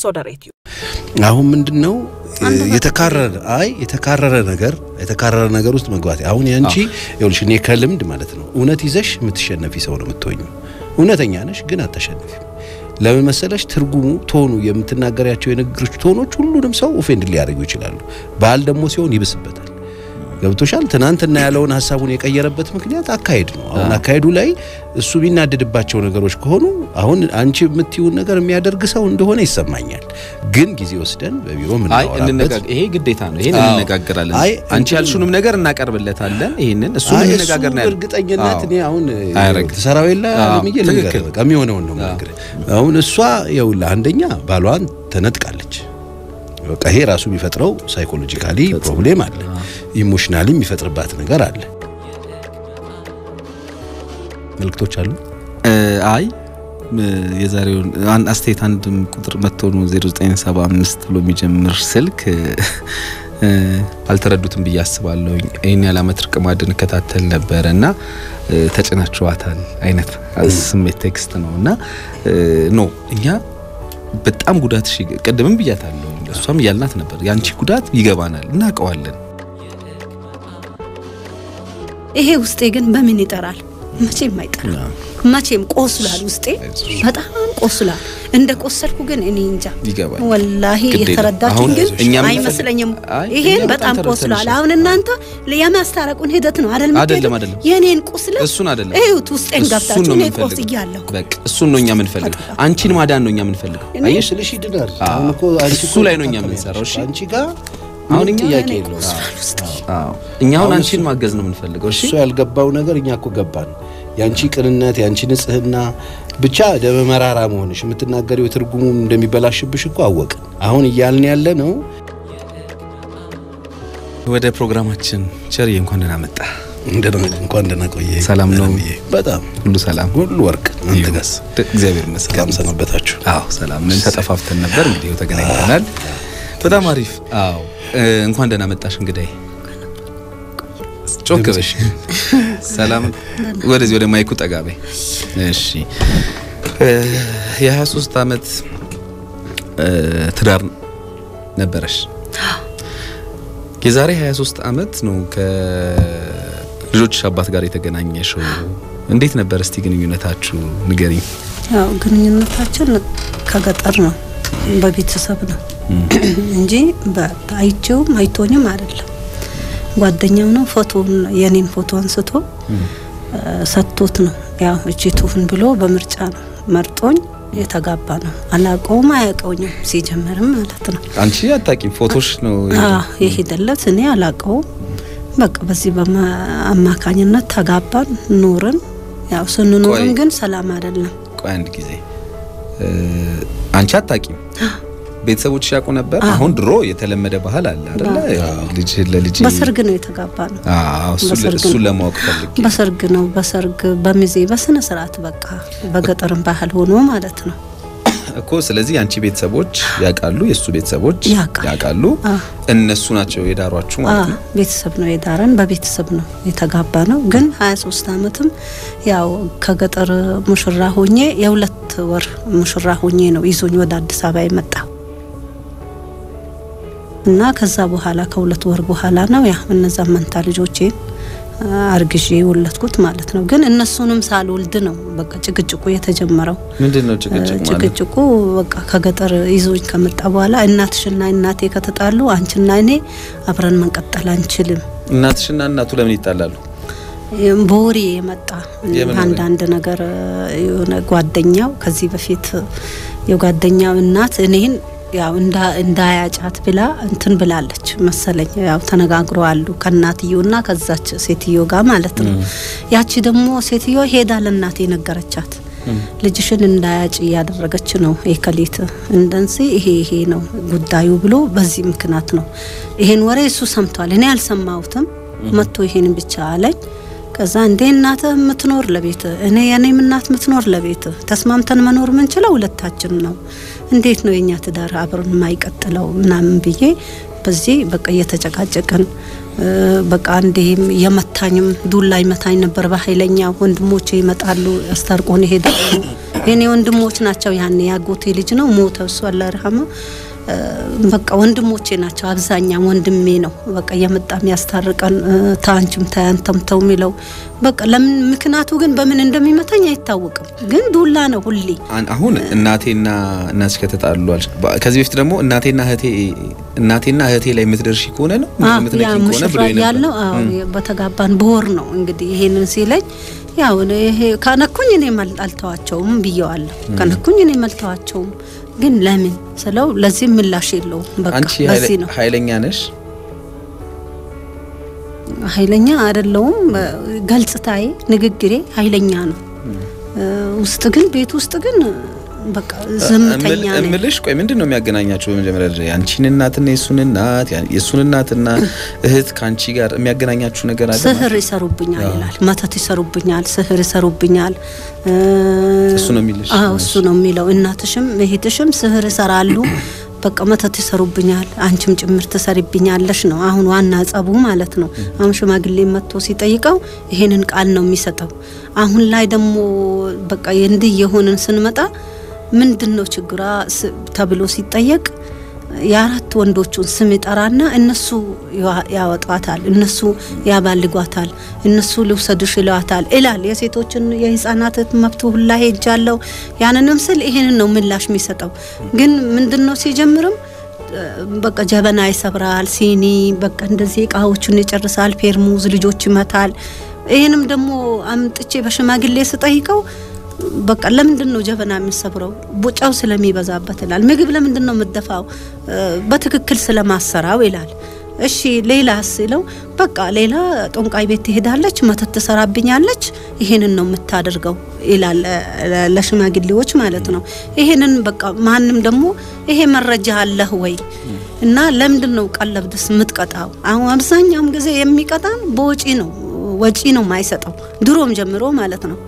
ሶደሬትዩ አሁን ምንድን ነው የተካረረ አይ የተካረረ ነገር የተካረረ ነገር ውስጥ መግባት አሁን ያንቺ ይኸውልሽ እኔ ከልምድ ማለት ነው እውነት ይዘሽ የምትሸነፊ ሰው ነው የምትሆኙ እውነተኛ ነሽ ግን አታሸንፊም ለምን መሰለሽ ትርጉሙ ቶኑ የምትናገሪያቸው የንግግሮች ቶኖች ሁሉንም ሰው ኦፌንድ ሊያደርጉ ይችላሉ ባል ደግሞ ሲሆን ይብስበታል ገብቶሻል ትናንትና ያለውን ሀሳቡን የቀየረበት ምክንያት አካሄድ ነው አሁን አካሄዱ ላይ እሱ የሚናደድባቸው ነገሮች ከሆኑ አሁን አንቺ የምትይውን ነገር የሚያደርግ ሰው እንደሆነ ይሰማኛል ግን ጊዜ ወስደን በቢሮ አይ ምናወራበት እንነጋገር ይሄ ግዴታ ነው ይሄን አዎ። እንነጋገራለን አይ አንቺ እንትን ያልሹንም ነገር እናቀርብለታለን ይሄንን እሱ አይ እንነጋገር እሱ ነው ያለው። እርግጠኝነት አዎ። እኔ አሁን አያረግም። ትሰራው የለ አዎ፣ አለምዬ ልንገርህ ትክክል። በቃ የሚሆነውን ነው የምነግርህ አሁን እሷ ይኸውልህ አንደኛ ባሏን ተነጥቃለች በቃ ይሄ ራሱ የሚፈጥረው ሳይኮሎጂካሊ ፕሮብሌም አለ ኢሞሽናሊ የሚፈጥርባት ነገር አለ መልክቶች አሉ እ፣ አይ እ፣ የዛሬውን አን- አስተያየት አንድም ቁጥር መጥቶ ነው 0975 ብሎ የሚጀምር ስልክ እ፣ እ፣ አልተረዱትም ብዬ አስባለሁ። ይህን ያህል ዓመት ርቅ ማዕድን እከታተል ነበረ እና እ፣ ተጭናችኋታል አይነት ስሜት ቴክስት ነው እና እ፣ ኖ እኛ በጣም ጉዳት ቅድምም ብያታለሁ፣ እሷም እያልናት ነበር። የአንቺ ጉዳት ይገባናል፣ እናውቀዋለን። ይሄ ውስጤ ግን በምን ይጠራል? መቼም አይጠራም። መቼም ቆስሏል፣ ውስጤ በጣም ቆስሏል። እንደ ቆሰልኩ ግን እኔ እንጃ ይገባል። ወላሂ ግድ የለም። የተረዳችሁ አሁን ግን እኛ የምንፈልግ- አይመስለኝም። አይ፣ ይሄን እኛ በጣም በጣም ቆስሏል። ተረድተንሻል። አሁን እናንተ የማስታረቁን ሂደት ነው አይደል? አይደለም፣ የምትሄዱት? አይደለም። የኔን ቁስለት እሱን አይደለም እዩት፣ ውስጤን እሱን ገብታችሁ ነው እኔ የምንፈልገው። ቆስያለሁ። በቃ እሱን ነው እኛ የምንፈልገው። አንቺን ማዳን ነው እኛ የምንፈልገው። እኔ- አየሽ ስልሽ ይድናል አዎ። አሁን እኮ አንቺ እሱ እኮ ላይ ነው እኛ ታከሚያለሽ። የምንሰራው፣ እሺ? አንቺ ጋር አሁን አሁን እኛ ጥያቄ እኔ የለውም ቆስሏል ውስጤ። እኛ አሁን አሁን አንቺን እሱ- ማገዝ ነው የምንፈልገው። እሺ እሱ ያልገባው ነገር እኛ እኮ ገባን። ያንቺ ቅንነት፣ ያንቺ ንጽህና ብቻ ደመ መራራ መሆንሽ የምትናገሪው ትርጉሙ እንደሚበላሽብሽ እኮ አወቅን። አሁን እያልን ያለ ነው ወደ ፕሮግራማችን ቸርዬ እንኳን ደህና መጣ። እንደና እንኳን ደህና ቆየ። ሰላም ነው? ደህና ብዬ። በጣም ሁሉ ሰላም ሁሉ ወርቅ። አንተ ጋስ እግዚአብሔር ይመስገን። ሰላም ሰነበታችሁ? አዎ ሰላም ነን። ተጠፋፍተን ነበር እንግዲህ ይኸው ተገናኝተናል። በጣም አሪፍ። አዎ እ፣ እንኳን ደህና መጣሽ እንግዳይ። ጮክ በሽ። ሰላም ወደዚህ ወደ ማይኩ ጠጋ በይ። እሺ እ፣ የ23 ዓመት እ፣ ትዳር ነበረሽ። የዛሬ 23 ዓመት ነው ከልጆች አባት ጋር የተገናኘሽው። እንዴት ነበር እስቲ ግንኙነታችሁ ንገሪኝ። ያው ግንኙነታችን ከገጠር ነው፣ በቤተሰብ ነው እንጂ በ- አይቼውም አይቶኝም አይደለም። ጓደኛው ነው ፎቶውን የኔን ፎቶ አንስቶ እ፣ ሰጥቶት ነው ያው እጅ ትሁን ብሎ በምርጫ ነው መርጦኝ የተጋባ ነው። አላቀውም አያውቀውኝም ሲጀመርም ማለት ነው። አንቺ አታቂም ፎቶሽ ነው አዎ የሄደለት እኔ አላቀውም። በቃ በዚህ በአማካኝነት ተጋባን ኑርን። ያው ስንኖርም ቆይ። ግን ሰላም አይደለም። ቆይ አንድ ጊዜ እ፣ አንቺ አታቂም ቤተሰቦች ያውቁ ነበር አዎ። አሁን ድሮ የተለመደ ባህል አለ አይደለ ልጅ ለልጅ በሰርግ ነው የተጋባ ነው። አዎ እሱ በሰርግ እሱን ነው። ለማወቅ ፈልጌ በሰርግ ነው በሰርግ በሚዜ በስነ ስርዓት በቃ በገጠርም ባህል ሆኖ ማለት ነው። እኮ ስለዚህ የአንቺ ቤተሰቦች ያውቃሉ የእሱ ቤተሰቦች ያውቃሉ። ያውቃሉ አዎ። እነሱ ናቸው የዳሯችሁ ማለት ነው አዎ፣ ቤተሰብ ነው የዳረን፣ በቤተሰብ ነው የተጋባ ነው። ግን 23 ዓመትም ያው ከገጠር ሙሽራ ሆኜ የሁለት ወር ሙሽራ ሆኜ ነው ይዞኝ ወደ አዲስ አበባ የመጣ እና ከዛ በኋላ ከሁለት ወር በኋላ ነው ያ እነዛ መንታ ልጆቼን አ፣ አርግዤ የወለድኩት ማለት ነው። ግን እነሱንም ሳልወልድ ነው በቃ ጭቅጭቁ የተጀመረው። ምንድን ነው ጭቅጭቅ ማለት ጭቅጭቁ በቃ ከገጠር ይዞኝ ከመጣ በኋላ እናትሽና እናቴ ከተጣሉ አንቺና እኔ አብረን መንቀጠል አንችልም። እናትሽና እናቱ ለምን ይጣላሉ በወሬ የመጣ የምን ወሬ? አንዳንድ ነገር የሆነ ጓደኛው ከዚህ በፊት የጓደኛው እናት እኔን ያው እንዳ- እንዳያጫት ብላ እንትን ብላለች መሰለኝ። ያው ተነጋግረዋሉ ከእናትየውና ከዛች ሴትዮ ጋር ማለት ነው። ያቺ ደግሞ ሴትዮ ሄዳ ለእናቴ ነገረቻት። ልጅሽን እንዳያጭ እያደረገች ነው የከሊት እንደንሲ ይሄ ይሄ ነው ጉዳዩ ብሎ በዚህ ምክንያት ነው ይሄን ወሬ እሱ ሰምቷል። እኔ አልሰማሁትም። መጥቶ ይሄን ብቻ አለኝ። ከዛ እንዴ እናትህ የምትኖር ለቤት እኔ የኔም እናት የምትኖር ለቤት ተስማምተን መኖር ምንችለው ሁለታችን ነው። እንዴት ነው የኛ ትዳር አብረን የማይቀጥለው ምናምን ብዬ በዚህ በቃ እየተጨቃጨቅን እ፣ በቃ እንዲህም የመታኝም ዱላ ይመታኝ ነበር በኃይለኛ ወንድሞቼ ይመጣሉ ያስታርቆን ይሄዳሉ የኔ ወንድሞች ናቸው። ያኔ ያጎቴ ልጅ ነው ሞተ። እሱ አላህ ይርሐመው። በቃ ወንድሞቼ ናቸው። አብዛኛው ወንድሜ ነው በቃ እየመጣ የሚያስታርቀን ታንችም ታያንተም ተው የሚለው በቃ ለምን ምክንያቱ ግን በምን እንደሚመታኝ አይታወቅም። ግን ዱላ ነው ሁሌ። አሁን እናቴና እናትሽ ከተጣሉ አልሽ። ከዚህ በፊት ደግሞ እናቴና እህቴ እናቴና እህቴ ላይ የምትደርሺ ከሆነ ነው ያ የምትነኪ ከሆነ ብሎ ሙሽራ ያለው አዎ በተጋባን በወር ነው እንግዲህ ይሄንን ሲለኝ ያው ይሄ ከነኩኝ እኔ አልተዋቸውም ብየዋለሁ። ከነኩኝ እኔ አልተዋቸውም ግን ለምን ስለው ለዚህ ምላሽ የለውም። በቃ አንቺ ለዚህ ነው ኃይለኛ ነሽ። ኃይለኛ አይደለውም። ገልጽታዬ፣ ንግግሬ ኃይለኛ ነው። ውስጥ ግን ቤት ውስጥ ግን በቃ ዝምተኛ ነኝ። እምልሽ ቆይ ምንድን ነው የሚያገናኛችሁ? በመጀመሪያ ደረጃ የአንቺን እናትና የሱን እናት የሱን እናትና እህት ከአንቺ ጋር የሚያገናኛችሁ ነገር አለ? ስህር ይሰሩብኛል ይላል። መተት ይሰሩብኛል፣ ስህር ይሰሩብኛል። እሱ ነው የሚልሽ? አዎ እሱ ነው የሚለው። እናትሽም እህትሽም ስህር ይሰራሉ በቃ መተት ይሰሩብኛል፣ አንቺም ጭምር ትሰሪብኛለሽ ነው አሁን ዋና ጸቡ ማለት ነው። አሁን ሽማግሌ መጥቶ ሲጠይቀው ይሄንን ቃል ነው የሚሰጠው። አሁን ላይ ደግሞ በቃ እንዲህ የሆንን ስንመጣ ምንድን ነው ችግሯ ተብሎ ሲጠየቅ የአራት ወንዶቹን ስም ይጠራና እነሱ ያወጧታል፣ እነሱ ያባልጓታል፣ እነሱ ልውሰድሽ ይለዋታል ይላል። የሴቶችን የህፃናት መብት ሁላ ሄጃለሁ። ያንንም ስል ይሄንን ነው ምላሽ የሚሰጠው። ግን ምንድን ነው ሲጀምርም በቃ ጀበና ይሰብራል፣ ሲኒ በቃ እንደዚህ እቃዎቹን ይጨርሳል፣ ፌርሙዝ ልጆች ይመታል። ይህንም ደግሞ አምጥቼ በሽማግሌ ስጠይቀው በቃ ለምንድን ነው ጀበና የሚሰብረው? ቡጫው ስለሚበዛበት ይላል። ምግብ ለምንድን ነው የምደፋው? በትክክል ስለማሰራው ይላል። እሺ ሌላ ሲለው በቃ ሌላ ጦንቃይ ቤት ትሄዳለች፣ መተት ትሰራብኛለች፣ ይሄንን ነው የምታደርገው ይላል ለሽማግሌዎች ማለት ነው። ይሄንን በቃ ማንም ደግሞ ይሄ መረጃ አለህ ወይ እና ለምንድን ነው ቀለብድስ የምትቀጣው? አሁን አብዛኛውም ጊዜ የሚቀጣን በወጪ ነው፣ ወጪ ነው የማይሰጠው ድሮም ጀምሮ ማለት ነው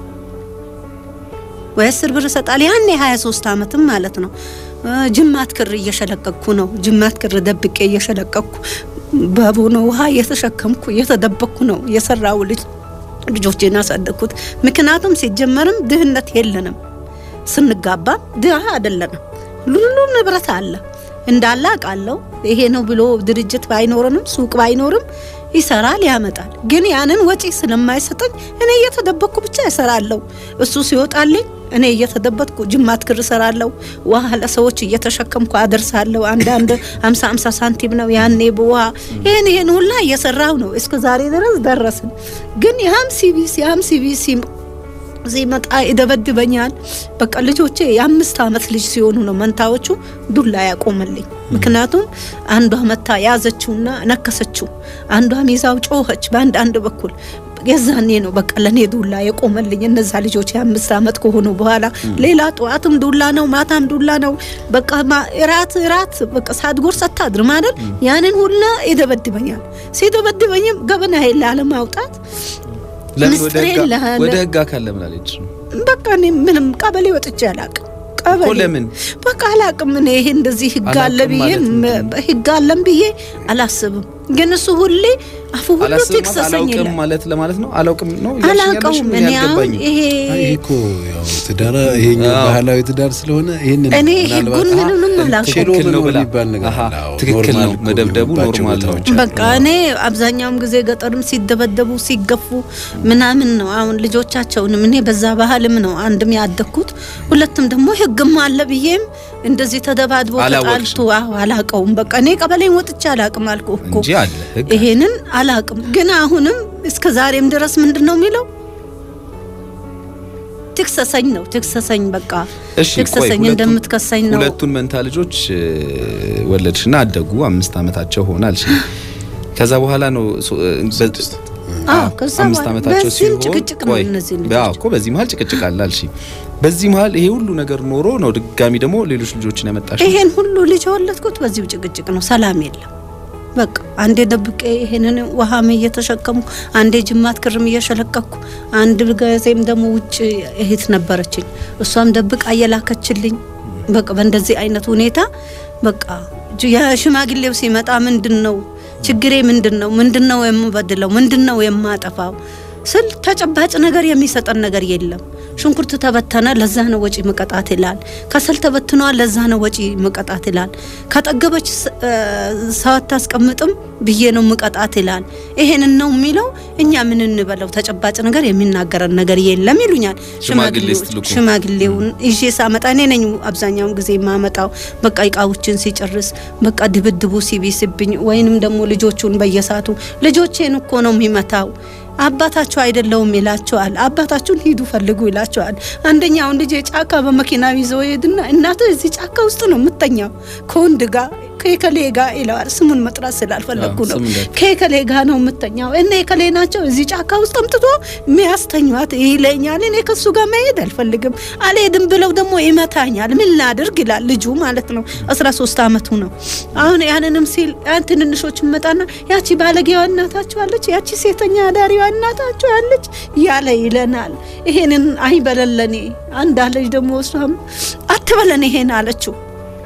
ወይ አስር ብር ይሰጣል። ያኔ 23 ዓመትም ማለት ነው። ጅማት ክር እየሸለቀኩ ነው። ጅማት ክር ደብቄ እየሸለቀኩ በቦኖ ውሃ እየተሸከምኩ እየተደበቅኩ ነው የሰራው ልጅ ልጆቼን ያሳደግኩት። ምክንያቱም ሲጀመርም ድህነት የለንም፣ ስንጋባም ድሀ አይደለንም። ሁሉ ንብረት አለ እንዳለ አውቃለሁ። ይሄ ነው ብሎ ድርጅት ባይኖርንም ሱቅ ባይኖርም ይሰራል ያመጣል። ግን ያንን ወጪ ስለማይሰጠኝ እኔ እየተደበቅኩ ብቻ እሰራለሁ። እሱ ሲወጣልኝ እኔ እየተደበቅኩ ጅማት ክር እሰራለሁ። ውሃ ለሰዎች እየተሸከምኩ አደርሳለሁ። አንዳንድ ሀምሳ ሀምሳ ሳንቲም ነው ያኔ በውሃ ይህን ይህን ሁላ እየሰራው ነው እስከ ዛሬ ድረስ ደረስን። ግን ያም ሲቢሲ ያም ሲቢሲ ሲመጣ ይደበድበኛል። በቃ ልጆቼ የአምስት አመት ልጅ ሲሆኑ ነው መንታዎቹ ዱላ ያቆመልኝ። ምክንያቱም አንዷ መታ ያዘችውና ነከሰችው፣ አንዷ ሚዛው ጮኸች በአንድ አንድ በኩል የዛኔ ነው በቃ ለኔ ዱላ የቆመልኝ። እነዛ ልጆች የአምስት አመት ከሆኑ በኋላ ሌላ ጠዋትም ዱላ ነው፣ ማታም ዱላ ነው። በቃ እራት እራት በቃ ሳትጎርስ አታድርም አይደል? ያንን ሁላ ይደበድበኛል። ሲደበድበኝም ገበና ላለማውጣት ለምን ወደ ህግ አካል ለምን አለች? በቃ እኔ ምንም ቀበሌ ወጥቼ አላቅም። ቀበሌ ለምን በቃ አላቅም። እኔ ይሄ እንደዚህ ህግ አለ ብዬ ህግ አለም ብዬ አላስብም። ግን እሱ ሁሌ አፉ ሁሉ ትክሰሰኝ ይላል ማለት ለማለት ነው። አላውቅም ነው አላውቀውም። እኔ አሁን ይሄ ይሄ እኮ ያው ትዳር ይሄኛው ባህላዊ ትዳር ስለሆነ ይሄንን እኔ ህጉን ምንም አላውቀውም። ትክክል ነው የሚባል ነገር አለ። አዎ፣ ትክክል ነው። ኖርማል መደብደቡ የሚሆንባቸው ኖርማል ነው። ቦታዎች አሉ። በቃ እኔ አብዛኛውን ጊዜ ገጠርም ሲደበደቡ ሲገፉ ምናምን ነው። አሁን ልጆቻቸውንም እኔ በዛ ባህልም ነው አንድም ያደግኩት፣ ሁለትም ደግሞ ህግም አለ ብዬም እንደዚህ ተደባድቦ አላወቅሽም? ተጣልቶ አዎ አላቀውም። በቃ እኔ ቀበሌን ወጥቼ አላቅም አልኩ እኮ እንጂ አለ ህግ ይሄንን አላቅም። ግን አሁንም እስከ ዛሬም ድረስ ምንድን ነው የሚለው ትክሰሰኝ ነው ትክሰሰኝ፣ በቃ እሺ ቆይ ትክሰሰኝ ሁለቱን- እንደምትከሰኝ ነው። ሁለቱን መንታ ልጆች እ, ወለድሽና አደጉ አምስት አመታቸው ሆነ አልሽ። ከዛ በኋላ ነው ሶ- እ, በ- አዎ አዎ፣ ከዛ አምስት በኋላ አመታቸው በዚህም ሲሆን ጭቅጭቅ ነው ቆይ፣ እነዚህ አዎ ልጆች እኮ በዚህ መሀል ጭቅጭቅ አለ አልሽ። በዚህ መሀል ይሄ ሁሉ ነገር ኖሮ ነው ድጋሚ ደግሞ ሌሎች ልጆችን ያመጣሽ። ይሄን ሁሉ ልጅ የወለድኩት በዚሁ ጭቅጭቅ ነው። ሰላም የለም። በቃ አንዴ ደብቄ ይሄንን ውሃም እየተሸከምኩ አንዴ ጅማት ክርም እየሸለቀኩ አንድ ጊዜም ደግሞ ውጭ እህት ነበረችኝ እሷም ደብቃ እየላከችልኝ በቃ በእንደዚህ አይነት ሁኔታ በቃ ጅ- የሽማግሌው ሲመጣ ምንድን ነው ችግሬ ምንድን ነው ምንድን ነው የምበድለው ምንድን ነው የማጠፋው ስል ተጨባጭ ነገር የሚሰጠን ነገር የለም። ሽንኩርት ተበተነ፣ ለዛ ነው ወጪ መቀጣት ይላል። ከሰል ተበትኗል፣ ለዛ ነው ወጪ መቀጣት ይላል። ከጠገበች ሰው አታስቀምጥም ብዬ ነው መቀጣት ይላል። ይሄንን ነው የሚለው። እኛ ምን እንበለው? ተጨባጭ ነገር የሚናገረን ነገር የለም ይሉኛል ሽማግሌ ሽማግሌዎች። ስትልኩ። ሽማግሌውን ይዤ ሳመጣ እኔ ነኝ አብዛኛውን ጊዜ የማመጣው። በቃ እቃዎችን ሲጨርስ በቃ ድብድቡ ሲቢስብኝ ወይንም ደግሞ ልጆቹን በየሳቱ ልጆቼን እኮ ነው የሚመታው አባታቸው አይደለውም ይላቸዋል። አባታችሁን ሂዱ ፈልጉ ይላቸዋል። አንደኛውን ልጅ ጫካ በመኪና ይዘው ይሄድና እናት እዚህ ጫካ ውስጥ ነው የምተኛው ከወንድ ጋር ከከሌ ጋር ይለዋል። ስሙን መጥራት ስላልፈለግኩ አዎ፣ ነው። ስም እንዳት- ከከሌ ጋር ነው የምተኛው እነ የከሌ ናቸው እዚህ ጫካ ውስጥ አምጥቶ የሚያስተኟት ይለኛል። እኔ ከሱ ጋር መሄድ አልፈልግም አልሄድም ብለው ደግሞ ይመታኛል። ምን ላድርግ ይላል ልጁ ማለት ነው። 13 አመቱ ነው አሁን። ያንንም ሲል ያን ትንንሾች መጣና ያቺ ባለጌዋ እናታችሁ አለች፣ ያቺ ሴተኛ አዳሪዋ እናታችሁ አለች ያለ ይለናል። ይሄንን አይበለለኔ አንድ አለች ደግሞ እሷም አትበለን ይሄን አለችው።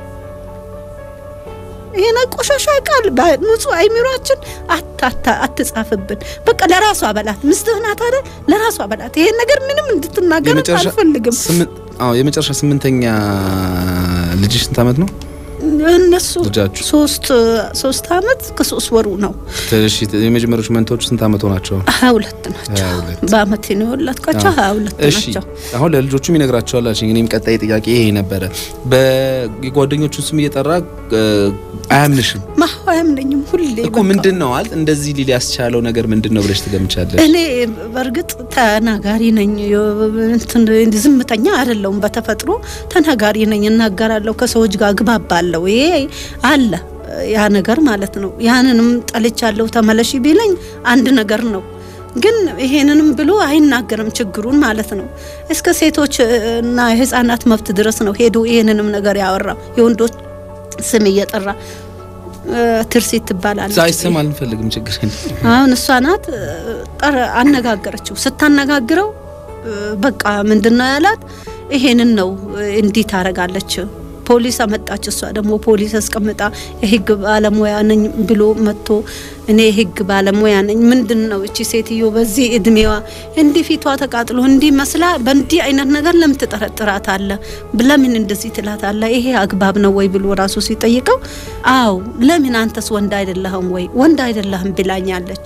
ይሄን ቆሻሻ ቃል በንጹህ አይምሯችን አታታ አትጻፍብን። በቃ ለራሷ አበላት ምስትህ ናት አይደል? ለራሷ አበላት። ይሄን ነገር ምንም እንድትናገር የመጨረሻ አልፈልግም። ስምንት አዎ የመጨረሻ ስምንተኛ ልጅሽ ስንት አመት ነው? እነሱ ልጃችሁ? ሶስት ሶስት አመት ከሶስት ወሩ ነው። እሺ የመጀመሪያዎቹ መንቶቹ ስንት አመት ሆናቸው? ሀያ ሁለት ናቸው። ሀያ ሁለት በአመት ነው የወለድኳቸው። ሀያ ሁለት እሺ ናቸው። አሁን ለልጆቹም ይነግራቸዋል አልሽኝ። እኔም ቀጣይ ጥያቄ ይሄ ነበረ። በጓደኞቹን ስም እየጠራ እ፣ አያምንሽም ማሁ አያምነኝም ሁሌ እኮ በቃ። ምንድን ነው አል እንደዚህ ሊል ያስቻለው ነገር ምንድን ነው ብለሽ ትገምቻለሽ? እኔ በእርግጥ ተናጋሪ ነኝ። ዮ- እንትን ዝምተኛ አይደለሁም። በተፈጥሮ ተናጋሪ ነኝ። እናገራለሁ፣ ከሰዎች ጋር ግባባለሁ። ይሄ አለ ያ ነገር ማለት ነው። ያንንም ጠልቻለሁ ተመለሺ ቢለኝ አንድ ነገር ነው። ግን ይሄንንም ብሎ አይናገርም ችግሩን ማለት ነው። እስከ ሴቶች እና የህፃናት መብት ድረስ ነው ሄዶ ይሄንንም ነገር ያወራው የወንዶች ስም እየጠራ እ፣ ትርሲት ትባላለች። ሳይ ስም አልፈልግም ችግር የለም። አሁን እሷ ናት እ፣ ጠረ አነጋገረችው። ስታነጋግረው እ፣ በቃ ምንድነው ያላት? ይሄንን ነው እ፣ እንዲህ ታረጋለች። ፖሊስ አመጣች። እሷ ደግሞ ፖሊስ አስቀምጣ የህግ ባለሙያ ነኝ ብሎ መጥቶ እኔ የህግ ባለሙያ ነኝ። ምንድን ነው እቺ ሴትዮ በዚህ እድሜዋ እንዲህ ፊቷ ተቃጥሎ እንዲህ መስላ በእንዲህ አይነት ነገር ለምን ትጠረጥራት አለ? ለምን እንደዚህ ትላት አለ? ይሄ አግባብ ነው ወይ ብሎ ራሱ ሲጠይቀው፣ አው ለምን አንተስ ወንድ አይደለህም ወይ ወንድ አይደለህም ብላኛለች።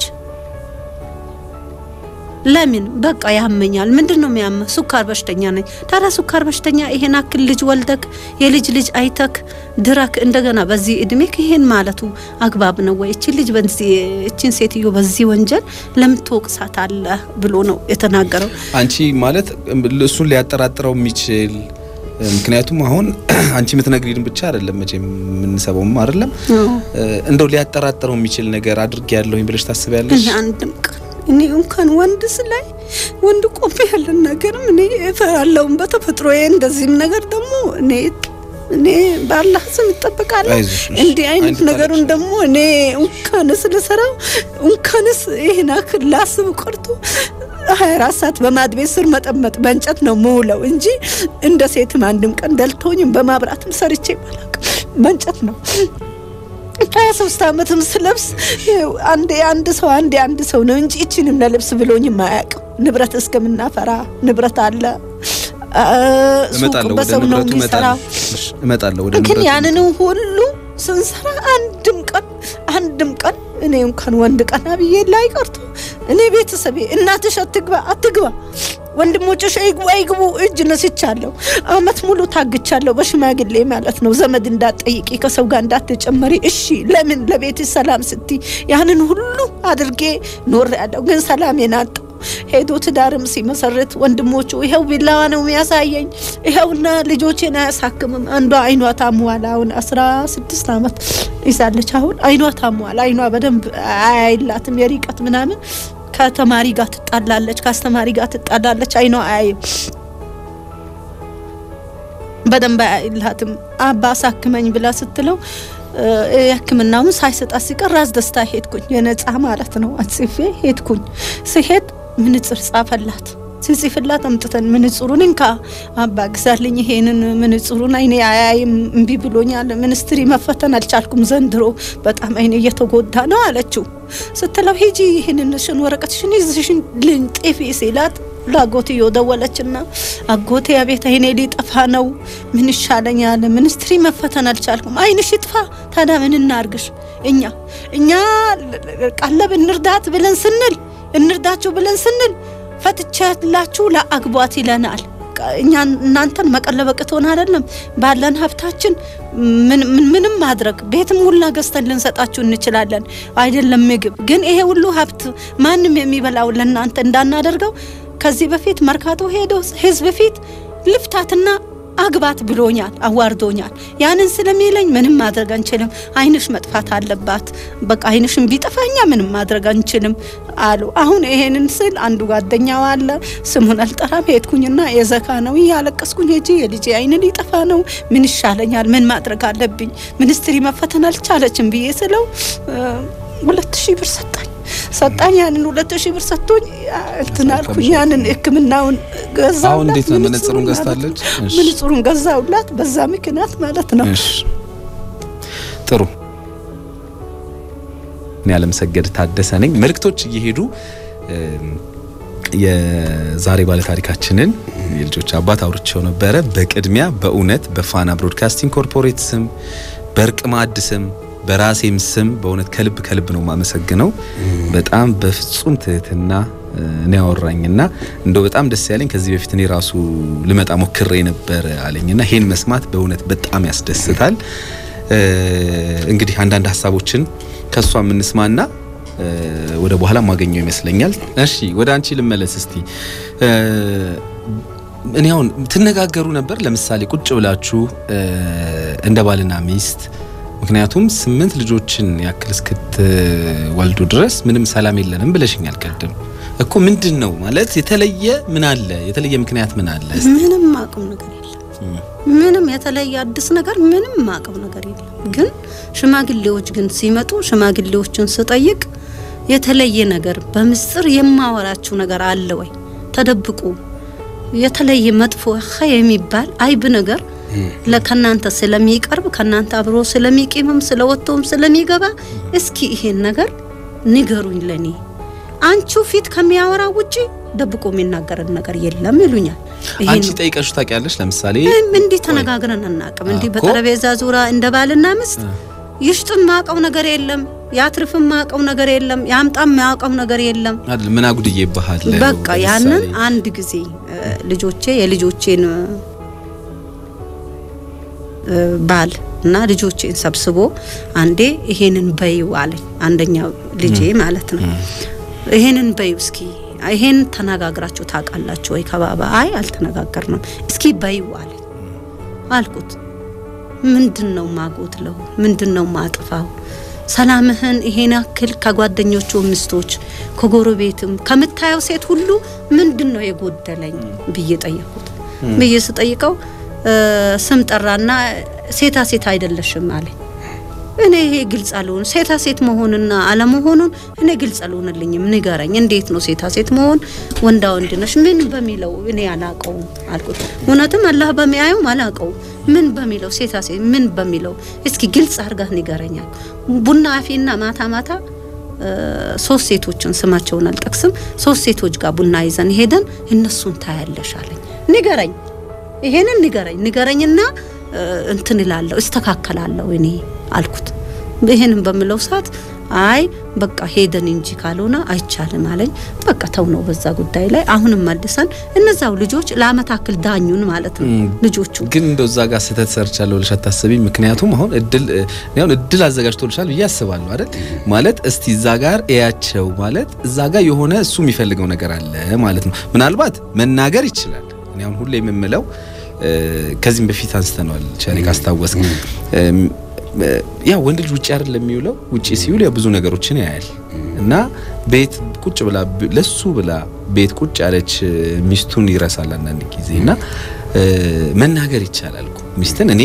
ለምን በቃ ያመኛል። ምንድን ነው የሚያመህ? ሱካር በሽተኛ ነኝ። ታዲያ ሱካር በሽተኛ ይሄን አክል ልጅ ወልደክ የልጅ ልጅ አይተክ ድረክ እንደገና በዚህ እድሜክ ይሄን ማለቱ አግባብ ነው ወይ? እቺን ልጅ በዚህ እቺን ሴትዮ በዚህ ወንጀል ለምን ትወቅሳታለህ ብሎ ነው የተናገረው። አንቺ ማለት እሱን ሊያጠራጥረው የሚችል ምክንያቱም አሁን አንቺ የምትነግሪን ብቻ አይደለም መቼም የምንሰበውም አይደለም እንደው ሊያጠራጥረው የሚችል ነገር አድርጌ ያለሁኝ ብለሽ ታስቢያለሽ? እኔ አንድም ቀን እኔ እንኳን ወንድስ ላይ ወንድ ቆሜ ያለን ነገርም እኔ እፈራለሁም በተፈጥሮ እንደዚህም ነገር ደግሞ እኔ እኔ በአላህ ስም ይጠበቃለሁ። አይዞሽ፣ እሺ። እንዲህ አይነት አንድ ነገሩን ታሪክ ደግሞ እኔ እንኳንስ ልሰራው እንኳንስ ይህን አክል ላስብ ቀርቶ ሀያ አራት ሰዓት በማድ ቤት ስር መጠመጥ በእንጨት ነው ምውለው እንጂ እንደ ሴትም አንድም ቀን ደልቶኝም በማብራትም ሰርቼ አላውቅም። በእንጨት ነው ሀያ ሶስት አመትም ስለብስ ይኸው አንዴ አንድ ሰው አንዴ አንድ ሰው ነው እንጂ እችንም ለልብስ ብሎኝም አያውቅም። ንብረት እስከምናፈራ ንብረት አለ አ- ሱቅ እመጣለሁ ወደ በሰው ነው ንብረቱ የሚሰራው። እመጣለሁ። እሺ፣ እመጣለሁ ወደ ግን ንብረቱ ያንን ሁሉ ስንሰራ አንድም ቀን አንድም ቀን እኔ እንኳን ወንድ ቀና ብዬ ላይ ቀርቶ እኔ ቤተሰቤ እናትሽ አትግባ አትግባ ወንድሞችሽ አይግቡ አይግቡ እጅ ነስቻለሁ። አመት ሙሉ ታግቻለሁ በሽማግሌ ማለት ነው። ዘመድ እንዳትጠይቂ ከሰው ጋር እንዳትጨመሪ እሺ። ለምን ለቤት ሰላም ስቲ ያንን ሁሉ አድርጌ ኖር ያለው ግን ሰላሜን አጣሁ። ሄዶ ትዳርም ሲመሰርት ወንድሞቹ ይኸው ቢላዋ ነው የሚያሳየኝ፣ ይኸውና ልጆቼን አያሳክምም። አንዷ አይኗ ታሟል። አሁን አስራ ስድስት አመት ይዛለች። አሁን አይኗ ታሟል። አይኗ በደንብ አያይላትም የሪቀት ምናምን ከተማሪ ጋር ትጣላለች፣ ከአስተማሪ ጋር ትጣላለች። አይኗ አያይም በደንብ አያይላትም። አባ አሳክመኝ ብላ ስትለው እ፣ የሕክምናውን ሳይሰጣት ሲቀር ራስ ደስታ ሄድኩኝ። የነጻ ማለት ነው አጽፌ ሄድኩኝ። ስሄድ ምንጽር ጻፈላት። ሲጽፍላት አምጥተን ምንጽሩን እንካ አባ ግዛልኝ፣ ይሄንን ምንጽሩን አይኔ አያይም እምቢ ብሎኛል። ሚኒስትሪ መፈተን አልቻልኩም ዘንድሮ በጣም አይኔ እየተጎዳ ነው አለችው። ስትለው ሂጂ ይህንን ሽን ወረቀትሽን ይዝሽን ልንጤፊ ሲላት ለአጎትዮ ደወለችና አጎቴ አቤት አይኔ ሊጠፋ ነው፣ ምን ይሻለኛል? ሚኒስትሪ መፈተን አልቻልኩም። አይንሽ ይጥፋ። ታዲያ ምን እናርግሽ? እኛ እኛ ቀለብ እንርዳት ብለን ስንል እንርዳችሁ ብለን ስንል ፈትቻላችሁ ለአግቧት ይለናል። እኛ እናንተን መቀለብ አቅቶን አይደለም። ባለን ሀብታችን ምንም ማድረግ ቤትም ሁላ ገዝተን ልንሰጣችሁ እንችላለን። አይደለም ምግብ ግን ይሄ ሁሉ ሀብት ማንም የሚበላው ለእናንተ እንዳናደርገው ከዚህ በፊት መርካቶ ሄዶ ህዝብ ፊት ልፍታትና አግባት ብሎኛል፣ አዋርዶኛል። ያንን ስለሚለኝ ምንም ማድረግ አንችልም፣ አይንሽ መጥፋት አለባት፣ በቃ አይንሽን ቢጠፋ እኛ ምንም ማድረግ አንችልም አሉ። አሁን ይሄንን ስል አንዱ ጓደኛው አለ፣ ስሙን አልጠራም። ሄድኩኝና የዘካ ነው እያለቀስኩኝ ሄጂ የልጄ አይን ሊጠፋ ነው፣ ምን ይሻለኛል? ምን ማድረግ አለብኝ? ሚኒስትሪ መፈተን አልቻለችም ብዬ ስለው ሁለት ሺህ ብር ሰጣኝ ሰጣኝ ያንን ሁለት ሺህ ብር ሰጥቶኝ እንትን አልኩኝ። ያንን ሕክምናውን ገዛሁላት። አሁን እንዴት ነው? መነጽሩን ገዝታለች? እሺ። መነጽሩን ገዛሁላት በዛ ምክንያት ማለት ነው። እሺ ጥሩ። እኔ አለምሰገድ ታደሰ ነኝ። መልእክቶች እየሄዱ የዛሬ ባለታሪካችንን የልጆች አባት አውርቼው ነበረ። በቅድሚያ በእውነት በፋና ብሮድካስቲንግ ኮርፖሬት ስም በእርቅ ማዕድ ስም በራሴም ስም በእውነት ከልብ ከልብ ነው የማመሰግነው። በጣም በፍጹም ትህትና እኔ ያወራኝና እንደው በጣም ደስ ያለኝ ከዚህ በፊት እኔ ራሱ ልመጣ ሞክሬ ነበር አለኝና ይሄን መስማት በእውነት በጣም ያስደስታል። እንግዲህ አንዳንድ ሀሳቦችን ከሷ የምንስማና ወደ በኋላ ማገኘው ይመስለኛል። እሺ ወደ አንቺ ልመለስ እስቲ። እኔ አሁን ትነጋገሩ ነበር ለምሳሌ ቁጭ ብላችሁ እንደ ባልና ሚስት ምክንያቱም ስምንት ልጆችን ያክል እስክትወልዱ ድረስ ምንም ሰላም የለንም ብለሽኛል ቅድም እኮ ምንድን ነው ማለት የተለየ ምን አለ የተለየ ምክንያት ምን አለ ምንም አቅም ነገር የለም ምንም የተለየ አዲስ ነገር ምንም አቅም ነገር የለም ግን ሽማግሌዎች ግን ሲመጡ ሽማግሌዎችን ስጠይቅ የተለየ ነገር በምስጢር የማወራችሁ ነገር አለ ወይ ተደብቁ የተለየ መጥፎ የሚባል አይብ ነገር ለከናንተ ስለሚቀርብ ከናንተ አብሮ ስለሚቂምም ስለወጥቶም ስለሚገባ እስኪ ይሄን ነገር ንገሩኝ ለኔ አንቺ ፊት ከሚያወራ ውጪ ደብቆ የሚናገርን ነገር የለም ይሉኛል። አንቺ ጠይቀሽ ታውቂያለሽ? ለምሳሌ እንዲህ ተነጋግረን አናውቅም። እንዲህ እኮ በጠረጴዛ ዙሪያ እንደ ባልና ሚስት ይሽጥም ማቀው ነገር የለም፣ ያትርፍም ማቀው ነገር የለም፣ ያምጣም ማቀው ነገር የለም። አይደል ምን አጉድዬ ይባሃል። በቃ ያንን አንድ ጊዜ ልጆቼ የልጆቼን ባል እና ልጆቼን ሰብስቦ አንዴ ይሄንን በይው አለኝ። አንደኛው ልጄ ማለት ነው። ይሄንን በይው እስኪ ይሄን ተነጋግራችሁ ታውቃላችሁ ወይ ከባባ? አይ አልተነጋገርንም። እስኪ በይው አለኝ አልኩት። ምንድን ነው ማጎትለው? ምንድን ነው ማጥፋው? ሰላምህን ይሄን ያክል ከጓደኞቹ ሚስቶች ከጎረቤትም ከምታየው ሴት ሁሉ ምንድን ነው የጎደለኝ ብዬ ጠየቁት። ብዬ ስጠይቀው ስም ጠራና ሴታ ሴት አይደለሽም አለኝ። እኔ ይሄ ግልጽ አልሆን ሴታ ሴት መሆንና አለመሆኑን እኔ ግልጽ አልሆንልኝም። ንገረኝ፣ እንዴት ነው ሴታ ሴት መሆን? ወንዳ ወንድ ነሽ ምን በሚለው እኔ አላቀውም አልኩት። እውነትም አላህ በሚያየውም አላቀውም። ምን በሚለው ሴታ ሴት ምን በሚለው እስኪ ግልጽ አርጋ ንገረኛል። ቡና አፊና ማታ ማታ ሶስት ሴቶችን ስማቸውን አልጠቅስም፣ ሶስት ሴቶች ጋር ቡና ይዘን ሄደን እነሱን ታያለሽ አለኝ። ንገረኝ፣ ይሄንን ንገረኝ፣ ንገረኝና እንትን እላለሁ እስተካከላለሁ እኔ አልኩት። ይሄንን በምለው ሰዓት አይ በቃ ሄደን እንጂ ካልሆነ አይቻልም አለኝ። በቃ ተው ነው በዛ ጉዳይ ላይ አሁንም መልሰን እነዛው ልጆች ለአመት አክል ዳኙን ማለት ነው ልጆቹ ግን እንደው እዛ ጋር ስህተት ሰርቻለሁ ብለሽ አታስቢ። ምክንያቱም አሁን እድል እኔ አሁን እድል አዘጋጅቶልሻል ብዬ አስባለሁ አይደል? ማለት እስቲ እዛ ጋር እያቸው ማለት እዛ ጋር የሆነ እሱ የሚፈልገው ነገር አለ ማለት ነው። ምናልባት መናገር ይችላል። እኔ አሁን ሁሌ የምምለው ከዚህም በፊት አንስተነዋል። ቸኔ ካስታወስክ ያ ወንድ ልጅ ውጭ አይደል የሚውለው። ውጭ ሲውል ያው ብዙ ነገሮችን ያያል እና ቤት ቁጭ ብላ ለሱ ብላ ቤት ቁጭ ያለች ሚስቱን ይረሳል አንዳንድ ጊዜ እና መናገር ይቻላል እኮ ሚስትን እኔ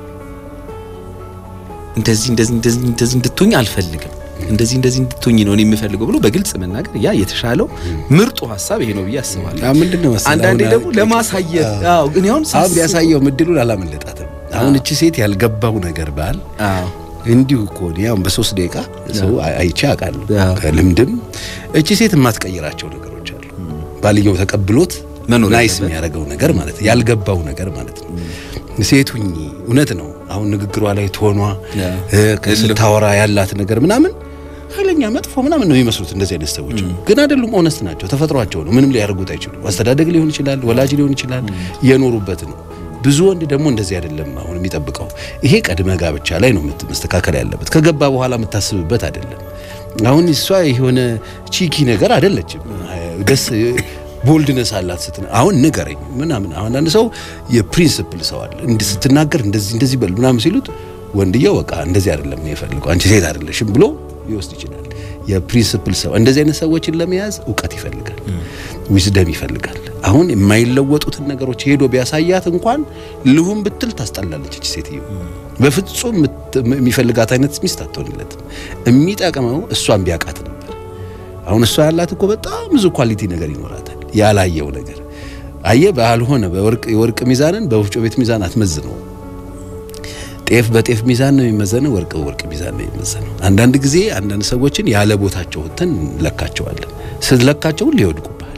እንደዚህ እንደዚህ እንደዚህ እንደዚህ እንድትሆኝ አልፈልግም እንደዚህ እንደዚህ እንድትሆኝ ነው እኔ የምፈልገው ብሎ በግልጽ መናገር ያ የተሻለው ምርጡ ሀሳብ ይሄ ነው ብዬ አስባለሁ። ምንድን ነው መሰለህ አንዳንዴ አሁን ደግሞ ለማሳየት አዎ እኔ አሁን አሁን ሳስበው- ያሳየው እድሉን አላመለጣትም። አሁን እቺ ሴት ያልገባው ነገር ባል አዎ እንዲሁ እኮ እኔ አሁን በሶስት ደቂቃ ሰው አይ- አይቼ አውቃለሁ አዎ። ከልምድም እቺ ሴት የማትቀይራቸው ነገሮች አሉ። ባልየው ተቀብሎት መኖር ናይስ ያለበት። የሚያደርገው ነገር ማለት ነው። ያልገባው ነገር ማለት ነው። ሴቱኝ እውነት ነው። አሁን ንግግሯ ላይ ትሆኗ ያ። ስታወራ ያላት ነገር ምናምን ኃይለኛ መጥፎ ምናምን ነው የሚመስሉት እንደዚህ አይነት ሰዎች ግን አይደሉም። ኦነስት ናቸው። ተፈጥሯቸው ነው። ምንም ሊያደርጉት አይችሉም። አስተዳደግ ሊሆን ይችላል፣ ወላጅ ሊሆን ይችላል፣ የኖሩበት ነው። ብዙ ወንድ ደግሞ እንደዚህ አይደለም። አሁን የሚጠብቀው ይሄ ቅድመ ጋብቻ ላይ ነው የምት- መስተካከል ያለበት። ከገባ በኋላ የምታስብበት አይደለም። አሁን እሷ የሆነ ቺኪ ነገር አይደለችም። ደስ ቦልድነስ አላት ስትና አሁን ንገረኝ ምናምን። አሁን አንድ ሰው የፕሪንስፕል ሰው አለ እንዲህ ስትናገር እንደዚህ እንደዚህ በል ምናምን ሲሉት ወንድየው በቃ እንደዚህ አይደለም ነው የፈልገው አንቺ ሴት አይደለሽም ብሎ ሊወስድ ይችላል። የፕሪንስፕል ሰው እንደዚህ አይነት ሰዎችን ለመያዝ እውቀት ይፈልጋል፣ ዊዝደም ይፈልጋል። አሁን የማይለወጡትን ነገሮች ሄዶ ቢያሳያት እንኳን ልሁን ብትል ታስጠላለች እች ሴትዮ። በፍጹም የምት- የሚፈልጋት አይነት ሚስት አትሆንለትም። የሚጠቅመው እሷን ቢያውቃት ነበር። አሁን እሷ ያላት እኮ በጣም ብዙ ኳሊቲ ነገር ይኖራታል፣ ያላየው ነገር አየ ባልሆነ በወርቅ የወርቅ ሚዛንን በወፍጮ ቤት ሚዛን አትመዝነው። ጤፍ በጤፍ ሚዛን ነው የሚመዘነው፣ ወርቅ በወርቅ ሚዛን ነው የሚመዘነው። አንዳንድ ጊዜ አንዳንድ ሰዎችን ያለ ቦታቸው ወጥተን እንለካቸዋለን። ስትለካቸውን ሊወድቁብሃል።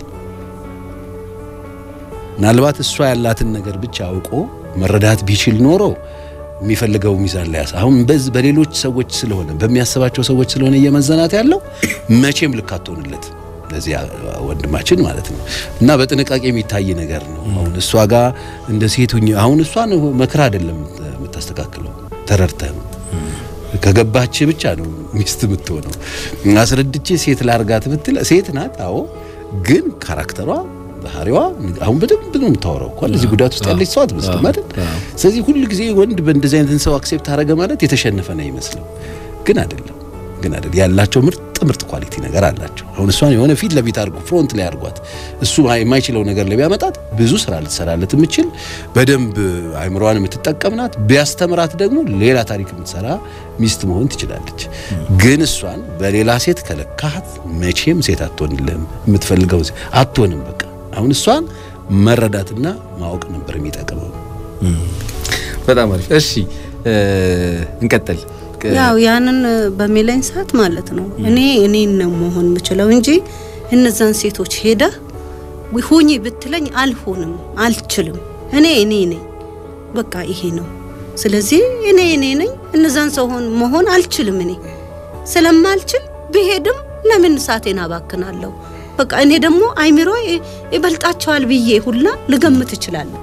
ምናልባት እሷ ያላትን ነገር ብቻ አውቆ መረዳት ቢችል ኖሮ የሚፈልገው ሚዛን ላይ ያሳ አሁን በዚህ በሌሎች ሰዎች ስለሆነ በሚያስባቸው ሰዎች ስለሆነ እየመዘናት ያለው መቼም ልክ አትሆንለት ለዚህ ወንድማችን ማለት ነው። እና በጥንቃቄ የሚታይ ነገር ነው። አሁን እሷ ጋር እንደ ሴቱኝ አሁን እሷን መክራ አይደለም የምታስተካክለው ተረድተህ ነው። ከገባች ብቻ ነው ሚስት የምትሆነው። አስረድቼ ሴት ላርጋት ብትል ሴት ናት። አዎ ግን ካራክተሯ ባህሪዋ አሁን በደንብ ነው የምታወራው እኮ እንደዚህ ጉዳት ውስጥ ያለች ሰው አትመስልም አይደል? ስለዚህ ሁል ጊዜ ወንድ በእንደዚህ አይነትን ሰው አክሴፕት አደረገ ማለት የተሸነፈ ነው ይመስለው፣ ግን አይደለም። ግን አይደል ያላቸው ምርጥ ምርጥ ኳሊቲ ነገር አላቸው። አሁን እሷን የሆነ ፊት ለፊት አድርጎ ፍሮንት ላይ አድርጓት እሱ የማይችለው ነገር ላይ ቢያመጣት ብዙ ስራ ልትሰራለት የምችል በደንብ አይምሮዋን የምትጠቀም ናት። ቢያስተምራት ደግሞ ሌላ ታሪክ የምትሰራ ሚስት መሆን ትችላለች። ግን እሷን በሌላ ሴት ከለካት መቼም ሴት አትሆንልህም። የምትፈልገው አትሆንም። በቃ አሁን እሷን መረዳትና ማወቅ ነበር የሚጠቅመው። በጣም አሪፍ። እሺ እንቀጥል። ያው ያንን በሚለኝ ሰዓት ማለት ነው እኔ እኔን ነው መሆን የምችለው እንጂ እነዛን ሴቶች ሄደ ሁኚ ብትለኝ አልሆንም፣ አልችልም። እኔ እኔ ነኝ፣ በቃ ይሄ ነው። ስለዚህ እኔ እኔ ነኝ፣ እነዛን ሰው መሆን አልችልም። እኔ ስለማልችል ብሄድም ለምን ሰዓቴን አባክናለሁ? በቃ እኔ ደግሞ አይምሮ ይበልጣቸዋል ብዬ ሁላ ልገምት እችላለሁ።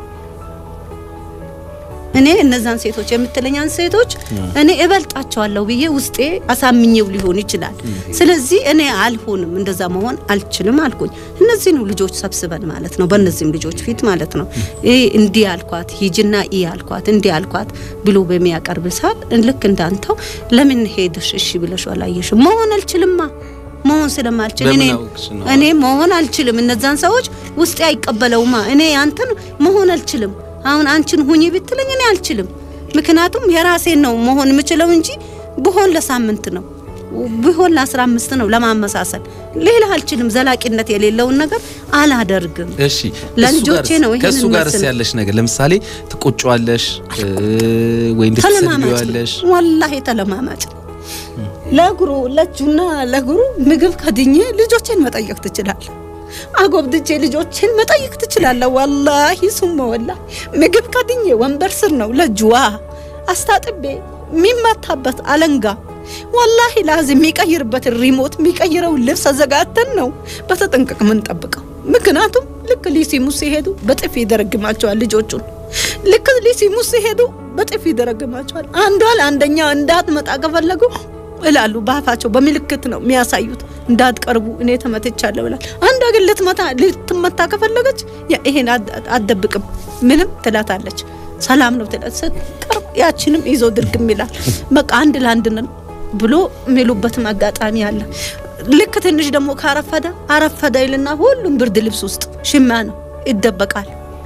እኔ እነዛን ሴቶች የምትለኛን ሴቶች እኔ እበልጣቸዋለሁ ብዬ ውስጤ አሳምኜው ሊሆን ይችላል። ስለዚህ እኔ አልሆንም፣ እንደዛ መሆን አልችልም አልኩኝ። እነዚህን ልጆች ሰብስበን ማለት ነው፣ በእነዚህም ልጆች ፊት ማለት ነው እንዲህ አልኳት፣ ሂጅና ኢ አልኳት፣ እንዲህ አልኳት ብሎ በሚያቀርብ ሰዓት ልክ እንዳንተው ለምን ሄድሽ እሺ ብለሽ አላየሽም? መሆን አልችልማ መሆን ስለማልችል እኔ እኔ መሆን አልችልም። እነዛን ሰዎች ውስጤ አይቀበለውማ። እኔ አንተን መሆን አልችልም። አሁን አንቺን ሁኚ ብትለኝ እኔ አልችልም። ምክንያቱም የራሴን ነው መሆን የምችለው እንጂ ብሆን ለሳምንት ነው ቢሆን ለአስራ አምስት ነው ለማመሳሰል ሌላ አልችልም። ዘላቂነት የሌለውን ነገር አላደርግም። እሺ ለልጆቼ ነው ይሄን ከሱ ጋርስ ያለሽ ነገር ለምሳሌ ትቆጫዋለሽ ወይ እንድትሰድቢዋለሽ? ወላሂ ተለማማጭ ለእግሩ ለእጁና ለእግሩ ምግብ ከድኜ ልጆቼን መጠየቅ ትችላለህ። አጎብድጄ ልጆቼን መጠየቅ ትችላለህ። ወላሂ ሱመ ወላሂ ምግብ ከድኜ ወንበር ስር ነው ለእጁዋ አስታጥቤ የሚመታበት አለንጋ ወላሂ ላዝ የሚቀይርበትን ሪሞት የሚቀይረው ልብስ አዘጋጅተን ነው በተጠንቀቅ የምንጠብቀው። ምክንያቱም ልክ ሊሲሙ ሲሄዱ በጥፊ ይደረግማቸዋል ልጆቹን። ልክ ሊሲሙ ሲሄዱ በጥፊ ይደረግማቸዋል። አንዷ ለአንደኛ እንዳትመጣ ከፈለጉ እላሉ በአፋቸው በምልክት ነው የሚያሳዩት። እንዳትቀርቡ እኔ ተመትቻለሁ ብላል። አንዷ ግን ልትመታ ልትመታ ከፈለገች ይሄን አትደብቅም፣ ምንም ትላታለች። ሰላም ነው ትላት። ስትቀርብ ያችንም ይዞ ድርግም ይላል። በቃ አንድ ለአንድ ነው ብሎ የሚሉበትም አጋጣሚ አለ። ልክ ትንሽ ደግሞ ካረፈደ አረፈደ ይልና ሁሉም ብርድ ልብስ ውስጥ ሽማ ነው ይደበቃል።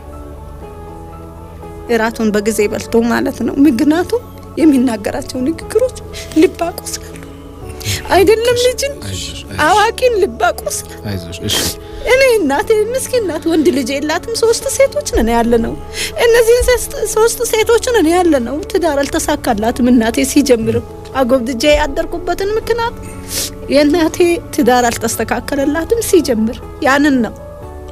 እራቱን በጊዜ በልቶ ማለት ነው። ምክንያቱም የሚናገራቸው ንግግሮች ልብ ያቆስላሉ። አይደለም ልጅን አዋቂን ልብ ያቆስላል። እኔ እናቴ ምስኪን ናት፣ ወንድ ልጅ የላትም። ሶስት ሴቶች ነን ያለ ነው። እነዚህን ሶስት ሴቶች ነን ያለ ነው። ትዳር አልተሳካላትም። እናቴ ሲጀምርም አጎብድጄ ያደርኩበትን ምክንያት የእናቴ ትዳር አልተስተካከለላትም ሲጀምር ያንን ነው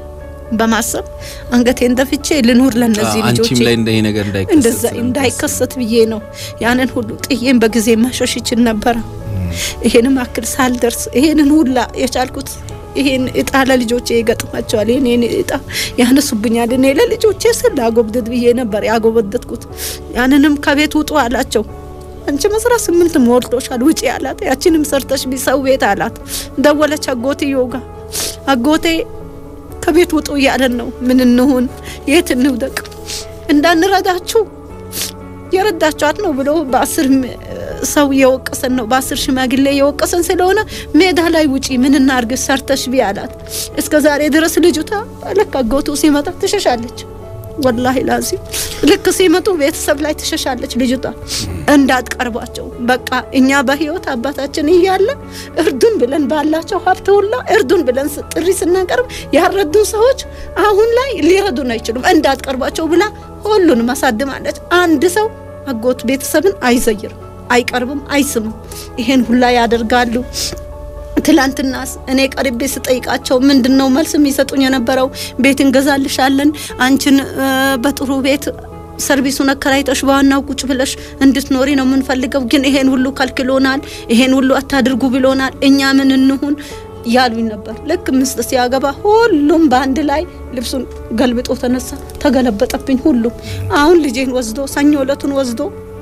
በማሰብ አንገቴን ደፍቼ ልኑር ለነዚህ ልጆች አንቺም ላይ እንደ ይሄ ነገር እንዳይከሰት እንደዛ ስለምታስብ። እንዳይከሰት ብዬ ነው ያንን ሁሉ ጥዬም በጊዜ ማሸሽ ይችል ነበረ። ይሄንም አክል ሳልደርስ ይሄንን ሁላ የቻልኩት ይሄን እጣ ለልጆቼ ይገጥማቸዋል፣ ይሄን እጣ ያነሱብኛል። እኔ ለልጆቼ ስል አጎብደድ ብዬ ነበር ያጎበደድኩት። ያንንም ከቤት ውጡ አላቸው። አንቺ መስራ ስምንት ሞልቶሻል ውጪ አላት። ያችንም ሰርተሽ ቢሰው ቤት አላት። ደወለች አጎትየው ጋር አጎቴ ከቤት ውጡ እያለን ነው። ምን እንሁን? የት እንውደቅ? እንዳንረዳችሁ የረዳችኋት ነው ብሎ በአስር ሰው የወቀሰን ነው በአስር ሽማግሌ የወቀሰን ስለሆነ ሜዳ ላይ ውጪ ምን እናርግ ሰርተሽ ቢ አላት። እስከ ዛሬ ድረስ ልጅቷ ልክ አጎቱ ሲመጣ ትሸሻለች። ወላሂ ላዚ ልክ ሲመጡ ቤተሰብ ላይ ትሸሻለች ልጅቷ እንዳትቀርቧቸው። በቃ እኛ በህይወት አባታችን እያለ እርዱን ብለን ባላቸው ሀብት ሁላ እርዱን ብለን ስ- ጥሪ ስናቀርብ ያረዱ ሰዎች አሁን ላይ ሊረዱን አይችሉም፣ እንዳትቀርቧቸው ብላ ሁሉንም አሳድማለች። አንድ ሰው አጎት ቤተሰብን አይዘይርም፣ አይቀርብም፣ አይስምም። ይሄን ሁላ ያደርጋሉ። ትላንትናስ እኔ ቀርቤ ስጠይቃቸው ምንድን ነው መልስ የሚሰጡኝ የነበረው? ቤት እንገዛልሻለን አንቺን እ፣ በጥሩ ቤት ሰርቪሱን አከራይተሽ በዋናው ቁጭ ብለሽ እንድትኖሪ ነው የምንፈልገው፣ ግን ይሄን ሁሉ ከልክሎናል፣ ይሄን ሁሉ አታድርጉ ብሎናል። እኛ ምን እንሁን ያሉኝ ነበር። ልክ ምስጥ ሲያገባ ሁሉም በአንድ ላይ ልብሱን ገልብጦ ተነሳ፣ ተገለበጠብኝ ሁሉም። አሁን ልጄን ወስዶ ሰኞ እለቱን ወስዶ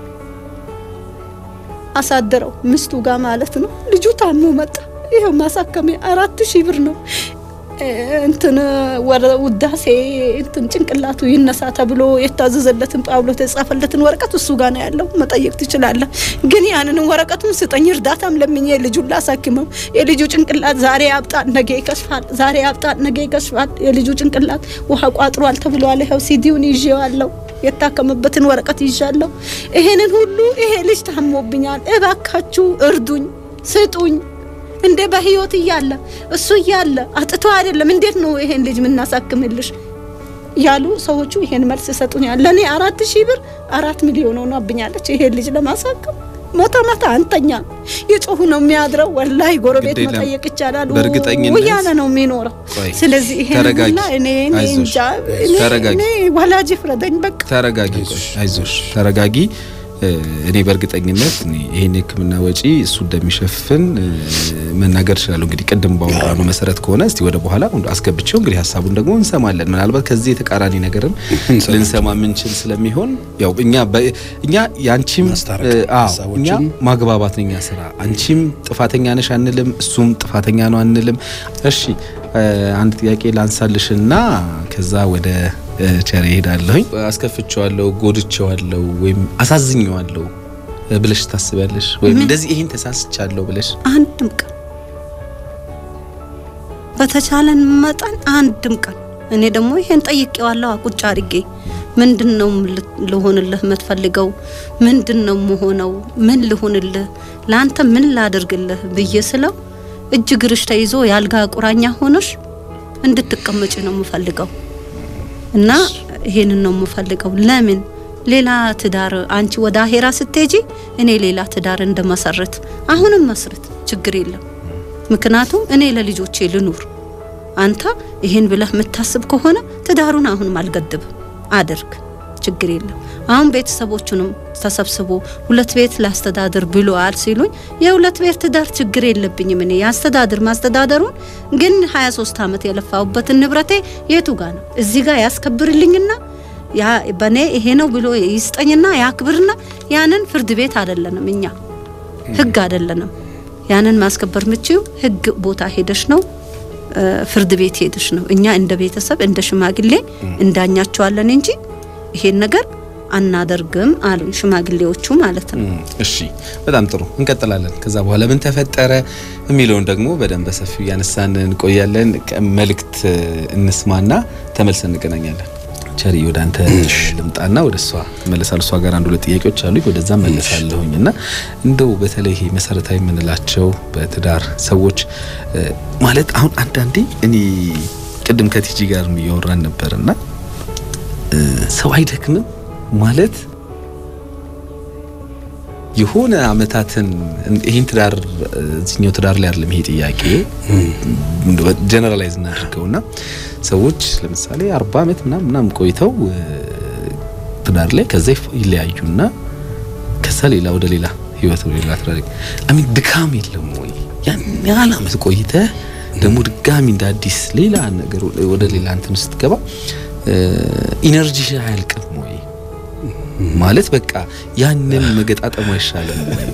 አሳደረው ምስቱ ጋር ማለት ነው። ልጁ ታሞ መጣ። ይኸው ማሳከሚያ አራት ሺህ ብር ነው። እ፣ እንትን ወረ ውዳሴ እንትን ጭንቅላቱ ይነሳ ተብሎ የታዘዘለትን ጳውሎስ የጻፈለትን ወረቀት እሱ ጋር ነው ያለው። መጠየቅ ትችላለህ። ግን ያንንም ወረቀቱን ስጠኝ እርዳታም ለምኜ ልጁን ላሳክመው። የልጁ ጭንቅላት ዛሬ ያብጣል፣ ነገ ይከሽፋል። ዛሬ ያብጣል፣ ነገ ይከሽፋል። የልጁ ጭንቅላት ውሃ ቋጥሯል ተብሏል። ይኸው ሲዲውን ይዤዋለሁ የታከመበትን ወረቀት ይዣለሁ። ይሄንን ሁሉ ይሄ ልጅ ታሞብኛል፣ እባካችሁ እርዱኝ፣ ስጡኝ። እንዴ በህይወት እያለ እሱ እያለ አጥቶ አይደለም፣ እንዴት ነው ይሄን ልጅ የምናሳክምልሽ? ያሉ ሰዎቹ ይሄን መልስ ይሰጡኛል። ለእኔ አራት ሺህ ብር አራት ሚሊዮን ሆናብኛለች ይሄን ልጅ ለማሳከም። ማታ ማታ አንተኛ የጮሁ ነው የሚያድረው። ወላሂ ጎረቤት ግድ የለም። መጠየቅ ይቻላል። በእርግጠኝነት ውያነ ነው የሚኖረው። ቆይ፣ ስለዚህ ይሄን ተረጋጊ። ሁላ እኔ እኔ አይዞሽ፣ እንጃ እኔ ተረጋጊ። እኔ ወላጅ ፍረደኝ በቃ ተረጋጊ፣ ቆይ፣ አይዞሽ፣ ተረጋጊ። እ፣ እኔ በእርግጠኝነት እኔ ይሄን የሕክምና ወጪ እሱ እንደሚሸፍን እ፣ መናገር እችላለሁ። እንግዲህ ቅድም ባወራነው መሰረት ከሆነ እስቲ ወደ በኋላ አስገብቼው እንግዲህ ሀሳቡን ደግሞ እንሰማለን። ምናልባት ከዚህ የተቃራኒ ነገርም ልንሰማ የምንችል ስለሚሆን ያው እኛ በ- እኛ ያንቺም ማስታረቅ እ፣ አዎ፣ ሀሳቦችን እኛ ማግባባት ነው የኛ ስራ። አንቺም ጥፋተኛ ነሽ አንልም፣ እሱም ጥፋተኛ ነው አንልም። እሺ እ፣ አንድ ጥያቄ ላንሳልሽና ከዛ ወደ እ፣ ቸር እሄዳለሁኝ። አስከፍቼዋለሁ፣ ጎድቼዋለሁ ወይም አሳዝኘዋለሁ እ፣ ብለሽ ታስቢያለሽ? ወይም እንደዚህ ይሄን ተሳስቻለሁ ብለሽ አንድም ቀን በተቻለን መጠን አንድም ቀን እኔ ደግሞ ይሄን ጠይቄዋለሁ ቁጭ አድርጌ ምንድን ነው ል- ልሆንልህ የምትፈልገው ምንድን ነው መሆነው ምን ልሆንልህ ለአንተ ምን ላደርግልህ ብዬ ስለው እጅ ግርሽ ተይዞ የአልጋ ቁራኛ ሆነሽ እንድትቀመጭ ነው የምፈልገው እና ይሄንን ነው የምፈልገው ለምን ሌላ ትዳር አንቺ ወደ አሄራ ስትሄጂ እኔ ሌላ ትዳር እንደመሰረት አሁንም መስረት ችግር የለም ምክንያቱም እኔ ለልጆቼ ልኑር አንተ ይሄን ብለህ የምታስብ ከሆነ ትዳሩን አሁንም አልገድብም አድርግ ችግር የለም አሁን ቤተሰቦቹንም ተሰብስቦ ሁለት ቤት ላስተዳድር ብሎአል ሲሉኝ የሁለት ቤት ትዳር ችግር የለብኝም እኔ ያስተዳድር ማስተዳደሩን ግን 23 ዓመት የለፋሁበትን ንብረቴ የቱ ጋር ነው እዚህ ጋር ያስከብርልኝና ያ በኔ ይሄ ነው ብሎ ይስጠኝና ያክብርና ያንን ፍርድ ቤት አይደለንም እኛ ህግ አይደለንም ያንን ማስከበር ምችው ህግ ቦታ ሄደሽ ነው እ፣ ፍርድ ቤት ሄደሽ ነው እኛ እንደ ቤተሰብ እንደ ሽማግሌ እንዳኛቸዋለን እንጂ ይሄን ነገር አናደርግም አሉኝ ሽማግሌዎቹ ማለት ነው እሺ በጣም ጥሩ እንቀጥላለን። ከዛ በኋላ ምን ተፈጠረ የሚለውን ደግሞ በደንብ በሰፊው እያነሳን እንቆያለን። ቀ- መልእክት እንስማና ተመልሰን እንገናኛለን። ቸሪ ወደ አንተ ልምጣና ወደ እሷ እመለሳለሁ። እሷ ጋር አንድ ሁለት ጥያቄዎች አሉኝ፣ ወደዛ መለሳለሁኝ እና እንደው በተለይ ይሄ መሰረታዊ የምንላቸው በትዳር ሰዎች እ፣ ማለት አሁን አንዳንዴ እኔ ቅድም ከቲጂ ጋር እያወራን ነበርና እ፣ ሰው አይደክምም ማለት የሆነ አመታትን ይህን ትዳር እዚህኛው ትዳር ላይ አይደለም ይሄ ጥያቄ ጀነራላይዝ እናድርገውና ሰዎች ለምሳሌ አርባ ዓመት ምናምን ምናምን ቆይተው ትዳር ላይ ከዛ ይለያዩና ከዛ ሌላ ወደ ሌላ ህይወት ወደ ሌላ ትዳር አሚን ድካም የለም ወይ? ያን ያህል ዓመት ቆይተህ ደግሞ ድጋሚ እንደ አዲስ ሌላ ነገር ወደ ሌላ እንትን ስትገባ ኢነርጂ አያልቅም ወይ? ማለት በቃ ያንን መገጣጠሙ አይሻልም ወይ?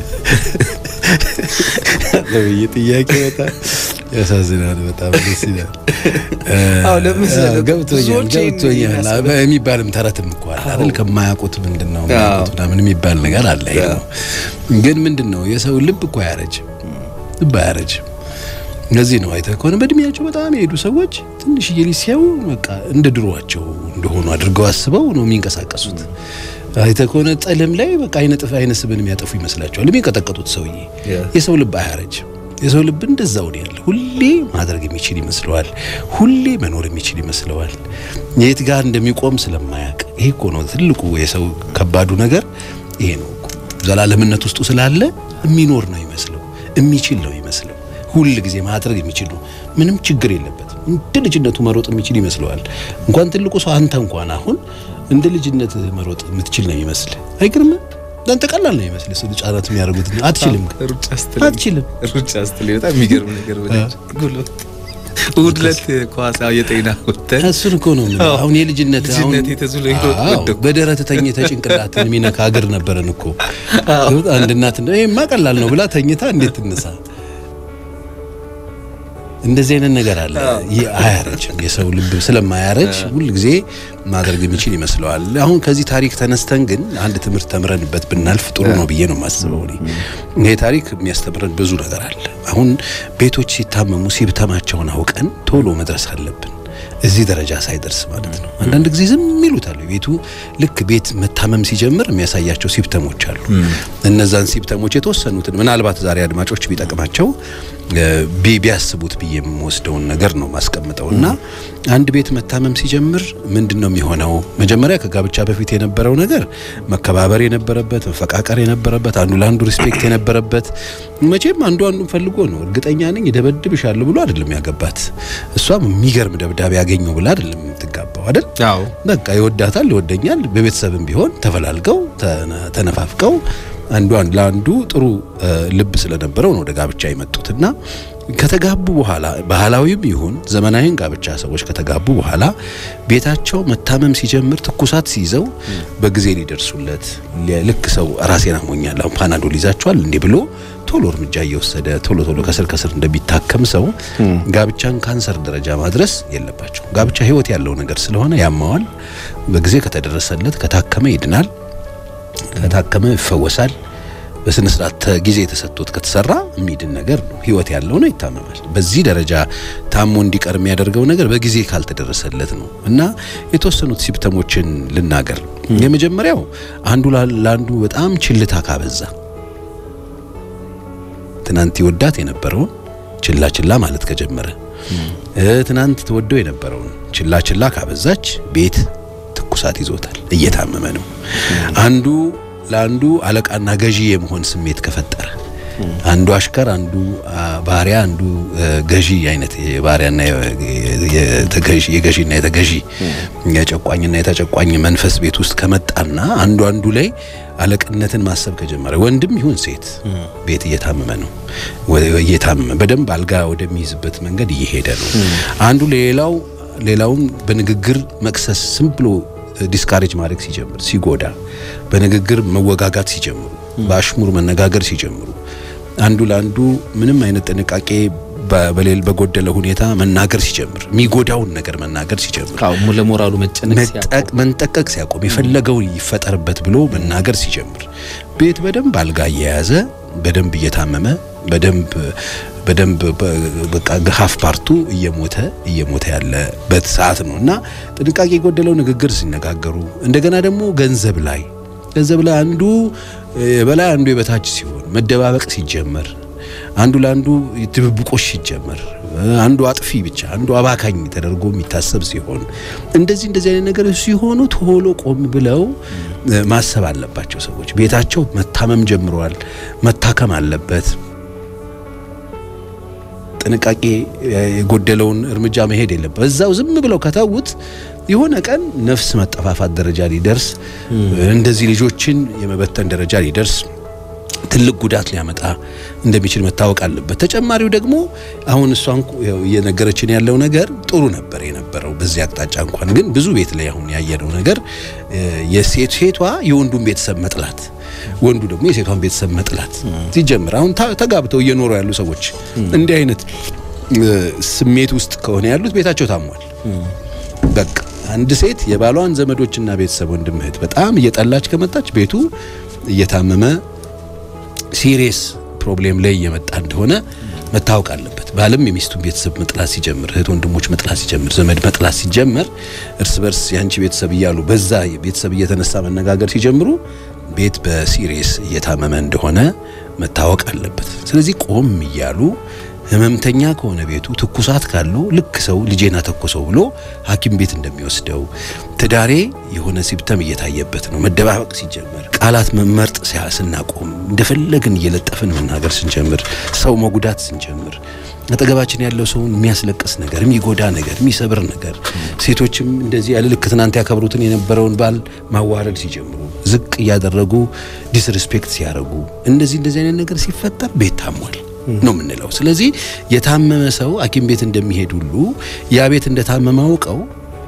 ለብዬ ጥያቄ በጣም ያሳዝናል። በጣም ደስ ይላል። አዎ ለምሳሌ ገብቶኛል ገብቶኛል የሚባልም ተረትም እኮ አለ አይደል? ከማያውቁት ምንድን ነው የሚያውቁት ምናምን የሚባል ነገር አለ። ይሄ ነው ግን ምንድን ነው የሰው ልብ እኮ አያረጅም፣ ልብ አያረጅም። እነዚህ ነው አይተህ ከሆነ በእድሜያቸው በጣም የሄዱ ሰዎች ትንሽዬ ልጅ ሲያዩ በቃ እንደ ድሮዋቸው እንደሆኑ አድርገው አስበው ነው የሚንቀሳቀሱት። አይተህ ከሆነ ጠለም ላይ በቃ አይነ ጥፍ አይነ ስብን የሚያጠፉ ይመስላቸዋል የሚንቀጠቀጡት ሰውዬ። የሰው ልብ አያረጅም። የሰው ልብ እንደዛው ነው ያለ። ሁሌ ማድረግ የሚችል ይመስለዋል። ሁሌ መኖር የሚችል ይመስለዋል። የት ጋር እንደሚቆም ስለማያውቅ። ይሄ እኮ ነው ትልቁ የሰው ከባዱ ነገር ይሄ ነው እኮ ዘላለምነት ውስጡ ስላለ የሚኖር ነው ይመስለው፣ የሚችል ነው ይመስለው ሁል ጊዜ ማድረግ የሚችል ነው። ምንም ችግር የለበትም። እንደ ልጅነቱ መሮጥ የሚችል ይመስለዋል። እንኳን ትልቁ ሰው አንተ እንኳን አሁን እንደ ልጅነት መሮጥ የምትችል ነው ይመስል አይገርም? አንተ ቀላል ነው ይመስል ስለ ህጻናት የሚያደርጉት አትችልም፣ ሩጫ ስትል አትችልም። ሩጫ ስትል በጣም የሚገርም ነገር ብለህ ጉልበት እሑድ ዕለት ኳስ የጤና ወተን እሱን እኮ ነው የምልህ። አሁን የልጅነት አሁን ልጅነት የተዙሎ ሄዶ አዎ፣ ወደኩ። በደረት ተኝተህ ጭንቅላትን የሚነካ እግር ነበረን እኮ አንድ እናት እንደው ይሄማ ቀላል ነው ብላ ተኝታ እንዴት ትነሳ? እንደዚህ አይነት ነገር አለ። ይህ አያረጅም። የሰው ልብ ስለማያረጅ ሁል ጊዜ ማድረግ የሚችል ይመስለዋል። አሁን ከዚህ ታሪክ ተነስተን ግን አንድ ትምህርት ተምረንበት ብናልፍ ጥሩ ነው ብዬ ነው የማስበው። እኔ ይሄ ታሪክ የሚያስተምረን ብዙ ነገር አለ። አሁን ቤቶች ሲታመሙ ሲብተማቸውን አውቀን ቶሎ መድረስ አለብን። እዚህ ደረጃ ሳይደርስ ማለት ነው። አንዳንድ ጊዜ ዝም ይሉታል። ቤቱ ልክ ቤት መታመም ሲጀምር የሚያሳያቸው ሲፕተሞች አሉ። እነዛን ሲፕተሞች የተወሰኑትን ምናልባት ዛሬ አድማጮች ቢጠቅማቸው ቢ- ቢያስቡት ብዬ የምወስደውን ነገር ነው ማስቀምጠው እና አንድ ቤት መታመም ሲጀምር ምንድን ነው የሚሆነው? መጀመሪያ ከጋብቻ በፊት የነበረው ነገር መከባበር የነበረበት መፈቃቀር የነበረበት አንዱ ለአንዱ ሪስፔክት የነበረበት መቼም አንዱ አንዱን ፈልጎ ነው። እርግጠኛ ነኝ ይደበድብሻለሁ ብሎ አይደለም ያገባት። እሷም የሚገርም ደብዳቤ ያገኘው ብላ አይደለም የምትጋባው አይደል? አዎ በቃ ይወዳታል፣ ይወደኛል። በቤተሰብም ቢሆን ተፈላልገው ተነ- ተነፋፍቀው አንዱ አንድ ለአንዱ ጥሩ እ፣ ልብ ስለነበረው ነው ወደ ጋብቻ የመጡትና ከተጋቡ በኋላ ባህላዊም ይሁን ዘመናዊን ጋብቻ ሰዎች ከተጋቡ በኋላ ቤታቸው መታመም ሲጀምር ትኩሳት ሲይዘው በጊዜ ሊደርሱለት ሊ- ልክ ሰው ራሴን አሞኛል አሁን ፓናዶል ይዛቸዋል እንዲህ ብሎ ቶሎ እርምጃ እየወሰደ ቶሎ ቶሎ ከስር ከስር እንደሚታከም ሰው ጋብቻን ካንሰር ደረጃ ማድረስ የለባቸው። ጋብቻ ህይወት ያለው ነገር ስለሆነ ያማዋል። በጊዜ ከተደረሰለት ከታከመ ይድናል፣ ከታከመ ይፈወሳል። በስነ ስርዓት ተ- ጊዜ የተሰጥቶት ከተሰራ የሚድን ነገር ነው። ህይወት ያለው ነው፣ ይታመማል። በዚህ ደረጃ ታሞ እንዲቀር የሚያደርገው ነገር በጊዜ ካልተደረሰለት ነው እና የተወሰኑት ሲፕተሞችን ልናገር። የመጀመሪያው አንዱ ላ- ለአንዱ በጣም ችልታ ካበዛ ትናንት ይወዳት የነበረውን ችላ ችላ ማለት ከጀመረ እ ትናንት ትወደው የነበረውን ችላ ችላ ካበዛች ቤት ትኩሳት ይዞታል፣ እየታመመ ነው። አንዱ ለአንዱ አለቃና ገዢ የመሆን ስሜት ከፈጠረ አንዱ አሽከር፣ አንዱ አ, ባሪያ፣ አንዱ እ, ገዢ አይነት የባሪያና የ- የተገዢ የገዢና የተገዢ የጨቋኝና የተጨቋኝ መንፈስ ቤት ውስጥ ከመጣና አንዱ አንዱ ላይ አለቅነትን ማሰብ ከጀመረ ወንድም ይሁን ሴት ቤት እየታመመ ነው። ወ- እየታመመ በደንብ አልጋ ወደሚይዝበት መንገድ እየሄደ ነው። አንዱ ሌላው ሌላውን በንግግር መክሰስ ዝም ብሎ ዲስካሬጅ ማድረግ ሲጀምር ሲጎዳ፣ በንግግር መወጋጋት ሲጀምሩ፣ በአሽሙር መነጋገር ሲጀምሩ፣ አንዱ ለአንዱ ምንም አይነት ጥንቃቄ በ- በሌል በጎደለ ሁኔታ መናገር ሲጀምር፣ የሚጎዳውን ነገር መናገር ሲጀምር አዎ ለሞራሉ መጨነቅ ሲያቆም መጠቅ መንጠቀቅ ሲያቆም የፈለገው ይፈጠርበት ብሎ መናገር ሲጀምር ቤት በደንብ አልጋ እየያዘ በደንብ እየታመመ በደንብ በደንብ በ- በቃ ሀፍ ፓርቱ እየሞተ እየሞተ ያለበት ሰዓት ነው እና ጥንቃቄ የጎደለው ንግግር ሲነጋገሩ እንደገና ደግሞ ገንዘብ ላይ ገንዘብ ላይ አንዱ የበላይ አንዱ የበታች ሲሆን መደባበቅ ሲጀመር አንዱ ለአንዱ ድብብቆሽ ሲጀመር አንዱ አጥፊ ብቻ አንዱ አባካኝ ተደርጎ የሚታሰብ ሲሆን እንደዚህ እንደዚህ አይነት ነገሮች ሲሆኑ ቶሎ ቆም ብለው ማሰብ አለባቸው ሰዎች። ቤታቸው መታመም ጀምረዋል፣ መታከም አለበት። ጥንቃቄ የጎደለውን እርምጃ መሄድ የለበት። እዛው ዝም ብለው ከተዉት የሆነ ቀን ነፍስ መጠፋፋት ደረጃ ሊደርስ እንደዚህ ልጆችን የመበተን ደረጃ ሊደርስ ትልቅ ጉዳት ሊያመጣ እንደሚችል መታወቅ አለበት። ተጨማሪው ደግሞ አሁን እሷን እየነገረችን ያለው ነገር ጥሩ ነበር የነበረው በዚህ አቅጣጫ እንኳን ግን ብዙ ቤት ላይ አሁን ያየነው ነገር የሴት ሴቷ የወንዱን ቤተሰብ መጥላት፣ ወንዱ ደግሞ የሴቷን ቤተሰብ መጥላት ሲጀምር አሁን ተጋብተው እየኖሩ ያሉ ሰዎች እንዲህ አይነት ስሜት ውስጥ ከሆነ ያሉት ቤታቸው ታሟል። በቃ አንድ ሴት የባሏን ዘመዶችና ቤተሰብ ወንድም እህት በጣም እየጠላች ከመጣች ቤቱ እየታመመ ሲሪየስ ፕሮብሌም ላይ እየመጣ እንደሆነ መታወቅ አለበት። ባልም የሚስቱን ቤተሰብ መጥላት ሲጀምር፣ እህት ወንድሞች መጥላት ሲጀምር፣ ዘመድ መጥላት ሲጀምር፣ እርስ በርስ ያንቺ ቤተሰብ እያሉ በዛ ቤተሰብ እየተነሳ መነጋገር ሲጀምሩ ቤት በሲሪየስ እየታመመ እንደሆነ መታወቅ አለበት። ስለዚህ ቆም እያሉ ህመምተኛ ከሆነ ቤቱ ትኩሳት ካለው ልክ ሰው ልጄና ተኮሰው ብሎ ሐኪም ቤት እንደሚወስደው ትዳሬ የሆነ ሲምፕተም እየታየበት ነው መደባበቅ ሲጀምር ቃላት መመርጥ ስናቆም እንደፈለግን እየለጠፍን መናገር ስንጀምር ሰው መጉዳት ስንጀምር አጠገባችን ያለው ሰውን የሚያስለቅስ ነገር፣ የሚጎዳ ነገር፣ የሚሰብር ነገር ሴቶችም እንደዚህ ያለ ልክ ትናንት ያከብሩትን የነበረውን ባል ማዋረድ ሲጀምሩ ዝቅ እያደረጉ ዲስሪስፔክት ሲያደርጉ እንደዚህ እንደዚህ አይነት ነገር ሲፈጠር ቤት ታሟል ነው የምንለው። ስለዚህ የታመመ ሰው ሐኪም ቤት እንደሚሄድ ሁሉ ያ ቤት እንደታመመ አውቀው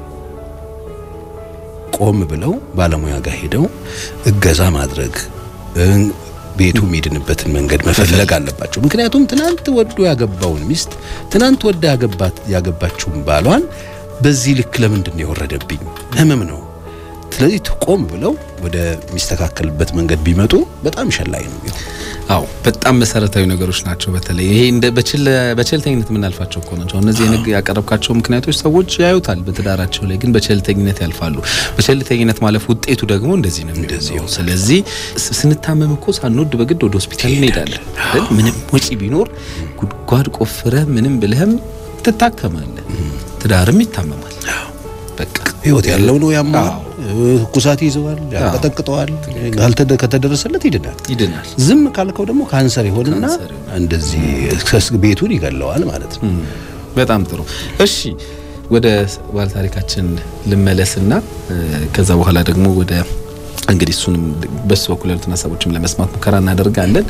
ቆም ብለው ባለሙያ ጋር ሄደው እገዛ ማድረግ ቤቱ የሚድንበትን መንገድ መፈለግ አለባቸው። ምክንያቱም ትናንት ወዶ ያገባውን ሚስት ትናንት ወዳ ያገባት ያገባችውን ባሏን በዚህ ልክ ለምንድን ነው የወረደብኝ? ህመም ነው። ስለዚህ ቆም ብለው ወደ ሚስተካከልበት መንገድ ቢመጡ በጣም ሸላይ ነው። አዎ በጣም መሰረታዊ ነገሮች ናቸው። በተለይ ይሄ እንደ በቸልተኝነት የምናልፋቸው እኮ ናቸው። እነዚህ የንግ ያቀረብካቸው ምክንያቶች ሰዎች ያዩታል በትዳራቸው ላይ ግን በቸልተኝነት ያልፋሉ። በቸልተኝነት ማለፍ ውጤቱ ደግሞ እንደዚህ ነው የሚሆነው። ስለዚህ ስንታመም እኮ ሳንወድ በግድ ወደ ሆስፒታል እንሄዳለን። ምንም ወጪ ቢኖር ጉድጓድ ቆፍረ ምንም ብለህም ትታከማለህ። ትዳርም ይታመማል። በቃ ህይወት ያለው ነው ያማል፣ ትኩሳት ይዘዋል፣ ያንቀጠቅጠዋል። ከተደረሰለት ይድናል ይድናል። ዝም ካልከው ደግሞ ካንሰር ይሆንና እንደዚህ ቤቱን ይገለዋል ማለት ነው። በጣም ጥሩ። እሺ ወደ ባለታሪካችን ልመለስና ከዛ በኋላ ደግሞ ወደ እንግዲህ እሱንም በሱ በኩል ያሉትን ሀሳቦችም ለመስማት ሙከራ እናደርጋለን።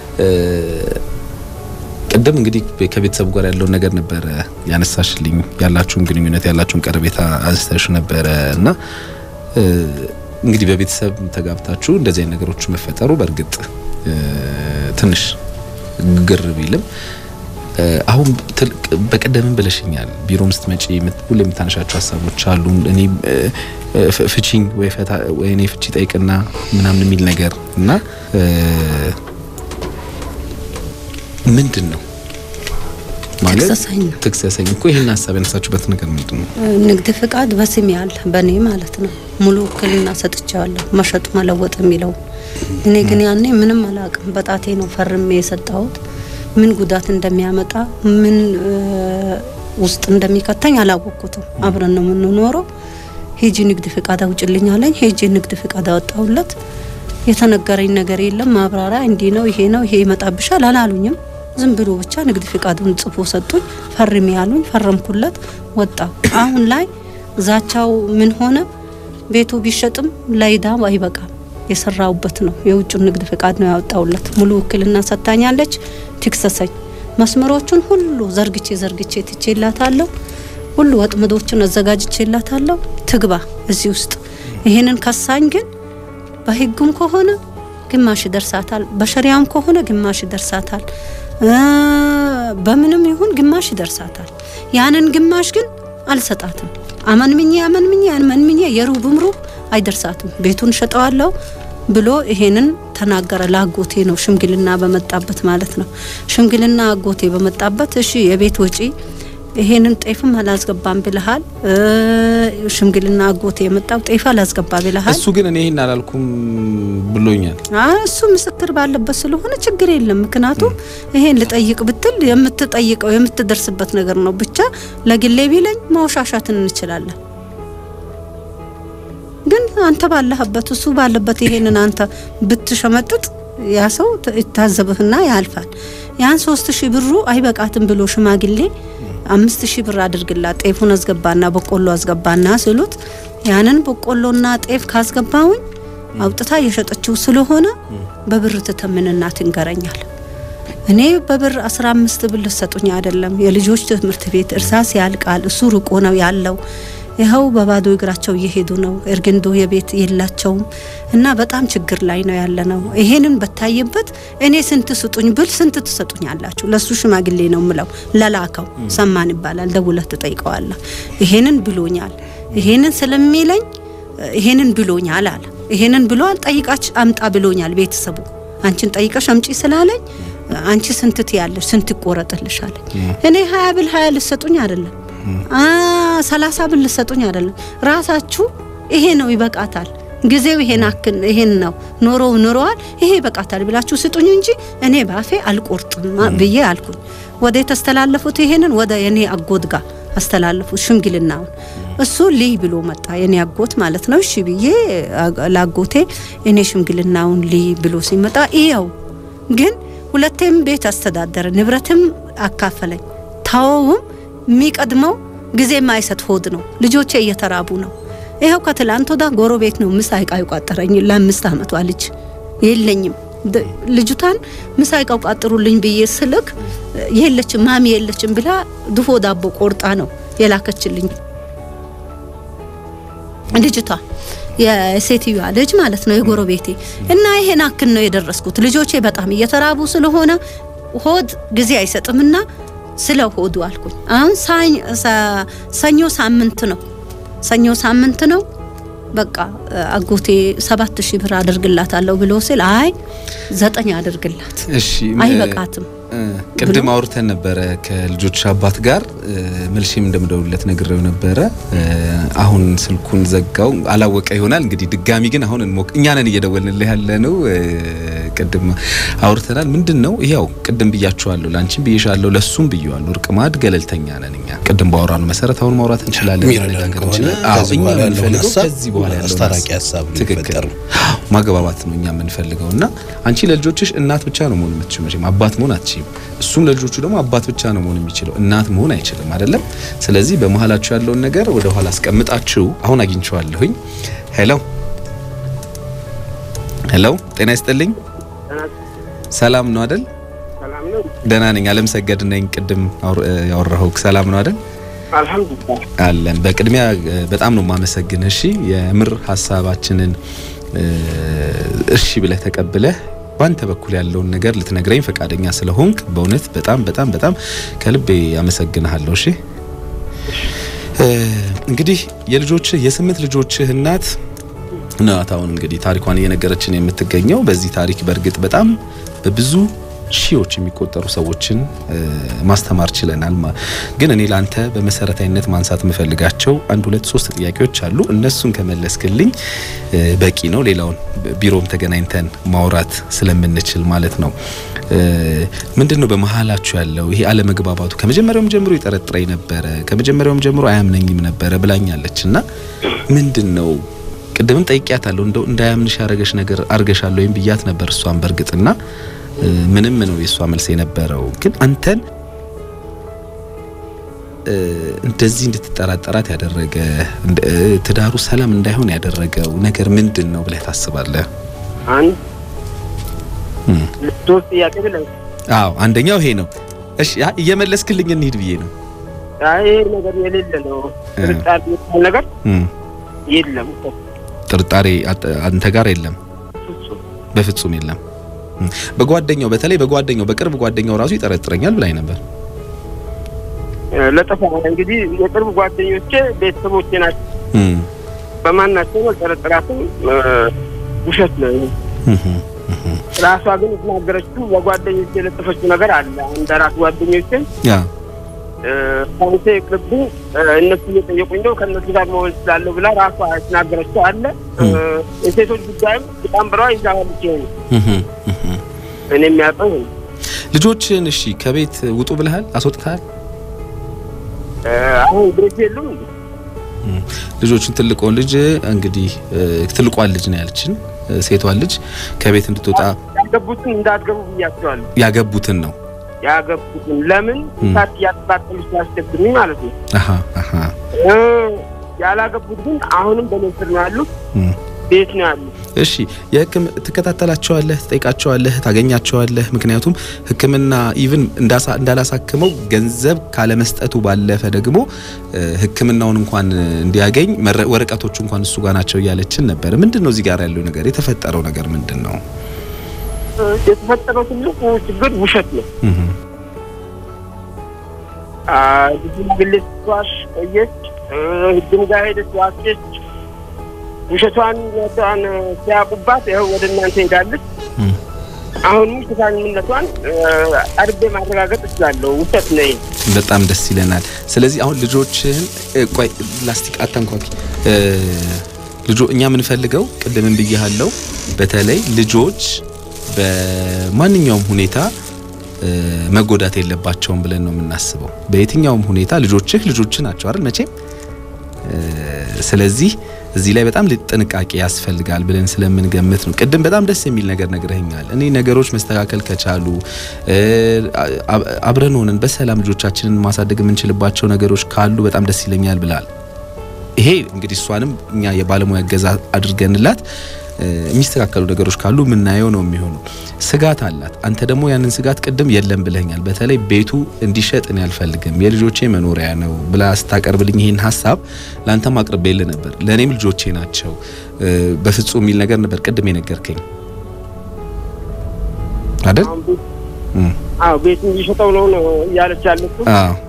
ቅድም እንግዲህ ከቤተሰቡ ጋር ያለውን ነገር ነበረ ያነሳሽልኝ። ያላችሁን ግንኙነት ያላችሁን ቀረቤታ አንስተሽ ነበረ እና እንግዲህ በቤተሰብ ተጋብታችሁ እንደዚህ አይነት ነገሮች መፈጠሩ በእርግጥ ትንሽ ግር ቢልም አሁን በቀደምም ብለሽኛል፣ ቢሮም ስትመጪ ሁሌ የምታነሻቸው ሀሳቦች አሉ። እኔ ፍቺኝ ወይ እኔ ፍቺ ጠይቅና ምናምን የሚል ነገር እና ምንድን ነው ማለት ትክሰሰኝ ነው። ትክሰሰኝ እኮ ይህን ሀሳብ ያነሳችሁበት ነገር ምንድን ነው? ንግድ ፍቃድ በስሜ ያለ በእኔ ማለት ነው። ሙሉ ውክልና ሰጥቼዋለሁ መሸጥ መለወጥ የሚለው እኔ ግን ያኔ ምንም አላውቅም። በጣቴ ነው ፈርሜ የሰጠሁት። ምን ጉዳት እንደሚያመጣ ምን ውስጥ እንደሚከተኝ አላወቅኩትም። አብረን ነው የምንኖረው። ሄጂ ንግድ ፍቃድ አውጭልኝ አለኝ። ሄጂ ንግድ ፍቃድ አወጣሁለት። የተነገረኝ ነገር የለም ማብራሪያ፣ እንዲህ ነው ይሄ ነው ይሄ ይመጣብሻል አላሉኝም። ዝም ብሎ ብቻ ንግድ ፍቃዱን ጽፎ ሰጡኝ። ፈርሜ ያሉኝ ፈረምኩለት፣ ወጣ። አሁን ላይ ዛቻው ምን ሆነ? ቤቱ ቢሸጥም ለይዳ አይበቃም። የሰራውበት ነው። የውጭን ንግድ ፍቃድ ነው ያወጣውለት። ሙሉ ውክልና ሰጥታኛለች። ትክሰሰኝ። መስመሮቹን ሁሉ ዘርግቼ ዘርግቼ ትቼላታለሁ። ሁሉ ወጥመዶችን አዘጋጅቼላታለሁ። ትግባ እዚህ ውስጥ። ይሄንን ከሳኝ ግን በህጉም ከሆነ ግማሽ ይደርሳታል፣ በሸሪያም ከሆነ ግማሽ ይደርሳታል፣ በምንም ይሁን ግማሽ ይደርሳታል። ያንን ግማሽ ግን አልሰጣትም። አመንምኜ አመንምኜ አመንምኜ የሩብም ሩብ አይደርሳትም። ቤቱን ሸጠዋለሁ ብሎ ይሄንን ተናገረ። ለአጎቴ ነው ሽምግልና በመጣበት ማለት ነው። ሽምግልና አጎቴ በመጣበት እሺ የቤት ወጪ ይሄንን ጤፍም አላስገባም ብልሃል። ሽምግልና አጎቴ የመጣው ጤፍ አላስገባ ብልሃል። እሱ ግን እኔ ይሄን አላልኩም ብሎኛል። እሱ ምስክር ባለበት ስለሆነ ችግር የለም። ምክንያቱም ይሄን ልጠይቅ ብትል የምትጠይቀው የምትደርስበት ነገር ነው። ብቻ ለግሌ ቢለኝ ማውሻሻትን እንችላለን። ግን አንተ ባለህበት እሱ ባለበት ይሄንን አንተ ብትሸመጥጥ ያ ሰው ይታዘብህና ያልፋል። ያን ሶስት ሺህ ብሩ አይበቃትም ብሎ ሽማግሌ አምስት ሺህ ብር አድርግላት ጤፉን አስገባና በቆሎ አስገባና ስሉት ያንን በቆሎና ጤፍ ካስገባውኝ አውጥታ የሸጠችው ስለሆነ በብር ትተምንና ትንገረኛል። እኔ በብር አስራ አምስት ብር ልሰጡኝ አይደለም። የልጆች ትምህርት ቤት እርሳስ ያልቃል። እሱ ርቆ ነው ያለው። ይኸው በባዶ እግራቸው እየሄዱ ነው። እርግንዶ የቤት የላቸውም እና በጣም ችግር ላይ ነው ያለ ነው። ይሄንን በታየበት እኔ ስንት ስጡኝ ብል ስንት ትሰጡኝ አላችሁ? ለሱ ሽማግሌ ነው ምለው ለላከው ሰማን ይባላል። ደውለህ ትጠይቀዋለህ። ይሄንን ብሎኛል፣ ይሄንን ስለሚለኝ ይሄንን ብሎኛል አለ። ይሄንን ብሏል። ጠይቃች አምጣ ብሎኛል ቤተሰቡ አንቺን ጠይቀሽ አምጪ ስላለኝ አንቺ ስንት ትያለሽ ስንት ይቆረጥልሽ አለኝ። እኔ ሀያ ብል ሀያ ልሰጡኝ አይደለም ሰላሳ ብል ልሰጡኝ አይደለም። ራሳችሁ ይሄ ነው ይበቃታል፣ ጊዜው ይሄን አክን ይሄን ነው ኖሮ ኖረዋል፣ ይሄ ይበቃታል ብላችሁ ስጡኝ እንጂ እኔ ባፌ አልቆርጥም ብዬ አልኩኝ። ወደ የተስተላለፉት ይሄንን ወደ የኔ አጎት ጋር አስተላለፉት ሽምግልናውን። እሱ ልይ ብሎ መጣ፣ የኔ አጎት ማለት ነው። እሺ ብዬ ላጎቴ እኔ ሽምግልናውን ልይ ብሎ ሲመጣ ይኸው ግን ሁለቴም ቤት አስተዳደረ፣ ንብረትም አካፈለኝ። ታወውም የሚቀድመው ጊዜ የማይሰጥ ሆድ ነው። ልጆቼ እየተራቡ ነው። ይኸው ከትላንት ወዳ ጎረቤት ነው ምሳ ዕቃ ይቋጠረኝ ለአምስት አመቷ ልጅ የለኝም። ልጅቷን ምሳ ዕቃ ቋጥሩልኝ ብዬ ስልክ የለችም ማሚ የለችም ብላ ድፎ ዳቦ ቆርጣ ነው የላከችልኝ ልጅቷ የሴትዮዋ ልጅ ማለት ነው የጎረቤቴ እና ይሄን አክል ነው የደረስኩት። ልጆቼ በጣም እየተራቡ ስለሆነ ሆድ ጊዜ አይሰጥምና ስለ ሆዱ አልኩኝ። አሁን ሰኞ ሳምንት ነው ሰኞ ሳምንት ነው። በቃ አጎቴ ሰባት ሺህ ብር አድርግላታለሁ ብሎ ሲል አይ ዘጠኝ አድርግላት እሺ አይበቃትም ቅድም አውርተን ነበረ ከልጆች አባት ጋር መልሼም እንደምደውልለት ነግሬው ነበረ። አሁን ስልኩን ዘጋው አላወቀ ይሆናል እንግዲህ ድጋሚ ግን አሁን እንሞክ እኛ ነን እየደወልንልህ ያለ ነው። ቅድም አውርተናል። ምንድን ነው ይኸው ቅድም ብያችኋለሁ፣ ላንቺም ብዬሻለሁ፣ ለሱም ብዬዋለሁ። እርቅ ማዕድ ገለልተኛ ነን እኛ። ቅድም ባወራነው መሰረት አሁን ማውራት እንችላለን፣ የሚረዳን ከሆነ ከዚህ በኋላ ያለውን ሀሳብ ከዚህ በኋላ ያለውን አስታራቂ ሀሳብ ትክክል ሊፈጠር ነው። ማግባባት ነው እኛ የምንፈልገው እና አንቺ ለልጆችሽ እናት ብቻ ነው መሆን የምትችይው፣ መቼም አባት መሆን አትችይም። እሱም ለልጆቹ ደግሞ አባት ብቻ ነው መሆን የሚችለው፣ እናት መሆን አይችልም። አይደለም? ስለዚህ በመሀላችሁ ያለውን ነገር ወደ ኋላ አስቀምጣችሁ አሁን አግኝቼዋለሁኝ። ሄሎ ሄሎ፣ ጤና ይስጥልኝ። ሰላም ነው አይደል? ሰላም ነው። ደህና ነኝ። አለም ሰገድ ነኝ። ቅድም ያወራኸው ሰላም ነው አይደል? አልሐምዱሊላህ አለን። በቅድሚያ በጣም ነው የማመሰግን። እሺ የምር ሀሳባችንን እሺ ብለህ ተቀብለህ ባንተ በኩል ያለውን ነገር ልትነግረኝ ፈቃደኛ ስለሆንክ በእውነት በጣም በጣም በጣም ከልቤ አመሰግንሃለሁ። እሺ እንግዲህ የልጆችህ የስምንት ልጆችህ እናት ናት አሁን እንግዲህ ታሪኳን እየነገረችን የምትገኘው። በዚህ ታሪክ በእርግጥ በጣም በብዙ ሺዎች የሚቆጠሩ ሰዎችን ማስተማር ችለናል። ግን እኔ ላንተ በመሰረታዊነት ማንሳት የምፈልጋቸው አንድ ሁለት ሶስት ጥያቄዎች አሉ። እነሱን ከመለስክልኝ በቂ ነው። ሌላውን ቢሮም ተገናኝተን ማውራት ስለምንችል ማለት ነው። ምንድን ነው በመሀላችሁ ያለው ይሄ አለመግባባቱ? ከመጀመሪያውም ጀምሮ ይጠረጥረኝ ነበረ፣ ከመጀመሪያውም ጀምሮ አያምነኝም ነበረ ብላኛለች እና ምንድን ነው ቅድምም ጠይቂያታለሁ እንደው እንዳያምንሽ ያረገሽ ነገር አርገሻለሁ ወይም ብያት ነበር እሷን በእርግጥና ምንም ነው የእሷ መልስ የነበረው። ግን አንተን እንደዚህ እንድትጠራጠራት ያደረገ ትዳሩ ሰላም እንዳይሆን ያደረገው ነገር ምንድን ነው ብለህ ታስባለህ? አንድ ሶስት ጥያቄ ብለህ አዎ፣ አንደኛው ይሄ ነው። እሺ እየመለስክልኝ እንሂድ ብዬ ነው። አይ ይሄ ነገር የሌለ ነው። ጥርጣሬ የሚባል ነገር የለም። ጥርጣሬ አንተ ጋር የለም፣ በፍጹም የለም። በጓደኛው በተለይ በጓደኛው በቅርብ ጓደኛው ራሱ ይጠረጥረኛል ብላኝ ነበር። ለጠፋ እንግዲህ የቅርብ ጓደኞቼ ቤተሰቦቼ ናቸው። በማናቸው አልጠረጥራትም። ውሸት ነው። ራሷ ግን የተናገረችው በጓደኞቼ የለጠፈችው ነገር አለ። እንደ ራስ ጓደኞቼ ያ ሳንሴ ይቅርብኝ እነሱ እየጠየቁኝ ነው ከእነሱ ጋር መሆን ስላለሁ ብላ ራሷ የተናገረችው አለ። የሴቶች ጉዳይም በጣም ብለዋ ይዛዋልች ይሆኑ እኔ የሚያውቀው ይሆኑ ልጆችን እሺ ከቤት ውጡ ብለሃል? አስወጥተሃል? አሁን ቤት የሉም እንዴ? ልጆችን ትልቋን ልጅ እንግዲህ ትልቋን ልጅ ነው ያለችን ሴቷን ልጅ ከቤት እንድትወጣ ያገቡትን እንዳትገቡ ብያቸዋለሁ። ያገቡትን ነው ያገቡትን ለምን እሳት እያጠቃጠሉ ሲያስቸግሩኝ ማለት ነው። አሃ አሃ ያላገቡት ግን አሁንም በመስር ነው ያሉት፣ ቤት ነው ያሉት። እሺ የህክም ትከታተላቸዋለህ፣ ትጠይቃቸዋለህ፣ ታገኛቸዋለህ። ምክንያቱም ሕክምና ኢቭን እንዳላሳክመው ገንዘብ ካለመስጠቱ ባለፈ ደግሞ ሕክምናውን እንኳን እንዲያገኝ ወረቀቶቹ እንኳን እሱ ጋር ናቸው እያለችን ነበር። ምንድን ነው እዚህ ጋር ያለው ነገር? የተፈጠረው ነገር ምንድን ነው? የተፈጠረው ትልቁ ችግር ውሸት ነው። ብዙ ግልጽ ዋሽ ቆየች፣ ህግም ጋር ሄደች፣ ዋሸች። ውሸቷን ነቷን ሲያውቁባት ይኸው ወደ እናንተ ሄዳለች። አሁንም ውሸታምነቷን አድቤ ማረጋገጥ እችላለሁ። ውሸት ነው። በጣም ደስ ይለናል። ስለዚህ አሁን ልጆችህን ቆይ ላስቲክ አታንኳኪ። ልጆ እኛ የምንፈልገው ቅድምን ብያሃለው፣ በተለይ ልጆች በማንኛውም ሁኔታ መጎዳት የለባቸውም ብለን ነው የምናስበው። በየትኛውም ሁኔታ ልጆችህ ልጆች ናቸው አይደል መቼም። ስለዚህ እዚህ ላይ በጣም ጥንቃቄ ያስፈልጋል ብለን ስለምንገምት ነው። ቅድም በጣም ደስ የሚል ነገር ነግረኸኛል። እኔ ነገሮች መስተካከል ከቻሉ አብረን ሆነን በሰላም ልጆቻችንን ማሳደግ የምንችልባቸው ነገሮች ካሉ በጣም ደስ ይለኛል ብላል። ይሄ እንግዲህ እሷንም እኛ የባለሙያ እገዛ አድርገንላት የሚስተካከሉ ነገሮች ካሉ የምናየው ነው የሚሆኑ። ስጋት አላት። አንተ ደግሞ ያንን ስጋት ቅድም የለም ብለኛል። በተለይ ቤቱ እንዲሸጥ እኔ አልፈልግም የልጆቼ መኖሪያ ነው ብላ ስታቀርብልኝ ይህን ሀሳብ ለአንተም አቅርቤልህ ነበር። ለእኔም ልጆቼ ናቸው በፍጹም የሚል ነገር ነበር ቅድም የነገርከኝ አይደል? አዎ ቤት እንዲሸጠው ነው ነው እያለች ያለችው።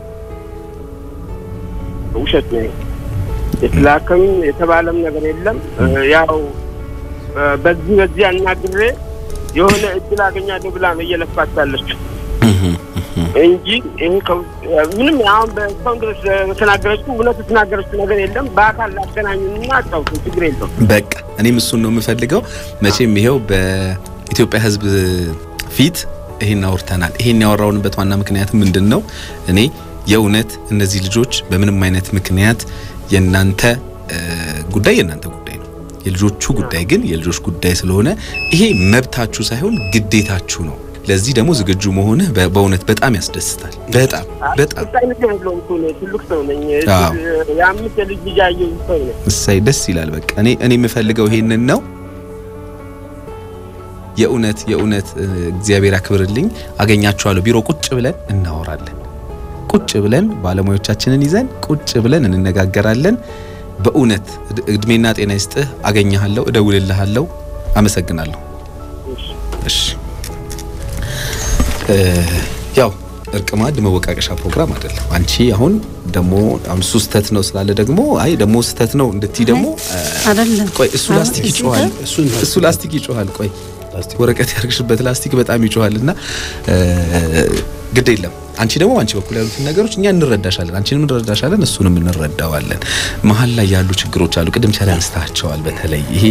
ውሸት ነው። የተላከም የተባለም ነገር የለም ያው በዚህ በዚህ አናግሬ የሆነ እድል አገኛለሁ ብላ ነው እየለፋች ያለችው እንጂ ይሄ ምንም አሁን በእስካሁን ድረስ በተናገረችው እውነት የተናገረችው ነገር የለም። በአካል ላገናኙና አጫውቱ፣ ችግር የለውም። በቃ እኔም እሱን ነው የምፈልገው። መቼም ይሄው በኢትዮጵያ ሕዝብ ፊት ይሄን አውርተናል። ይሄን ያወራውንበት ዋና ምክንያት ምንድን ነው? እኔ የእውነት እነዚህ ልጆች በምንም አይነት ምክንያት የእናንተ ጉዳይ የእናንተ ጉዳይ ነው የልጆቹ ጉዳይ ግን የልጆች ጉዳይ ስለሆነ ይሄ መብታችሁ ሳይሆን ግዴታችሁ ነው። ለዚህ ደግሞ ዝግጁ መሆንህ በእውነት በጣም ያስደስታል። በጣም በጣም ትልቅ ሰው ነኝ። የአምስት የልጅ ልጅ ያየሁ ሰው ነኝ። እሰይ ደስ ይላል። በቃ እኔ እኔ የምፈልገው ይሄንን ነው። የእውነት የእውነት እግዚአብሔር ያክብርልኝ። አገኛችኋለሁ። ቢሮ ቁጭ ብለን እናወራለን። ቁጭ ብለን ባለሙያዎቻችንን ይዘን ቁጭ ብለን እንነጋገራለን። በእውነት እድሜና ጤና ይስጥህ። አገኘሃለሁ፣ እደውልልሃለሁ። አመሰግናለሁ። እሺ ያው እርቅ ማዕድ መወቃቀሻ ፕሮግራም አይደለም። አንቺ አሁን ደግሞ አሁን እሱ ስህተት ነው ስላለ ደግሞ አይ ደግሞ ስህተት ነው እንድትይ ደግሞ አይደለም። ቆይ እሱ ላስቲክ ይጮሃል፣ እሱ ላስቲክ ይጮሃል። ቆይ ወረቀት ያርግሽበት ላስቲክ በጣም ይጮሃል እና ግድ የለም አንቺ ደግሞ አንቺ በኩል ያሉትን ነገሮች እኛ እንረዳሻለን፣ አንቺንም እንረዳሻለን፣ እሱንም እንረዳዋለን። መሀል ላይ ያሉ ችግሮች አሉ። ቅድም ቻለ አንስታቸዋል። በተለይ ይሄ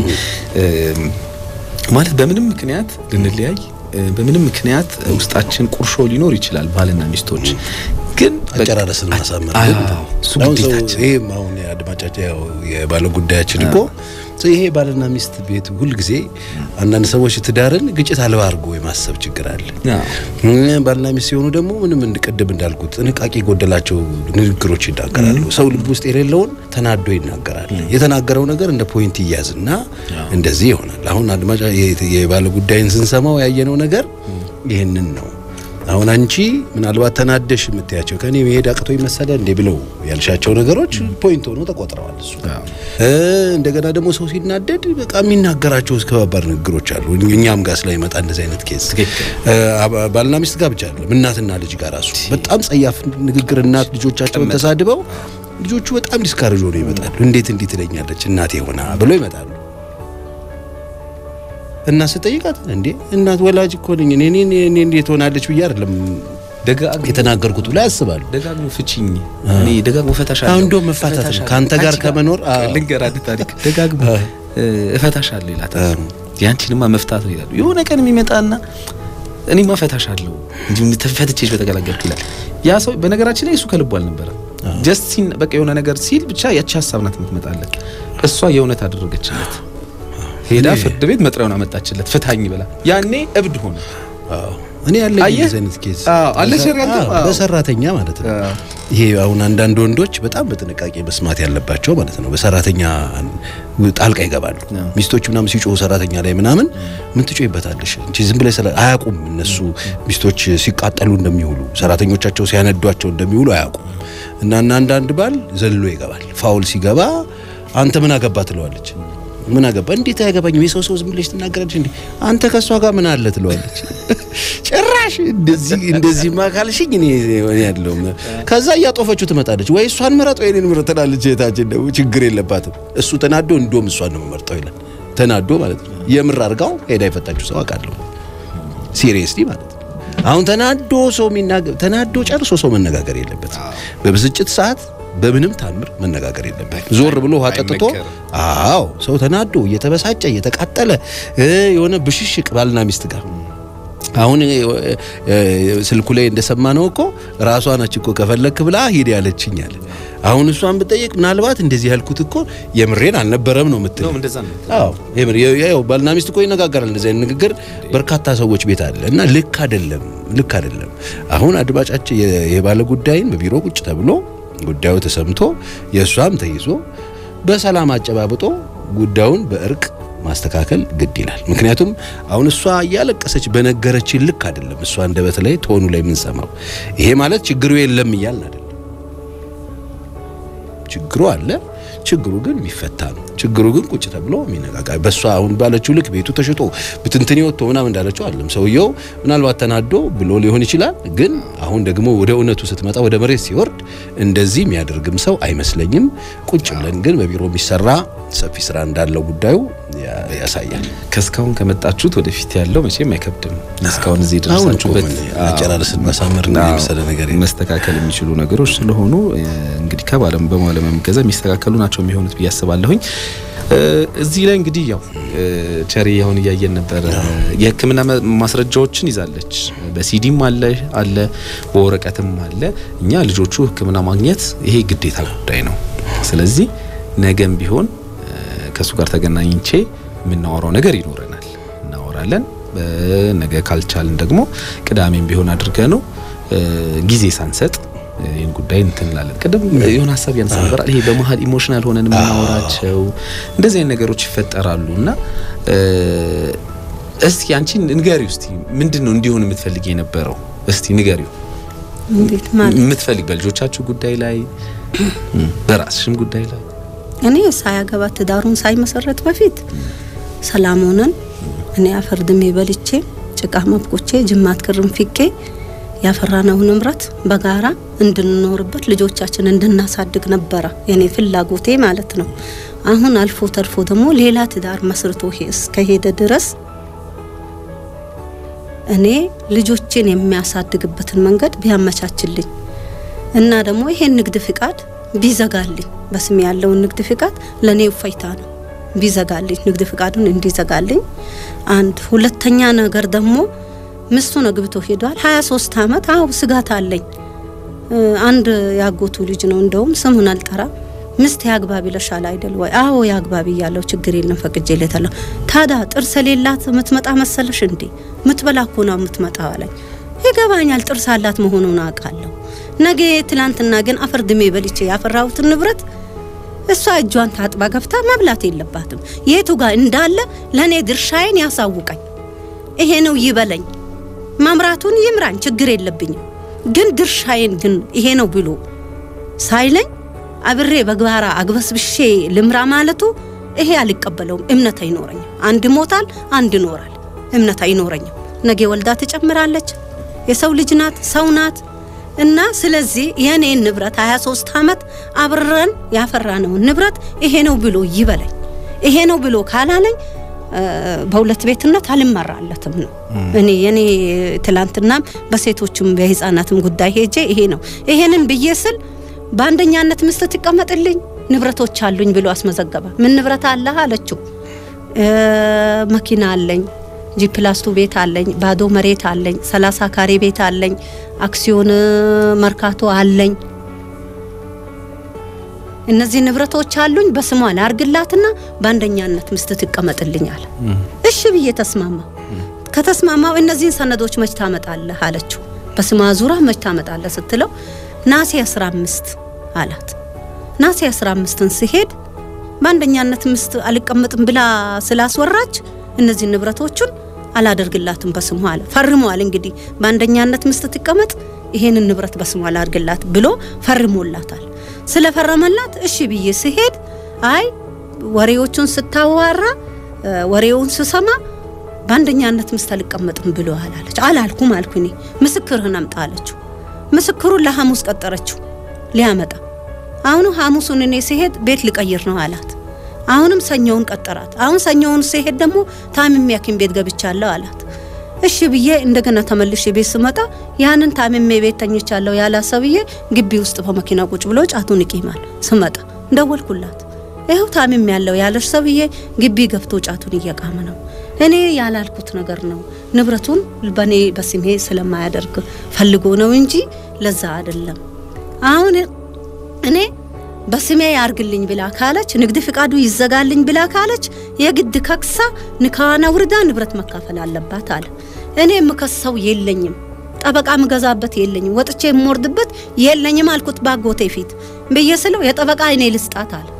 ማለት በምንም ምክንያት ልንለያይ በምንም ምክንያት ውስጣችን ቁርሾ ሊኖር ይችላል። ባልና ሚስቶች ግን አጨራረስን ማሳመር እሱ ግዴታችን። ይሄም አሁን የአድማጫቸው ያው የባለ ጉዳያችን እኮ ይሄ ባልና ሚስት ቤት ሁልጊዜ አንዳንድ ሰዎች ትዳርን ግጭት አልባ አድርጎ የማሰብ ችግር አለ። ባልና ሚስት ሲሆኑ ደግሞ ምንም እንድቀድም እንዳልኩት ጥንቃቄ የጎደላቸው ንግግሮች ይናገራሉ። ሰው ልብ ውስጥ የሌለውን ተናዶ ይናገራል። የተናገረው ነገር እንደ ፖይንት ይያዝና እንደዚህ ይሆናል። አሁን አድማጫ የባለ ጉዳይን ስንሰማው ያየነው ነገር ይህንን ነው። አሁን አንቺ ምናልባት ተናደሽ የምትያቸው ከኔ መሄድ አቅቶ ይመሰለ እንዴ ብለው ያልሻቸው ነገሮች ፖይንት ሆኖ ተቆጥረዋል። እሱ እንደገና ደግሞ ሰው ሲናደድ በቃ የሚናገራቸው ከባባድ ንግግሮች አሉ። እኛም ጋር ስለሚመጣ እንደዚህ አይነት ኬዝ ባልና ሚስት ጋር ብቻ አይደለም እናትና ልጅ ጋር ራሱ በጣም ጸያፍ ንግግር እናት ልጆቻቸውን ተሳድበው ልጆቹ በጣም ዲስካሬጅ ሆነው ይመጣሉ። እንዴት እንዲህ ትለኛለች እናቴ ሆና ብለው ይመጣሉ። እና ስጠይቃት እንዴ እናት ወላጅ እኮ ነኝ እኔ እኔ እንዴት ሆናለች ብዬ አይደለም ደጋግሞ የተናገርኩት ብላ ያስባሉ። ደጋግሞ ፍቺኝ እኔ ደጋግሞ እፈታሻለሁ አሁን እንደውም መፋታት ነው። እፈታሻለሁ። ከአንተ ጋር ከአንቺ ከመኖር አዎ። ልንገር አንድ ታሪክ ደጋግሞ እ፣ እፈታሻለሁ ይላታል። ያንቺንማ መፍታት ነው ይላሉ። የሆነ ቀን የሚመጣና እኔማ እፈታሻለሁ እንጂ ተፈትቼሽ በተገላገልኩ ይላል። ያ ሰው በነገራችን ላይ እሱ ከልቡ አልነበረም። ጀስት ሲን በቃ የሆነ ነገር ሲል ብቻ ያቺ ሀሳብ ናት የምትመጣለት። እሷ የእውነት አደረገችለት። ሄዳ ፍርድ ቤት መጥሪያውን አመጣችለት ፍታኝ ብላ። ያኔ እብድ ሆነ። አዎ እኔ ያለ አየህ? እንደዚህ አይነት ኬዝ አዎ፣ አለሽ ያልከው? አዎ፣ አዎ። በሰራተኛ ማለት ነው። አዎ። ይሄ አሁን አንዳንድ ወንዶች በጣም በጥንቃቄ መስማት ያለባቸው ማለት ነው። በሰራተኛ ጣልቃ ይገባሉ። ሚስቶች ምናምን ሲጮሁ ሰራተኛ ላይ ምናምን ምን ትጮይበታለሽ እንጂ ዝም ብለህ ስለ አያውቁም። እነሱ ሚስቶች ሲቃጠሉ እንደሚውሉ ሰራተኞቻቸው ሲያነዷቸው እንደሚውሉ አያውቁም። እና እና አንዳንድ ባል ዘሎ ይገባል። ፋውል ሲገባ አንተ ምን አገባ ትለዋለች። ምን አገባ እንዴት አያገባኝም? የሰው ሰው ዝም ብለሽ ትናገራለች እንዴ? አንተ ከሷ ጋር ምን አለ ትለዋለች። ጭራሽ እንደዚህ እንደዚህ ካልሽኝ እኔ እኔ ያለው ከዛ እያጦፈችው ትመጣለች። ወይ እሷን ምረጥ ወይ እኔን ምረጥ ትላለች። እህታችን ደግሞ ችግር የለባትም። እሱ ተናዶ እንደውም እሷን ነው የምመርጠው ይላል። ተናዶ ማለት ነው። የምር አድርጋው ሄዳ የፈታችሁ ሰው አውቃለሁ። ሲሪየስሊ ማለት ነው። አሁን ተናዶ ሰው የሚናገር ተናዶ ጨርሶ ሰው መነጋገር የለበት። በብስጭት ሰዓት በምንም ታምር መነጋገር የለበት። ዞር ብሎ ውሃ ጠጥቶ አዎ፣ ሰው ተናዶ እየተበሳጨ እየተቃጠለ እ የሆነ ብሽሽቅ ባልና ሚስት ጋር አሁን እ፣ እ፣ ስልኩ ላይ እንደሰማነው እኮ ራሷ ነች እኮ ከፈለክ ብላ ሂድ ያለችኝ አለ። አሁን እሷን ብጠየቅ ምናልባት እንደዚህ ያልኩት እኮ የምሬን አልነበረም ነው የምትል ነው እንደዛ ነው። አዎ የምር የ- ያው ባልና ሚስት እኮ ይነጋገራል። እንደዚህ አይነት ንግግር በርካታ ሰዎች ቤት አለ እና ልክ አይደለም፣ ልክ አይደለም። አሁን አድማጫችን የ- የባለ ጉዳይን በቢሮ ቁጭ ተብሎ ጉዳዩ ተሰምቶ የእሷም ተይዞ በሰላም አጨባብጦ ጉዳዩን በእርቅ ማስተካከል ግድ ይላል። ምክንያቱም አሁን እሷ እያለቀሰች በነገረችን ልክ አይደለም እሷ አንደበት ላይ ቶኑ ላይ የምንሰማው። ይሄ ማለት ችግሩ የለም እያልን አይደለም። ችግሩ አለ። ችግሩ ግን የሚፈታ ነው። ችግሩ ግን ቁጭ ተብሎ የሚነጋገር በእሷ አሁን ባለችው ልክ ቤቱ ተሽጦ ብትንትኔ ወጥቶ ምናምን እንዳለችው አለም ሰውየው ምናልባት ተናዶ ብሎ ሊሆን ይችላል። ግን አሁን ደግሞ ወደ እውነቱ ስትመጣ ወደ መሬት ሲወርድ እንደዚህ የሚያደርግም ሰው አይመስለኝም። ቁጭ ብለን ግን በቢሮ የሚሰራ ሰፊ ስራ እንዳለው ጉዳዩ ያ- ያሳያል። ከእስካሁን ከመጣችሁት ወደፊት ያለው መቼም አይከብድም። እስካሁን እዚህ አሁን እኮ ደረሳችሁበት ምን አጨራረስን ማሳመር ነው የመሰለ ነገር የለም። መስተካከል የሚችሉ ነገሮች ስለሆኑ እ፣ እንግዲህ ከባለም በማለም ገዛ የሚስተካከሉ ናቸው የሚሆኑት ብዬ አስባለሁኝ። እ፣ እዚህ ላይ እንግዲህ ያው እ፣ ቸሪ አሁን እያየን ነበር። የሕክምና መ- ማስረጃዎችን ይዛለች። በሲዲም አለ አለ በወረቀትም አለ። እኛ ልጆቹ ሕክምና ማግኘት ይሄ ግዴታ ጉዳይ ነው። ስለዚህ ነገም ቢሆን እ፣ ከእሱ ጋር ተገናኝቼ የምናወራው ነገር ይኖረናል፣ እናወራለን። እ፣ ነገ ካልቻልን ደግሞ ቅዳሜም ቢሆን አድርገ ነው ጊዜ ሳንሰጥ እ፣ ይህን ጉዳይ እንትን እንላለን። ቅድም የሆነ ሀሳብ ያነሳ ነበር። ይሄ በመሀል ኢሞሽናል ሆነን የምናወራቸው እንደዚህ አይነት ነገሮች ይፈጠራሉ እና እ፣ እስኪ አንቺ ንገሪው እስቲ ምንድን ነው እንዲሆን የምትፈልግ የነበረው እስቲ ንገሪው እንዴት ማለት የምትፈልግ በልጆቻችሁ ጉዳይ ላይ በራስሽም ጉዳይ ላይ እኔ ሳያገባ ትዳሩን ሳይመሰረት በፊት ሰላም ሆነን እኔ አፈር ድሜ በልቼ ጭቃ መብቆቼ ጅማት ክርም ፊቄ ያፈራነው ንብረት በጋራ እንድንኖርበት ልጆቻችን እንድናሳድግ ነበረ የኔ ፍላጎቴ ማለት ነው። አሁን አልፎ ተርፎ ደግሞ ሌላ ትዳር መስርቶ ሄ- እስከሄደ ድረስ እኔ ልጆችን የሚያሳድግበትን መንገድ ቢያመቻችልኝ እና ደግሞ ይሄን ንግድ ፍቃድ ቢዘጋልኝ በስሜ ያለውን ንግድ ፍቃድ ለኔ እፎይታ ነው። ቢዘጋልኝ ንግድ ፍቃዱን እንዲዘጋልኝ አንድ ሁለተኛ ነገር ደግሞ ሚስቱን አግብቶ ሄዷል። 23 ዓመት አው ስጋት አለኝ። እ፣ አንድ ያጎቱ ልጅ ነው እንደውም ስሙን አልጠራ ምስት ያግባብ ይለሻል አይደል ወይ? አዎ ያግባብ እያለው ችግር የለም ፈቅጄለታለሁ። ታዲያ ጥርስ የሌላት የምትመጣ መሰለሽ እንዴ? ምትበላ እኮ ነው የምትመጣው አለኝ። ይገባኛል፣ ጥርስ አላት መሆኑን አውቃለሁ። ነገ ትላንትና ግን አፈር ድሜ በልቼ ያፈራሁትን ንብረት እሷ እጇን ታጥባ ገብታ መብላት የለባትም። የቱ ጋር እንዳለ ለእኔ ድርሻዬን ያሳውቀኝ። ይሄ ነው ይበለኝ። መምራቱን ይምራኝ፣ ችግር የለብኝም። ግን ድርሻዬን ግን ይሄ ነው ብሎ ሳይለኝ አብሬ በግባራ አግበስብሼ ልምራ ማለቱ ይሄ አልቀበለውም። እምነት አይኖረኝም። አንድ ሞታል፣ አንድ ይኖራል። እምነት አይኖረኝም። ነገ ወልዳ ትጨምራለች። የሰው ልጅ ናት፣ ሰው ናት። እና ስለዚህ የኔን ንብረት 23 ዓመት አብረን ያፈራነውን ንብረት ይሄ ነው ብሎ ይበለኝ። ይሄ ነው ብሎ ካላለኝ በሁለት ቤትነት አልመራለትም ነው። እኔ የኔ ትላንትናም በሴቶችም በህፃናትም ጉዳይ ሄጄ ይሄ ነው ይሄንን ብዬ ስል በአንደኛነት ምስት ትቀመጥልኝ ንብረቶች አሉኝ ብሎ አስመዘገበ። ምን ንብረት አለህ አለችው። መኪና አለኝ፣ ጂፕላስቱ ቤት አለኝ፣ ባዶ መሬት አለኝ፣ ሰላሳ ካሬ ቤት አለኝ፣ አክሲዮን መርካቶ አለኝ እነዚህ ንብረቶች አሉኝ በስሟ ላርግላትና በአንደኛነት ምስት ትቀመጥልኝ አለ። እሺ ብዬ ተስማማ። ከተስማማው እነዚህን ሰነዶች መች ታመጣለህ አለችው። በስሟ ዙራ መች ታመጣለህ ስትለው ናሴ 15 አላት። ናሴ 15ን ሲሄድ በአንደኛነት ምስት አልቀመጥም ብላ ስላስወራች እነዚህ ንብረቶቹን አላደርግላትም በስሟ አለ። ፈርሟል። እንግዲህ በአንደኛነት ምስት ትቀመጥ፣ ይሄንን ንብረት በስሟ ላርግላት ብሎ ፈርሞላታል። ስለፈረመላት እሺ ብዬ ስሄድ አይ ወሬዎቹን ስታዋራ ወሬውን ስሰማ በአንደኛነት ምስት አልቀመጥም ብለዋል አለች። አላልኩም አልኩ እኔ ምስክርህን አምጣ አለችው። ምስክሩን ለሐሙስ ቀጠረችው ሊያመጣ። አሁኑ ሐሙሱን እኔ ሲሄድ ቤት ልቀይር ነው አላት። አሁንም ሰኞውን ቀጠራት። አሁን ሰኞውን ሲሄድ ደግሞ ታምሜ ሐኪም ቤት ገብቻለሁ አላት። እሺ ብዬ እንደገና ተመልሼ ቤት ስመጣ ያንን ታምሜ ቤት ተኝቻለሁ ያላ ሰውዬ ግቢ ውስጥ በመኪና ቁጭ ብሎ ጫቱን ይቂማል። ስመጣ እንደወልኩላት ይኸው ታምሜ ያለው ያለሽ ሰውዬ ግቢ ገብቶ ጫቱን እየቃመ ነው። እኔ ያላልኩት ነገር ነው። ንብረቱን በኔ በስሜ ስለማያደርግ ፈልጎ ነው እንጂ ለዛ አይደለም። አሁን እኔ በስሜ ያርግልኝ ብላ ካለች ንግድ ፍቃዱ ይዘጋልኝ ብላ ካለች የግድ ከክሳ ንካዋና ውርዳ ንብረት መካፈል አለባት አለ። እኔ የምከሰው የለኝም፣ ጠበቃ ምገዛበት የለኝም፣ ወጥቼ የምወርድበት የለኝም አልኩት ባጎቴ ፊት ብዬ ስለው የጠበቃ አይኔ ልስጣት አለ።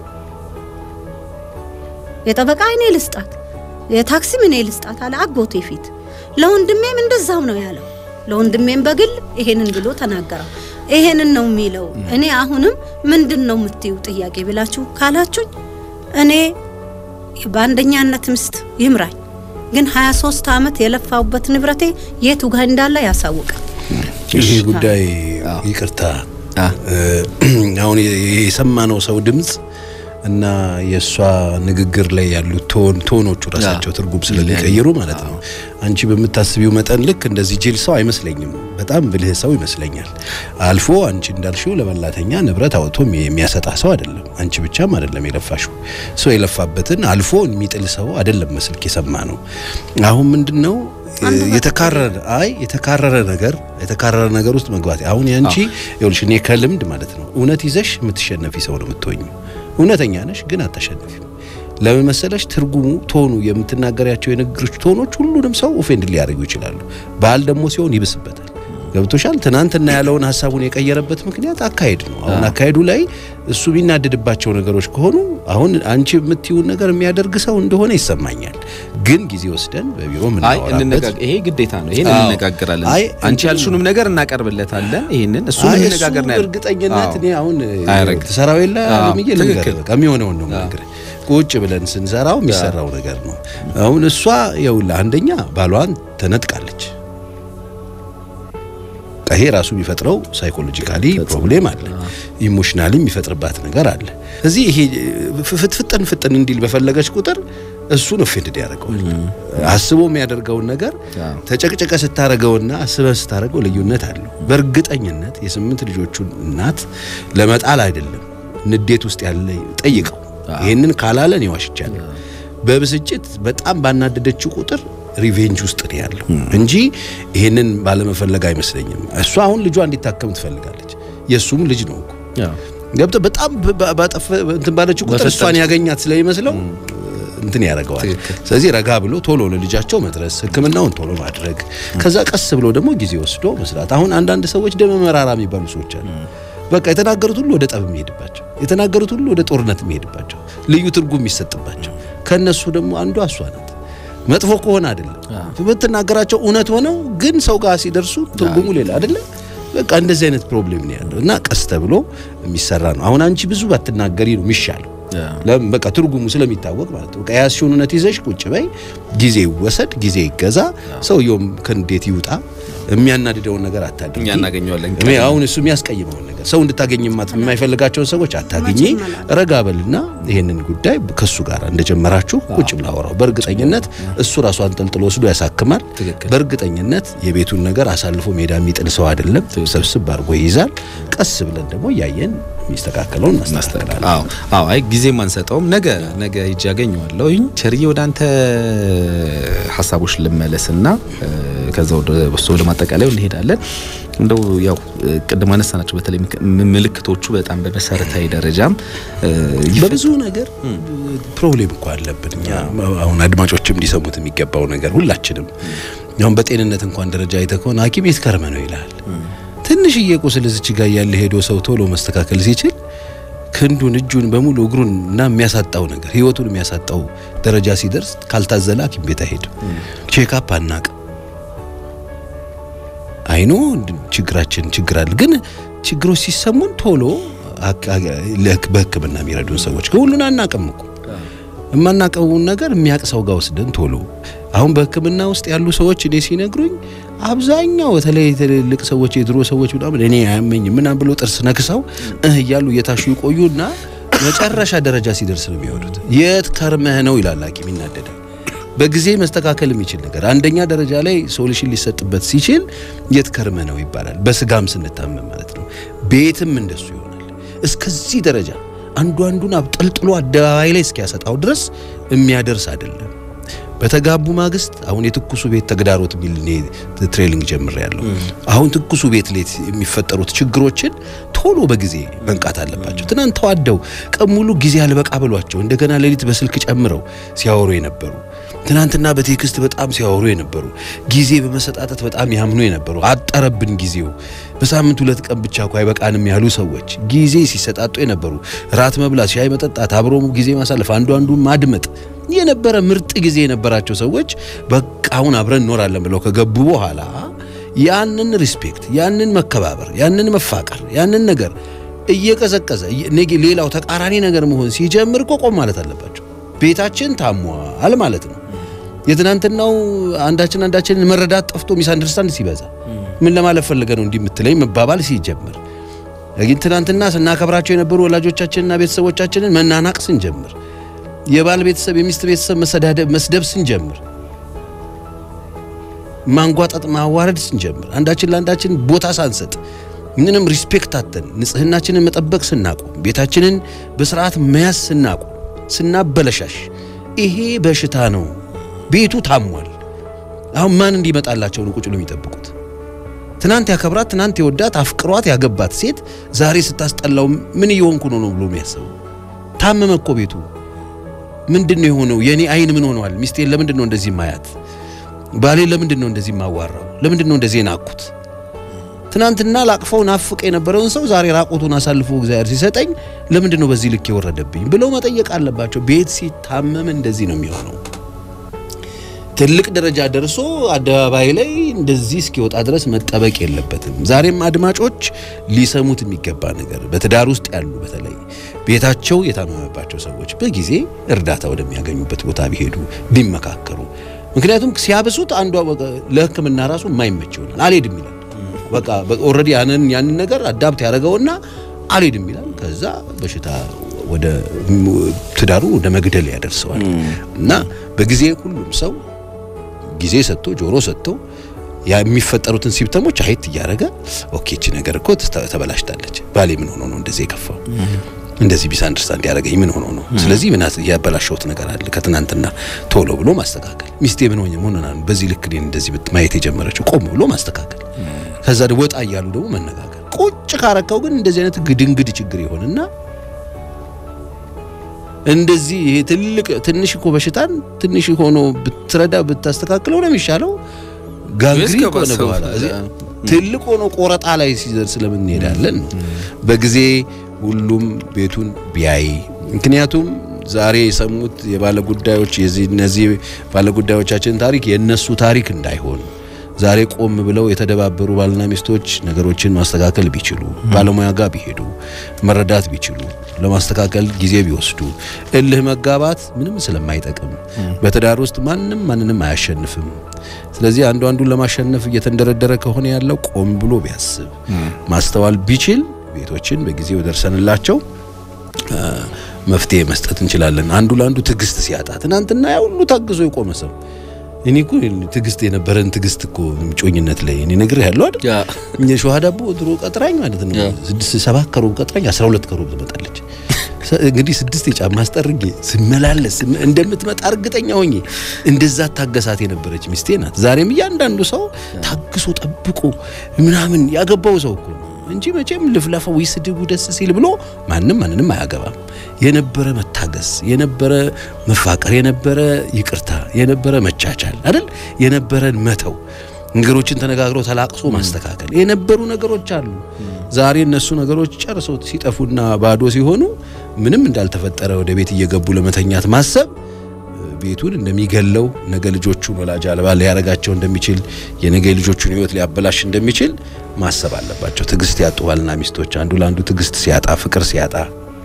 የጠበቃ አይኔ ልስጣት፣ የታክሲም እኔ ልስጣት አለ አጎቴ ፊት። ለወንድሜም እንደዛው ነው ያለው። ለወንድሜም በግል ይሄንን ብሎ ተናገረው። ይሄንን ነው የሚለው። እኔ አሁንም ምንድን ነው የምትዩ ጥያቄ ብላችሁ ካላችሁኝ እኔ በአንደኛነት ምስት ይምራኝ፣ ግን 23 ዓመት የለፋውበት ንብረቴ የቱ ጋር እንዳለ ያሳውቃል። ይሄ ጉዳይ ይቅርታ፣ አሁን የሰማነው ሰው ድምፅ እና የእሷ ንግግር ላይ ያሉት ቶን ቶኖቹ ራሳቸው ትርጉም ስለሚቀይሩ ማለት ነው። አንቺ በምታስቢው መጠን ልክ እንደዚህ ጅል ሰው አይመስለኝም። በጣም ብልህ ሰው ይመስለኛል። አልፎ አንቺ እንዳልሽው ለበላተኛ ንብረት አውጥቶ የሚያሰጣ ሰው አይደለም። አንቺ ብቻም አይደለም የለፋሽው ሰው የለፋበትን አልፎ የሚጥል ሰው አይደለም መስልክ የሰማ ነው። አሁን ምንድነው የተካረረ አይ የተካረረ ነገር የተካረረ ነገር ውስጥ መግባት አሁን ያንቺ ይኸውልሽ እኔ ከልምድ ማለት ነው እውነት ይዘሽ የምትሸነፊ ሰው ነው የምትሆኝ እውነተኛ ነሽ ግን አታሸንፊም። ለምን መሰለሽ? ትርጉሙ ቶኑ የምትናገሪያቸው የንግግሮች ቶኖች ሁሉንም ሰው ኦፌንድ ሊያደርጉ ይችላሉ። ባህል ደግሞ ሲሆን ይብስበታል። ገብቶሻል? ትናንትና ያለውን ሀሳቡን የቀየረበት ምክንያት አካሄድ ነው። አሁን አካሄዱ ላይ እሱ የሚናደድባቸው ነገሮች ከሆኑ አሁን አንቺ የምትይውን ነገር የሚያደርግ ሰው እንደሆነ ይሰማኛል። ግን ጊዜ ወስደን በቢሮ ምናወራበት ይሄ ግዴታ ነው። ይሄን እንነጋገራለን። አንቺ ያልሹንም ነገር እናቀርብለታለን። ይሄንን እሱ እንነጋገር ነው። እርግጠኝነት እኔ አሁን ትሰራው የለ አለምዬ ልንገር፣ በቃ የሚሆነውን ነው የምነግርህ። ቁጭ ብለን ስንሰራው የሚሰራው ነገር ነው። አሁን እሷ ይኸውልህ አንደኛ ባሏን ተነጥቃለች። ይሄ ራሱ የሚፈጥረው ሳይኮሎጂካሊ ፕሮብሌም አለ፣ ኢሞሽናሊ የሚፈጥርባት ነገር አለ። እዚህ ይሄ ፍጥን ፍጥን እንዲል በፈለገች ቁጥር እሱን ኦፌንድድ ያደርገዋል። አስቦ የሚያደርገውን ነገር ተጨቅጨቀ ስታረገውና አስበ ስታረገው ልዩነት አለው። በእርግጠኝነት የስምንት ልጆቹን እናት ለመጣል አይደለም ንዴት ውስጥ ያለ ጠይቀው። ይሄንን ካላለን ይዋሽቻለሁ። በብስጭት በጣም ባናደደችው ቁጥር ሪቬንጅ ውስጥ ነው ያለው እንጂ ይሄንን ባለመፈለግ አይመስለኝም። እሷ አሁን ልጇ እንዲታከም ትፈልጋለች። የእሱም ልጅ ነው እኮ ገብቶ በጣም ባጠፈ እንትን ባለችው ቁጥር እሷን ያገኛት ስለሚመስለው እንትን ያደርገዋል። ስለዚህ ረጋ ብሎ ቶሎ ለልጃቸው መድረስ፣ ሕክምናውን ቶሎ ማድረግ፣ ከዛ ቀስ ብሎ ደግሞ ጊዜ ወስዶ መስራት። አሁን አንዳንድ ሰዎች ደመ መራራ የሚባሉ ሰዎች አሉ። በቃ የተናገሩት ሁሉ ወደ ጠብ የሚሄድባቸው፣ የተናገሩት ሁሉ ወደ ጦርነት የሚሄድባቸው፣ ልዩ ትርጉም የሚሰጥባቸው ከነሱ ደግሞ አንዷ እሷ ናት። መጥፎ ከሆነ አይደለም ብትናገራቸው እውነት ሆነው ግን ሰው ጋር ሲደርሱ ትርጉሙ ሌላ አይደለም። በቃ እንደዚህ አይነት ፕሮብሌም ነው ያለው እና ቀስ ተብሎ የሚሰራ ነው። አሁን አንቺ ብዙ ባትናገሪ ነው የሚሻለው። ለምን በቃ ትርጉሙ ስለሚታወቅ ማለት ነው። በቃ የያዝሽውን እውነት ይዘሽ ቁጭ በይ፣ ጊዜ ይወሰድ፣ ጊዜ ይገዛ፣ ሰውየውም ከንዴት ይውጣ። የሚያናድደውን ነገር አታድርጊ። እኛ እናገኘዋለን። እኔ አሁን እሱ የሚያስቀይመውን ነገር ሰው እንድታገኝ የማይፈልጋቸውን ሰዎች አታገኝ። ረጋ በልና ይሄንን ጉዳይ ከሱ ጋር እንደጀመራችሁ ቁጭ ብላ አወራው። በእርግጠኝነት እሱ ራሱ አንጠልጥሎ ወስዶ ያሳክማል። ትክክል። በእርግጠኝነት የቤቱን ነገር አሳልፎ ሜዳ የሚጥል ሰው አይደለም። ሰብስብ አድርጎ ይይዛል። ቀስ ብለን ደግሞ እያየን የሚስተካከለውን እናስተካክላለን። አዎ አዎ፣ አይ ጊዜም አንሰጠውም። ነገ ነገ ሂጅ ያገኘዋለሁ። ቸርዬ ወደ አንተ ሀሳቦች ልመለስና እ፣ ከዛ ወደ እሱ ወደ ማጠቃለያው እንሄዳለን። እንደው ያው እ፣ ቅድም አነሳናቸው በተለይ ምክ- ም- ምልክቶቹ በጣም በመሰረታዊ ደረጃም እ፣ ይፈ- በብዙ ነገር ፕሮብሌም እኮ አለብን እኛ። አሁን አድማጮችም እንዲሰሙት የሚገባው ነገር ሁላችንም አሁን በጤንነት እንኳን ደረጃ አይተህ ከሆነ ሐኪም የት ከርመ ነው ይልሃል። ትንሽዬ ቁስል እዚች ጋር ያለ ሄዶ ሰው ቶሎ መስተካከል ሲችል ክንዱን፣ እጁን በሙሉ እግሩን እና የሚያሳጣው ነገር ህይወቱን የሚያሳጣው ደረጃ ሲደርስ ካልታዘለ ሐኪም ቤት አይሄድም። ቼክአፕ አናቅ አይኖ ችግራችን ችግር አለ፣ ግን ችግሮች ሲሰሙን ቶሎ አክ- አክ- ለህክ- በህክምና የሚረዱን ሰዎች ግን ሁሉን አናቅም እኮ የማናቀውን ነገር የሚያቅ ሰው ጋር ወስደን ቶሎ አሁን በህክምና ውስጥ ያሉ ሰዎች እኔ ሲነግሩኝ አብዛኛው በተለይ ትልልቅ ሰዎች የድሮ ሰዎች ምናምን እኔ አያመኝም ምናምን ብሎ ጥርስ ነክሰው እህ እያሉ እየታሹ ይቆዩና መጨረሻ ደረጃ ሲደርስ ነው የሚወዱት። የት ከርመህ ነው ይላል ሐኪም ይናደዳል። በጊዜ መስተካከል የሚችል ነገር አንደኛ ደረጃ ላይ ሶሉሽን ሊሰጥበት ሲችል የት ከርመህ ነው ይባላል። በስጋም ስንታመም ማለት ነው። ቤትም እንደሱ ይሆናል። እስከዚህ ደረጃ አንዱ አንዱን አብጠልጥሎ አደባባይ ላይ እስኪያሰጣው ድረስ የሚያደርስ አይደለም። በተጋቡ ማግስት አሁን የትኩሱ ቤት ተግዳሮት የሚል እኔ ትሬኒንግ ጀምር ያለው አሁን ትኩሱ ቤት ላይ የሚፈጠሩት ችግሮችን ቶሎ በጊዜ መንቃት አለባቸው። ትናንት ተዋደው ቀን ሙሉ ጊዜ አልበቃ ብሏቸው እንደገና ሌሊት በስልክ ጨምረው ሲያወሩ የነበሩ ትናንትና በቴክስት በጣም ሲያወሩ የነበሩ ጊዜ በመሰጣጠት በጣም ያምኑ የነበሩ አጠረብን ጊዜው በሳምንት ሁለት ቀን ብቻ እኮ አይበቃንም ያሉ ሰዎች ጊዜ ሲሰጣጡ የነበሩ ራት መብላት፣ ሻይ መጠጣት፣ አብሮ ጊዜ ማሳለፍ፣ አንዱ አንዱ ማድመጥ የነበረ ምርጥ ጊዜ የነበራቸው ሰዎች በቃ አሁን አብረን እንኖራለን ብለው ከገቡ በኋላ ያንን ሪስፔክት፣ ያንን መከባበር፣ ያንን መፋቀር፣ ያንን ነገር እየቀዘቀዘ ነገ ሌላው ተቃራኒ ነገር መሆን ሲጀምር እኮ ቆም ማለት አለባቸው። ቤታችን ታሟል ማለት ነው። የትናንትናው አንዳችን አንዳችንን መረዳት ጠፍቶ ሚስ አንደርስታንድ ሲበዛ ምን ለማለት ፈልገ ነው እንዲህ የምትለኝ መባባል ሲጀምር ግን ትናንትና ስናከብራቸው የነበሩ ወላጆቻችንና ቤተሰቦቻችንን መናናቅ ስንጀምር የባል ቤተሰብ የሚስት ቤተሰብ መሰዳደብ መስደብ ስንጀምር ማንጓጠጥ ማዋረድ ስንጀምር አንዳችን ለአንዳችን ቦታ ሳንሰጥ ምንም ሪስፔክት አተን ንጽህናችንን መጠበቅ ስናቆም ቤታችንን በስርዓት መያዝ ስናቆም ስናበለሻሽ ይሄ በሽታ ነው። ቤቱ ታሟል። አሁን ማን እንዲመጣላቸው ነው ቁጭ ብለው የሚጠብቁት? ትናንት ያከብራት ትናንት የወዳት አፍቅሯት ያገባት ሴት ዛሬ ስታስጠላው ምን እየሆንኩ ነው ነው ብሎ የሚያስበው ታመመ እኮ ቤቱ። ምንድን ነው የሆነው? የኔ አይን ምን ሆነዋል? ሚስቴን ለምንድን ነው እንደዚህ ማያት? ባሌን ለምንድን ነው እንደዚህ ማዋራው? ለምንድን ነው እንደዚህ ናኩት? ትናንትና ላቅፈው ናፍቅ የነበረውን ሰው ዛሬ ራቁቱን አሳልፎ እግዚአብሔር ሲሰጠኝ ለምንድን ነው በዚህ ልክ የወረደብኝ ብለው መጠየቅ አለባቸው። ቤት ሲታመም እንደዚህ ነው የሚሆነው። ትልቅ ደረጃ ደርሶ አደባባይ ላይ እንደዚህ እስኪወጣ ድረስ መጠበቅ የለበትም። ዛሬም አድማጮች ሊሰሙት የሚገባ ነገር በትዳር ውስጥ ያሉ በተለይ ቤታቸው የታመመባቸው ሰዎች በጊዜ እርዳታ ወደሚያገኙበት ቦታ ቢሄዱ ቢመካከሩ። ምክንያቱም ሲያብሱት አንዷ ለሕክምና ራሱ የማይመች ይሆናል። አልሄድም ይላል። በቃ ኦልሬዲ ያንን ያንን ነገር አዳፕት ያደረገውና አልሄድም ይላል። ከዛ በሽታ ወደ ትዳሩ ወደ መግደል ያደርሰዋል። እና በጊዜ ሁሉም ሰው ጊዜ ሰጥቶ ጆሮ ሰጥቶ የሚፈጠሩትን ሲምፕተሞች አየት እያደረገ ኦኬ እቺ ነገር እኮ ተበላሽታለች፣ ባሌ ምን ሆኖ ነው እንደዚህ የከፋው እንደዚህ ቢስ አንደርስታንድ ያደረገኝ ምን ሆኖ ነው? ስለዚህ ምን ያበላሸሁት ነገር አለ ከትናንትና ቶሎ ብሎ ማስተካከል። ሚስቴ ምን ሆኜ ሆነ ነው በዚህ ልክ እኔን እንደዚህ ማየት የጀመረችው ቆም ብሎ ማስተካከል። ከዛ ወጣ እያሉ ደግሞ መነጋገር። ቁጭ ካረካው ግን እንደዚህ አይነት ግድንግድ ችግር ይሆንና እንደዚህ ይሄ ትልቅ ትንሽ እኮ በሽታን ትንሽ ሆኖ ብትረዳ ብታስተካክለው ነው የሚሻለው። ጋንግሪ ከሆነ በኋላ ትልቅ ሆኖ ቆረጣ ላይ ሲደርስ ለምን እንሄዳለን? በጊዜ ሁሉም ቤቱን ቢያይ ምክንያቱም ዛሬ የሰሙት የባለ ጉዳዮች የዚህ እነዚህ ባለ ጉዳዮቻችን ታሪክ የነሱ ታሪክ እንዳይሆን ዛሬ ቆም ብለው የተደባበሩ ባልና ሚስቶች ነገሮችን ማስተካከል ቢችሉ፣ ባለሙያ ጋር ቢሄዱ፣ መረዳት ቢችሉ፣ ለማስተካከል ጊዜ ቢወስዱ፣ እልህ መጋባት ምንም ስለማይጠቅም በትዳር ውስጥ ማንም ማንንም አያሸንፍም። ስለዚህ አንዱ አንዱን ለማሸነፍ እየተንደረደረ ከሆነ ያለው ቆም ብሎ ቢያስብ ማስተዋል ቢችል ቤቶችን በጊዜው ደርሰንላቸው መፍትሄ መስጠት እንችላለን። አንዱ ለአንዱ ትዕግስት ሲያጣ ትናንትና ያ ሁሉ ታግዞ የቆመ ሰው እኔ እኮ ትዕግስት የነበረን ትዕግስት እኮ ጮኝነት ላይ እኔ ነግሬህ ያለው አይደል እኛ ሸዋ ዳቦ ድሮ ቀጥራኝ ማለት ነው ስድስት ሰባት ከሩብ ቀጥራኝ አስራ ሁለት ከሩብ ትመጣለች። እንግዲህ ስድስት የጫማ አስጠርጌ ስመላለስ እንደምትመጣ እርግጠኛ ሆኜ እንደዛ ታገሳት የነበረች ሚስቴ ናት። ዛሬም እያንዳንዱ ሰው ታግሶ ጠብቆ ምናምን ያገባው ሰው እኮ ነው እንጂ መቼም ልፍለፈው ይስድቡ ደስ ሲል ብሎ ማንም ማንንም አያገባም። የነበረ መታገስ፣ የነበረ መፋቀር፣ የነበረ ይቅርታ፣ የነበረ መቻቻል አይደል የነበረን መተው ነገሮችን ተነጋግሮ ተላቅሶ ማስተካከል የነበሩ ነገሮች አሉ። ዛሬ እነሱ ነገሮች ጨርሰው ሲጠፉና ባዶ ሲሆኑ ምንም እንዳልተፈጠረ ወደ ቤት እየገቡ ለመተኛት ማሰብ ቤቱን እንደሚገለው ነገ ልጆቹን ወላጅ አልባ ሊያረጋቸው እንደሚችል የነገ ልጆቹን ሕይወት ሊያበላሽ እንደሚችል ማሰብ አለባቸው። ትዕግስት ያጡ ባልና ሚስቶች አንዱ ለአንዱ ትዕግስት ሲያጣ፣ ፍቅር ሲያጣ፣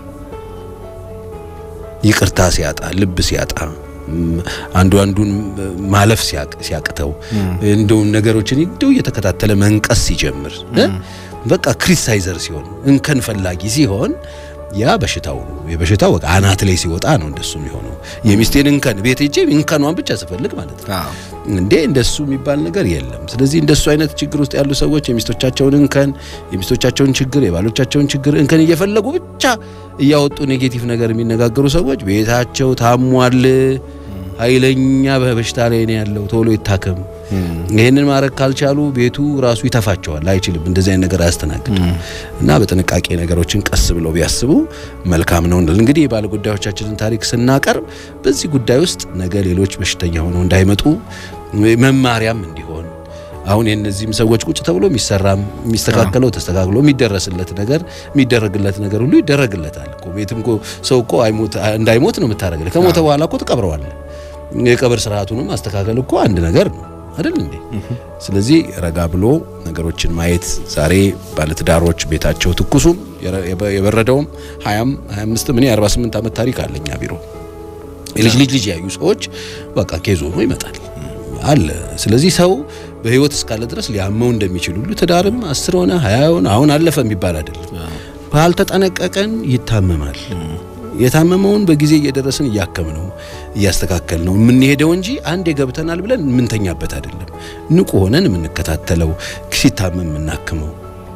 ይቅርታ ሲያጣ፣ ልብ ሲያጣ አንዱ አንዱን ማለፍ ሲያቅተው እንደው ነገሮችን እንደው እየተከታተለ መንቀስ ሲጀምር በቃ ክሪቲሳይዘር ሲሆን እንከን ፈላጊ ሲሆን ያ በሽታው ነው። የበሽታው በቃ አናት ላይ ሲወጣ ነው እንደሱ የሚሆነው። የሚስቴን እንከን ቤት ሄጄ እንከኗን ብቻ ስፈልግ ማለት ነው እንዴ እንደሱ የሚባል ነገር የለም። ስለዚህ እንደሱ አይነት ችግር ውስጥ ያሉ ሰዎች የሚስቶቻቸውን እንከን፣ የሚስቶቻቸውን ችግር፣ የባሎቻቸውን ችግር እንከን እየፈለጉ ብቻ እያወጡ ኔጌቲቭ ነገር የሚነጋገሩ ሰዎች ቤታቸው ታሟል፣ ኃይለኛ በበሽታ ላይ ነው ያለው፣ ቶሎ ይታከም። ይህንን ማድረግ ካልቻሉ ቤቱ ራሱ ይተፋቸዋል፣ አይችልም። እንደዚህ አይነት ነገር አያስተናግድም። እና በጥንቃቄ ነገሮችን ቀስ ብለው ቢያስቡ መልካም ነው እንላለን። እንግዲህ የባለ ጉዳዮቻችንን ታሪክ ስናቀርብ በዚህ ጉዳይ ውስጥ ነገ ሌሎች በሽተኛ ሆነው እንዳይመጡ መማሪያም እንዲሆን አሁን የእነዚህም ሰዎች ቁጭ ተብሎ የሚሰራም የሚስተካከለው ተስተካክሎ የሚደረስለት ነገር የሚደረግለት ነገር ሁሉ ይደረግለታል እኮ ቤትም እኮ ሰው እኮ እንዳይሞት ነው የምታደርግለት። ከሞተ በኋላ እኮ ትቀብረዋለህ። የቀብር ስርዓቱንም ማስተካከል እኮ አንድ ነገር ነው አይደል እንዴ? ስለዚህ ረጋ ብሎ ነገሮችን ማየት ዛሬ ባለትዳሮች ቤታቸው ትኩሱም የበረደውም 20 25 ምን 48 ዓመት ታሪክ አለኛ ቢሮ የልጅ ልጅ ልጅ ያዩ ሰዎች በቃ ኬዞ ነው ይመጣል አለ። ስለዚህ ሰው በህይወት እስካለ ድረስ ሊያመው እንደሚችል ሁሉ ትዳርም አስር ሆነ ሀያ ሆነ አሁን አለፈ የሚባል አይደለም። ካልተጠነቀቀን ይታመማል። የታመመውን በጊዜ እየደረስን እያከም ነው እያስተካከል ነው የምንሄደው እንጂ አንዴ ገብተናል ብለን የምንተኛበት አይደለም። ንቁ ሆነን የምንከታተለው ሲታመም የምናክመው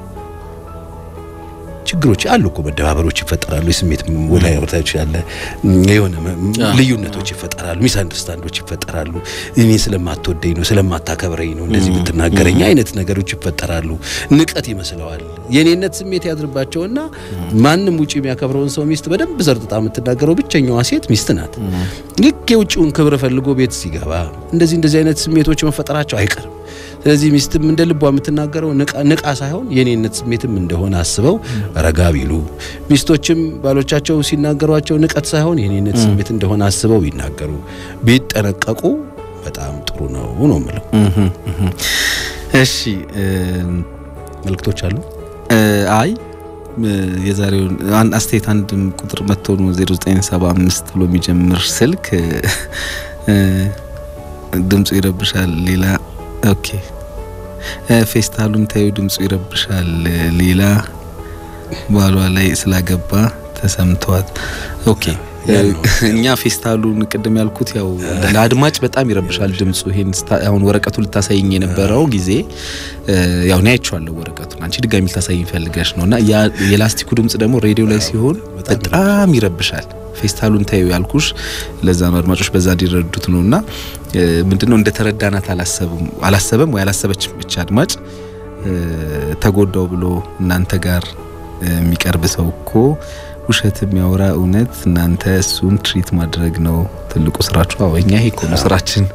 ችግሮች አሉ እኮ መደባበሮች ይፈጠራሉ። የስሜት ወላዮታች ያለ የሆነ ልዩነቶች ይፈጠራሉ። ሚስ አንደርስታንዶች ይፈጠራሉ። እኔ ስለማትወደኝ ነው ስለማታከብረኝ ነው እንደዚህ የምትናገረኝ አይነት ነገሮች ይፈጠራሉ። ንቀት ይመስለዋል። የኔነት ስሜት ያድርባቸውና ማንም ውጪ የሚያከብረውን ሰው ሚስት በደንብ ዘርጥጣ የምትናገረው ብቸኛዋ ሴት ሚስት ናት። ልክ የውጭውን ክብር ፈልጎ ቤት ሲገባ እንደዚህ እንደዚህ አይነት ስሜቶች መፈጠራቸው አይቀርም። ስለዚህ ሚስትም እንደ ልቧ የምትናገረው ንቃ ሳይሆን የኔነት ስሜትም እንደሆነ አስበው ረጋ ቢሉ፣ ሚስቶችም ባሎቻቸው ሲናገሯቸው ንቀት ሳይሆን የኔነት ስሜት እንደሆነ አስበው ቢናገሩ ቢጠነቀቁ በጣም ጥሩ ነው ነው የምለው። እሺ መልክቶች አሉ። አይ የዛሬውን አስተያየት አንድ ቁጥር መጥቶ ነው 0975 ብሎ የሚጀምር ስልክ ድምፁ ይረብሻል። ሌላ ኦኬ ፌስታሉን ታዩ ድምፁ ይረብሻል። ሌላ ባሏ ላይ ስላገባ ተሰምቷት። ኦኬ እኛ ፌስታሉን ቅድም ያልኩት ያው ለአድማጭ በጣም ይረብሻል ድምፁ። ይሄን አሁን ወረቀቱ ልታሳይኝ የነበረው ጊዜ ያው እኔ አይቼዋለሁ ወረቀቱን፣ አንቺ ድጋሚ ልታሳይኝ ፈልገሽ ነው። እና የላስቲኩ ድምፅ ደግሞ ሬዲዮ ላይ ሲሆን በጣም ይረብሻል። ፌስታሉን ታዩ ያልኩሽ ለዛ ነው፣ አድማጮች በዛ እንዲረዱት ነው። እና ምንድነው እንደ ተረዳናት አላሰብም አላሰበም ወይ አላሰበች ብቻ አድማጭ ተጎዳው ብሎ እናንተ ጋር የሚቀርብ ሰው እኮ ውሸት የሚያወራ እውነት እናንተ እሱን ትሪት ማድረግ ነው ትልቁ ስራችሁ። አዎ እኛ ይሄ እኮ ነው ስራችን።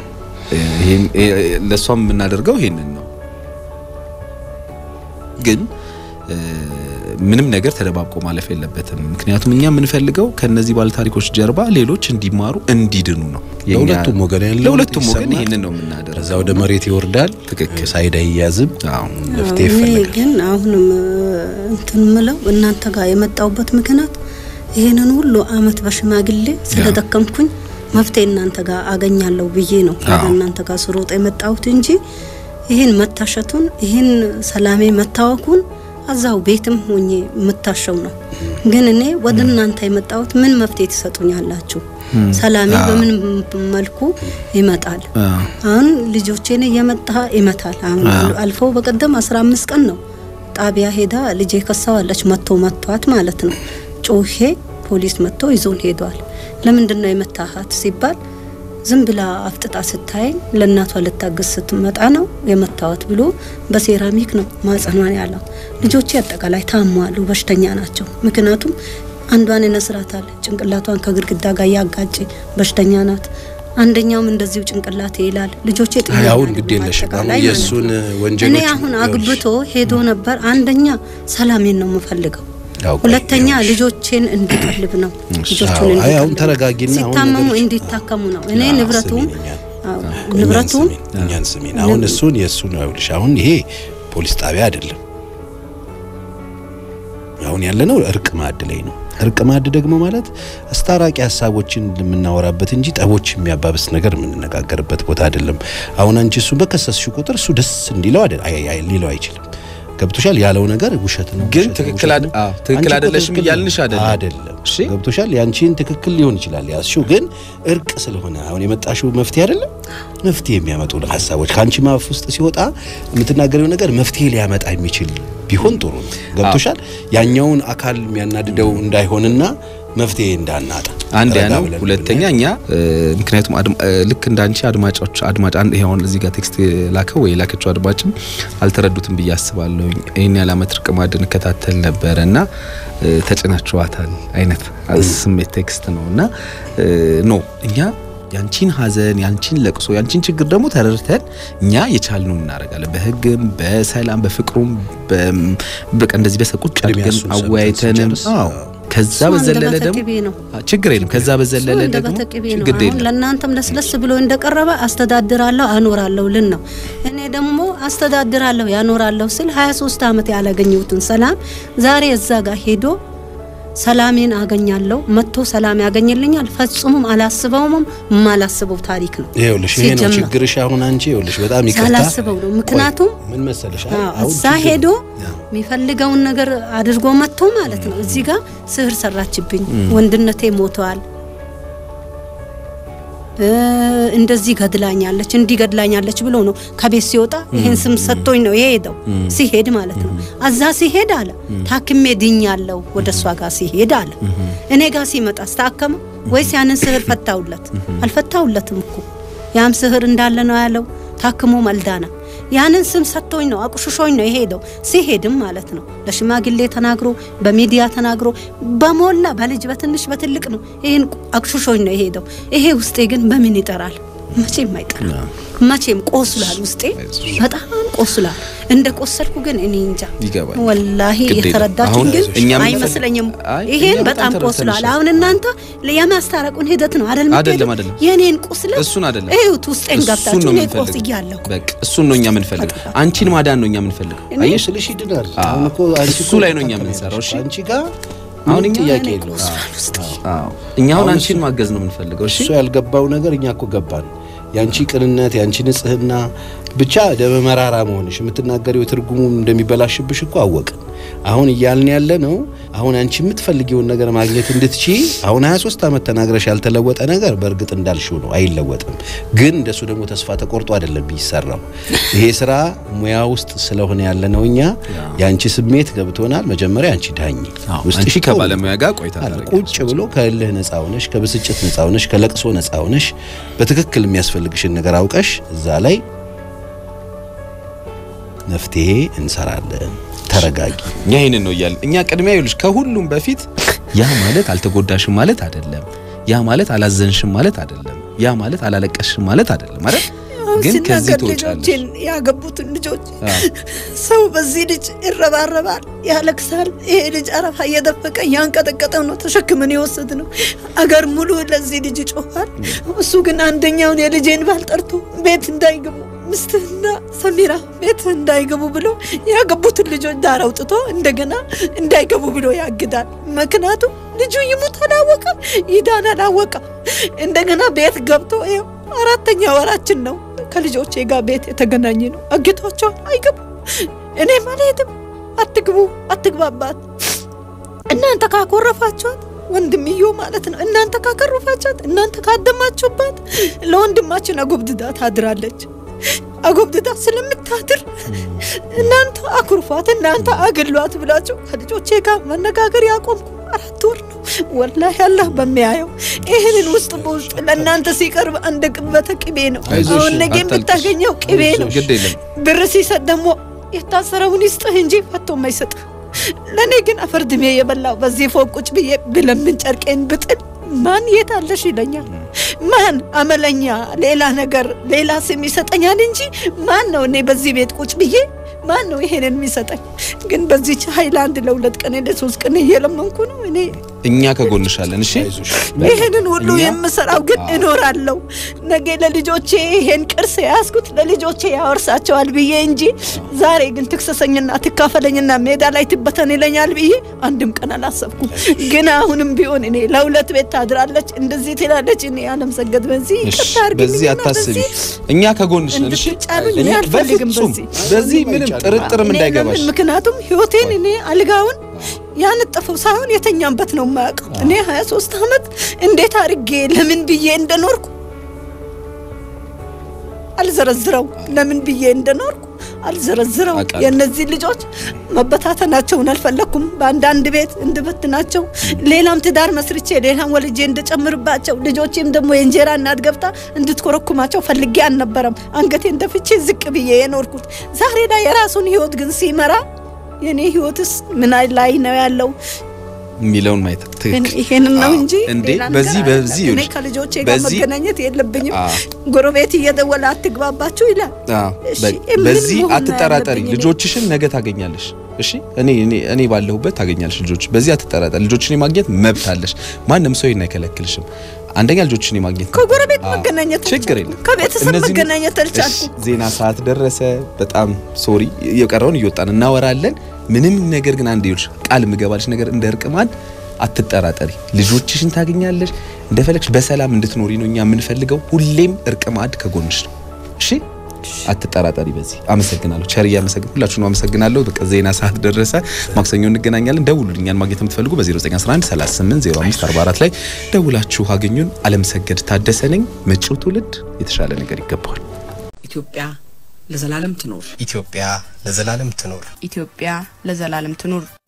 ለእሷም የምናደርገው ይሄንን ነው። ግን ምንም ነገር ተደባብቆ ማለፍ የለበትም። ምክንያቱም እኛ የምንፈልገው ከነዚህ ባለታሪኮች ጀርባ ሌሎች እንዲማሩ እንዲድኑ ነው። የኛ- ለሁለቱም ወገን ያለው ለሁለቱም ወገን ይሰማል። ይህንን ነው የምናደርገው። ከዛ ወደ መሬት ይወርዳል። ትክክል። ሳይድ አይያዝም። አዎ። መፍትሄ እኔ ይፈልጋል። ግን አሁንም እንትን ምለው እናንተ ጋር የመጣውበት ምክንያት ይሄንን ሁሉ አመት በሽማግሌ ስለደከምኩኝ መፍትሄ እናንተ ጋር አገኛለሁ ብዬ ነው ወደ እናንተ ጋር ስሮጥ የመጣሁት እንጂ ይህን መታሸቱን ይህን ሰላሜ መታወኩን እዛው ቤትም ሆኜ የምታሸው ነው። ግን እኔ ወደ እናንተ የመጣሁት ምን መፍትሄ ትሰጡኛላችሁ? ሰላሜ በምን መልኩ ይመጣል? አዎ። አሁን ልጆቼን እየመጣ ይመታል። አሁን አልፎ በቀደም አስራ አምስት ቀን ነው ጣቢያ ሄዳ ልጄ ከሳዋለች መጥቶ መቷት ማለት ነው። ጮሄ ፖሊስ መጥቶ ይዞን ሄዷል። ለምንድን ነው የመታሃት ሲባል ዝም ብላ አፍጥጣ ስታየኝ ለእናቷ ልታገዝ ስትመጣ ነው የመታወት ብሎ በሴራሚክ ነው ማጸኗን ያለው። ልጆቼ አጠቃላይ ታሟሉ፣ በሽተኛ ናቸው። ምክንያቱም አንዷን ይነስራታል፣ ጭንቅላቷን ከግድግዳ ጋር ያጋጭ በሽተኛ ናት። አንደኛውም እንደዚሁ ጭንቅላት ይላል። ልጆቼ ጤና አይ አሁን አይደሉም ግድ የለሽም። አጠቃላይ አሁን ማለት የእሱን ነው። ወንጀሎች እኔ አሁን አግብቶ ሄዶ ነበር። አንደኛ ሰላሜን ነው የምፈልገው። ያው ቆይ፣ ሁለተኛ ይኸውልሽ። ልጆቼን እንዲቀልብ ነው። ልጆቹን አዎ፣ አይ አሁን እንዲቀልብ ተረጋጊና አሁን ሲታመሙ ነገሮች- እንዲታከሙ ነው። እኔ አዎ፣ ንብረቱም ስሚኝ እኛን። አዎ፣ እኛን ንብረቱም ስሚኝ፣ እኛን ስሚን። አሁን እሱን የእሱን ይኸውልሽ፣ አሁን ይሄ ፖሊስ ጣቢያ አይደለም። አሁን ያለነው እርቅ ማዕድ ላይ ነው። እርቅ ማዕድ ደግሞ ማለት አስታራቂ ሀሳቦችን የምናወራበት እንጂ ጠቦች የሚያባብስ ነገር የምንነጋገርበት ቦታ አይደለም። አሁን አንቺ እሱ በከሰስሽ ቁጥር እሱ ደስ እንዲለው አይደል አይ- አይ- ሊለው አይችልም። ገብቶሻል? ያለው ነገር ውሸት ነው። ግን ውሸት ነው፣ ትክክል ውሸት አደ- ነው። አዎ፣ ትክክል አንቺ እኮ አይደለሽም ትክክል እያልንሽ አይደለም። አይደለም። እሺ። ገብቶሻል? ያንቺን ትክክል ሊሆን ይችላል ያዝሽው፣ ግን እርቅ ስለሆነ አሁን የመጣሽው መፍትሄ አይደለም። መፍትሄ የሚያመጡ ሀሳቦች ከአንቺ ማፍ ውስጥ ሲወጣ የምትናገረው ነገር መፍትሄ ሊያመጣ የሚችል ቢሆን ጥሩ ነው። ገብቶሻል? ያኛውን አካል የሚያናድደው እንዳይሆንና መፍትሄ እንዳናጣ አንድ ያ ረጋ ነው። ብለን ሁለተኛ እኛ እ፣ ምክንያቱም አድማ- እ፣ ልክ እንዳንቺ አድማጮች አድማጭ አንድ ይሄውን እዚህ ጋር ቴክስት ላከው ወይ ላከችው አድማጭም አልተረዱትም ብዬ አስባለሁ። ይህን ያለ አመት ርቅ ማዕድ እንከታተል ነበረ እና እ፣ ተጭናችኋታል አይነት ስሜት ቴክስት ነው እና እ፣ ኖ እኛ ያንቺን ሀዘን ያንቺን ለቅሶ ያንቺን ችግር ደግሞ ተረድተን እኛ የቻልነው እናደርጋለን። በህግም በሰላም በፍቅሩም በ- በቃ እንደዚህ በሰቁጭ ቅድሚያ አድርገን እሱን ሰምተን አወያይተንም ስንጨርስ፣ አዎ ከዛ እሱ በዘለለ አንደበተ ደግሞ ቅቤ ነው። አ፣ ችግር የለም። ከዛ በዘለለ እንደ ደግሞ በተቅቤ ነው። ችግር አሁን የለም። ለእናንተም ለስለስ ብሎ እንደቀረበ አስተዳድራለሁ አኖራለሁ ልን ነው። እኔ ደግሞ አስተዳድራለሁ ያኖራለሁ ስል 23 ዓመት ያላገኘሁትን ሰላም ዛሬ እዛ ጋር ሄዶ ሰላሜን አገኛለሁ መጥቶ ሰላም ያገኝልኛል። ፈጽሞም አላስበውም የማላስበው ታሪክ ነው። ይኸውልሽ ይሄ ነው ሲጀመር ችግርሽ። አሁን አንቺ ይኸውልሽ በጣም ይቅርታ ሳላስበው ነው። ምክንያቱም ቆይ፣ ምን መሰለሽ አዎ፣ አሁን እዛ ችግር- ሄዶ አዎ። የሚፈልገውን ነገር አድርጎ መጥቶ ማለት ነው። እዚህ ጋር ስህር ሰራችብኝ፣ ወንድነቴ ሞተዋል፣ እ፣ እንደዚህ ገድላኛለች፣ እንዲህ ገድላኛለች ብሎ ነው ከቤት ሲወጣ ይሄን ስም ሰጥቶኝ ነው የሄደው። ሲሄድ ማለት ነው እዛ ሲሄድ አለ ታክሜ ድኛለሁ፣ ወደ እሷ ጋር ሲሄድ አለ። እኔ ጋር ሲመጣ አስታከመ ወይስ ያንን ስህር ፈታውለት? አልፈታውለትም እኮ ያም ስህር እንዳለ ነው ያለው። ታክሞ መልዳና ያንን ስም ሰጥቶኝ ነው አቁሽሾኝ ነው የሄደው። ሲሄድም ማለት ነው ለሽማግሌ ተናግሮ በሚዲያ ተናግሮ በሞላ በልጅ በትንሽ በትልቅ ነው ይህን አቁሽሾኝ ነው የሄደው። ይሄ ውስጤ ግን በምን ይጠራል? መቼም አይጠራም። መቼም ቆስሏል፣ ውስጤ በጣም ቆስሏል። እንደ ቆሰልኩ ግን እኔ እንጃ ይገባል። ወላሂ ግድ የለም። የተረዳችሁ አሁን ግን እኛ ምን አይመስለኝም። አይ፣ ይሄን እኛ በጣም በጣም ቆስሏል። ተረድተንሻል። አሁን እናንተ የማስታረቁን ሂደት ነው አይደል? አይደለም፣ የምትሄዱት? አይደለም። የኔን ቁስለት እሱን አይደለም እዩት፣ ውስጤን እሱን ገብታችሁ ነው እኔ የምንፈልገው። ቆስያለሁ። በቃ እሱን ነው እኛ የምንፈልገው። አንቺን ማዳን ነው እኛ የምንፈልገው። እኔ- አየሽ ስልሽ ይድናል። አዎ። አሁን እኮ አንቺ እሱ እኮ ላይ ነው እኛ ታከሚያለሽ የምንሰራው። እሺ? እኮ አንቺ ጋር አሁን አሁን እኛ- ጥያቄ እኔ የለውም። ቆስሏል ውስጤ። አዎ እኛ አሁን አሁን አንቺን እሱ- ማገዝ ነው የምንፈልገው። እሺ እሱ ያልገባው ነገር እኛ እኮ ገባን። ያንቺ ቅንነት፣ ያንቺ ንጽህና ብቻ ደመ መራራ መሆንሽ የምትናገሪው ትርጉሙ እንደሚበላሽብሽ እኮ አወቅን። አሁን እያልን ያለ ነው አሁን አንቺ የምትፈልጊውን ነገር ማግኘት እንድትቺ አሁን 23 ዓመት ተናግረሽ ያልተለወጠ ነገር በእርግጥ እንዳልሽው ነው፣ አይለወጥም። ግን እንደሱ ደግሞ ተስፋ ተቆርጦ አይደለም የሚሰራው። ይሄ ስራ ሙያ ውስጥ ስለሆነ ያለ ነው። እኛ የአንቺ ስሜት ገብቶናል። መጀመሪያ አንቺ ዳኝ አንቺ እኮ ከባለሙያ ጋር ቆይታ አለ ታደርጊያለሽ። ቁጭ ብሎ ከእልህ ነፃ ሆነሽ ከብስጭት ነፃ ሆነሽ ከለቅሶ ነፃ ሆነሽ በትክክል የሚያስፈልግሽን ነገር አውቀሽ እዛ ላይ መፍትሄ እንሰራለን። ተረጋጊ። እኛ ይህንን ነው እያልን እኛ ቅድሚያ ይኸውልሽ ከሁሉም በፊት ያ ማለት አልተጎዳሽም ማለት አይደለም። ያ ማለት አላዘንሽም ማለት አይደለም። ያ ማለት አላለቀስሽም ማለት አይደለም። ማለት አሁን ግን ከዚህ ሲናገር ትወጫለሽ። ልጆችን ያገቡትን ልጆች አዎ። ሰው በዚህ ልጅ ይረባረባል፣ ያለቅሳል። ይሄ ልጅ አረፋ እየደፈቀ እያንቀጠቀጠው ነው ተሸክመን የወሰድ ነው። አገር ሙሉ ለዚህ ልጅ ይጮኻል። እሱ ግን አንደኛውን የልጄን ባል ጠርቶ ቤት እንዳይገቡ ምስትህና ሰሚራ ቤት እንዳይገቡ ብሎ ያገቡትን ልጆች ዳር አውጥቶ እንደገና እንዳይገቡ ብሎ ያግዳል። ምክንያቱም ልጁ ይሙት አላወቀም፣ ይዳን አላወቀም። እንደገና ቤት ገብቶ ይኸው አራተኛ ወራችን ነው ከልጆቼ ጋር ቤት የተገናኘ ነው። አግቷቸው አይገቡ እኔ ማለትም አትግቡ አትግባባት እናንተ ካኮረፋችኋት ወንድምዮ ማለት ነው። እናንተ ካከረፋችኋት እናንተ ካደማችሁባት ለወንድማችን አጎብድዳ ታድራለች። አጎብድዳ ስለምታድር እናንተ አኩርፏት፣ እናንተ አግሏት ብላችሁ ከልጆቼ ጋር መነጋገር ያቆምኩ አራት ወር ነው። ወላሂ አላህ በሚያየው ይህንን ውስጥ በውስጥ ለእናንተ ሲቀርብ አንድ ቅበተ ቅቤ ነው። አይዞሽ፣ አሁን ነገ አታልቅሽ። የምታገኘው ቅቤ ነው። ግድ የለም ብር ሲሰጥ ደግሞ የታሰረውን ይስጥህ እንጂ ፈቶ የማይሰጥህ። ለእኔ ግን አፈርድሜ የበላው በዚህ ፎቅ ቁጭ ብዬ ብለምን ጨርቄን ብጥል ማን የት አለሽ ይለኛል። ማን አመለኛ ሌላ ነገር ሌላ ስም ይሰጠኛል እንጂ ማን ነው እኔ በዚህ ቤት ቁጭ ብዬ ማን ነው ይሄንን የሚሰጠኝ? ግን በዚች ሃይላንድ ለሁለት ቀን ለሶስት ቀን እየለመንኩ ነው እኔ እኛ ከጎንሻለን። እሺ ይህንን ሁሉ እኛ- የምሰራው ግን አዎ። እኖራለሁ። ነገ ለልጆቼ ይሄን ቅርስ የያዝኩት ለልጆቼ ያወርሳቸዋል ብዬ እንጂ ዛሬ ግን ትክሰሰኝና ትካፈለኝና ሜዳ ላይ ትበተን ይለኛል ብዬ አንድም ቀን አላሰብኩም። ግን አሁንም ቢሆን እኔ ለሁለት ቤት ታድራለች እንደዚህ ትላለች። እኔ አለም ሰገድ በዚህ እሺ፣ ይቅርታ አድርግልኝና በዚህ አታስቢ። በዚህ እኛ ከጎንሽ ነን። እሺ እንድትጫኑኝ እኔ እኔ አልፈልግም በፍጹም በዚህ በዚህ ምንም ጥርጥርም እኔ እንዳይገባሽ ለምን? ምክንያቱም ህይወቴን እኔ አልጋውን ያነጠፈው ሳይሆን የተኛበት ነው የማያውቀው። እኔ 23 ዓመት እንዴት አድርጌ ለምን ብዬ እንደኖርኩ አልዘረዝረው። ለምን ብዬ እንደኖርኩ አልዘረዝረው። አውቃለሁ። የእነዚህ ልጆች መበታተናቸውን አልፈለኩም። በአንዳንድ ቤት እንድበትናቸው፣ ሌላም ትዳር መስርቼ ሌላም ወልጄ እንደጨምርባቸው፣ ልጆቼም ደግሞ የእንጀራ እናት ገብታ እንድትኮረኩማቸው ፈልጌ አልነበረም። አንገቴን ደፍቼ ዝቅ ብዬ የኖርኩት ዛሬ ላይ የራሱን ህይወት ግን ሲመራ የኔ ህይወትስ ምን ላይ ነው ያለው? የሚለውን ማየት ግን ትክክል። ይሄንን ነው አዎ። እንጂ እንዴ ሌላ ነገር በዚህ አይደለም። በዚህ እኔ ይኸውልሽ፣ ከልጆቼ ጋር በዚህ- መገናኘት የለብኝም። አዎ። ጎረቤት እየደወለ አትግባባችሁ ይላል። አዎ፣ እሺ፣ በ- ምን በዚህ መሆን ነው አትጠራጠሪ። ያለብኝ እኔ? ልጆችሽን ነገ ታገኛለሽ። እሺ እኔ እኔ እኔ ባለሁበት ታገኛለሽ ልጆች። በዚህ አትጠራጠሪ። ልጆችን የማግኘት መብት አለሽ። ማንም ሰው ይሄን አይከለክልሽም። አንደኛ ልጆችን የማግኘት መብት ከጎረቤት አዎ፣ መገናኘት ችግር አልቻልኩም። የለም። ከቤተሰብ እነዚህን- መገናኘት አልቻልኩም። እሺ፣ ዜና ሰዓት ደረሰ። በጣም ሶሪ። የቀረውን እየወጣን እናወራለን። ምንም ነገር ግን አንድ ይኸውልሽ ቃል የምገባልሽ ነገር እንደ እርቅማን አትጠራጠሪ። ልጆችሽን ታገኛለሽ። እንደፈለግሽ በሰላም እንድትኖሪ ነው እኛ የምንፈልገው። ሁሌም እርቅ ማዕድ ከጎንሽ ነው። እሺ አትጠራጠሪ። በዚህ አመሰግናለሁ። ቸር እያመሰግን ሁላችሁንም አመሰግናለሁ። በቃ ዜና ሰዓት ደረሰ። ማክሰኞ እንገናኛለን። ደውሉልኝ። እኛን ማግኘት የምትፈልጉ በ0911 38 05 44 ላይ ደውላችሁ አገኙን። አለምሰገድ ታደሰ ነኝ። መጪው ትውልድ የተሻለ ነገር ይገባዋል። ኢትዮጵያ ለዘላለም ትኖር። ኢትዮጵያ ለዘላለም ትኖር። ኢትዮጵያ ለዘላለም ትኑር።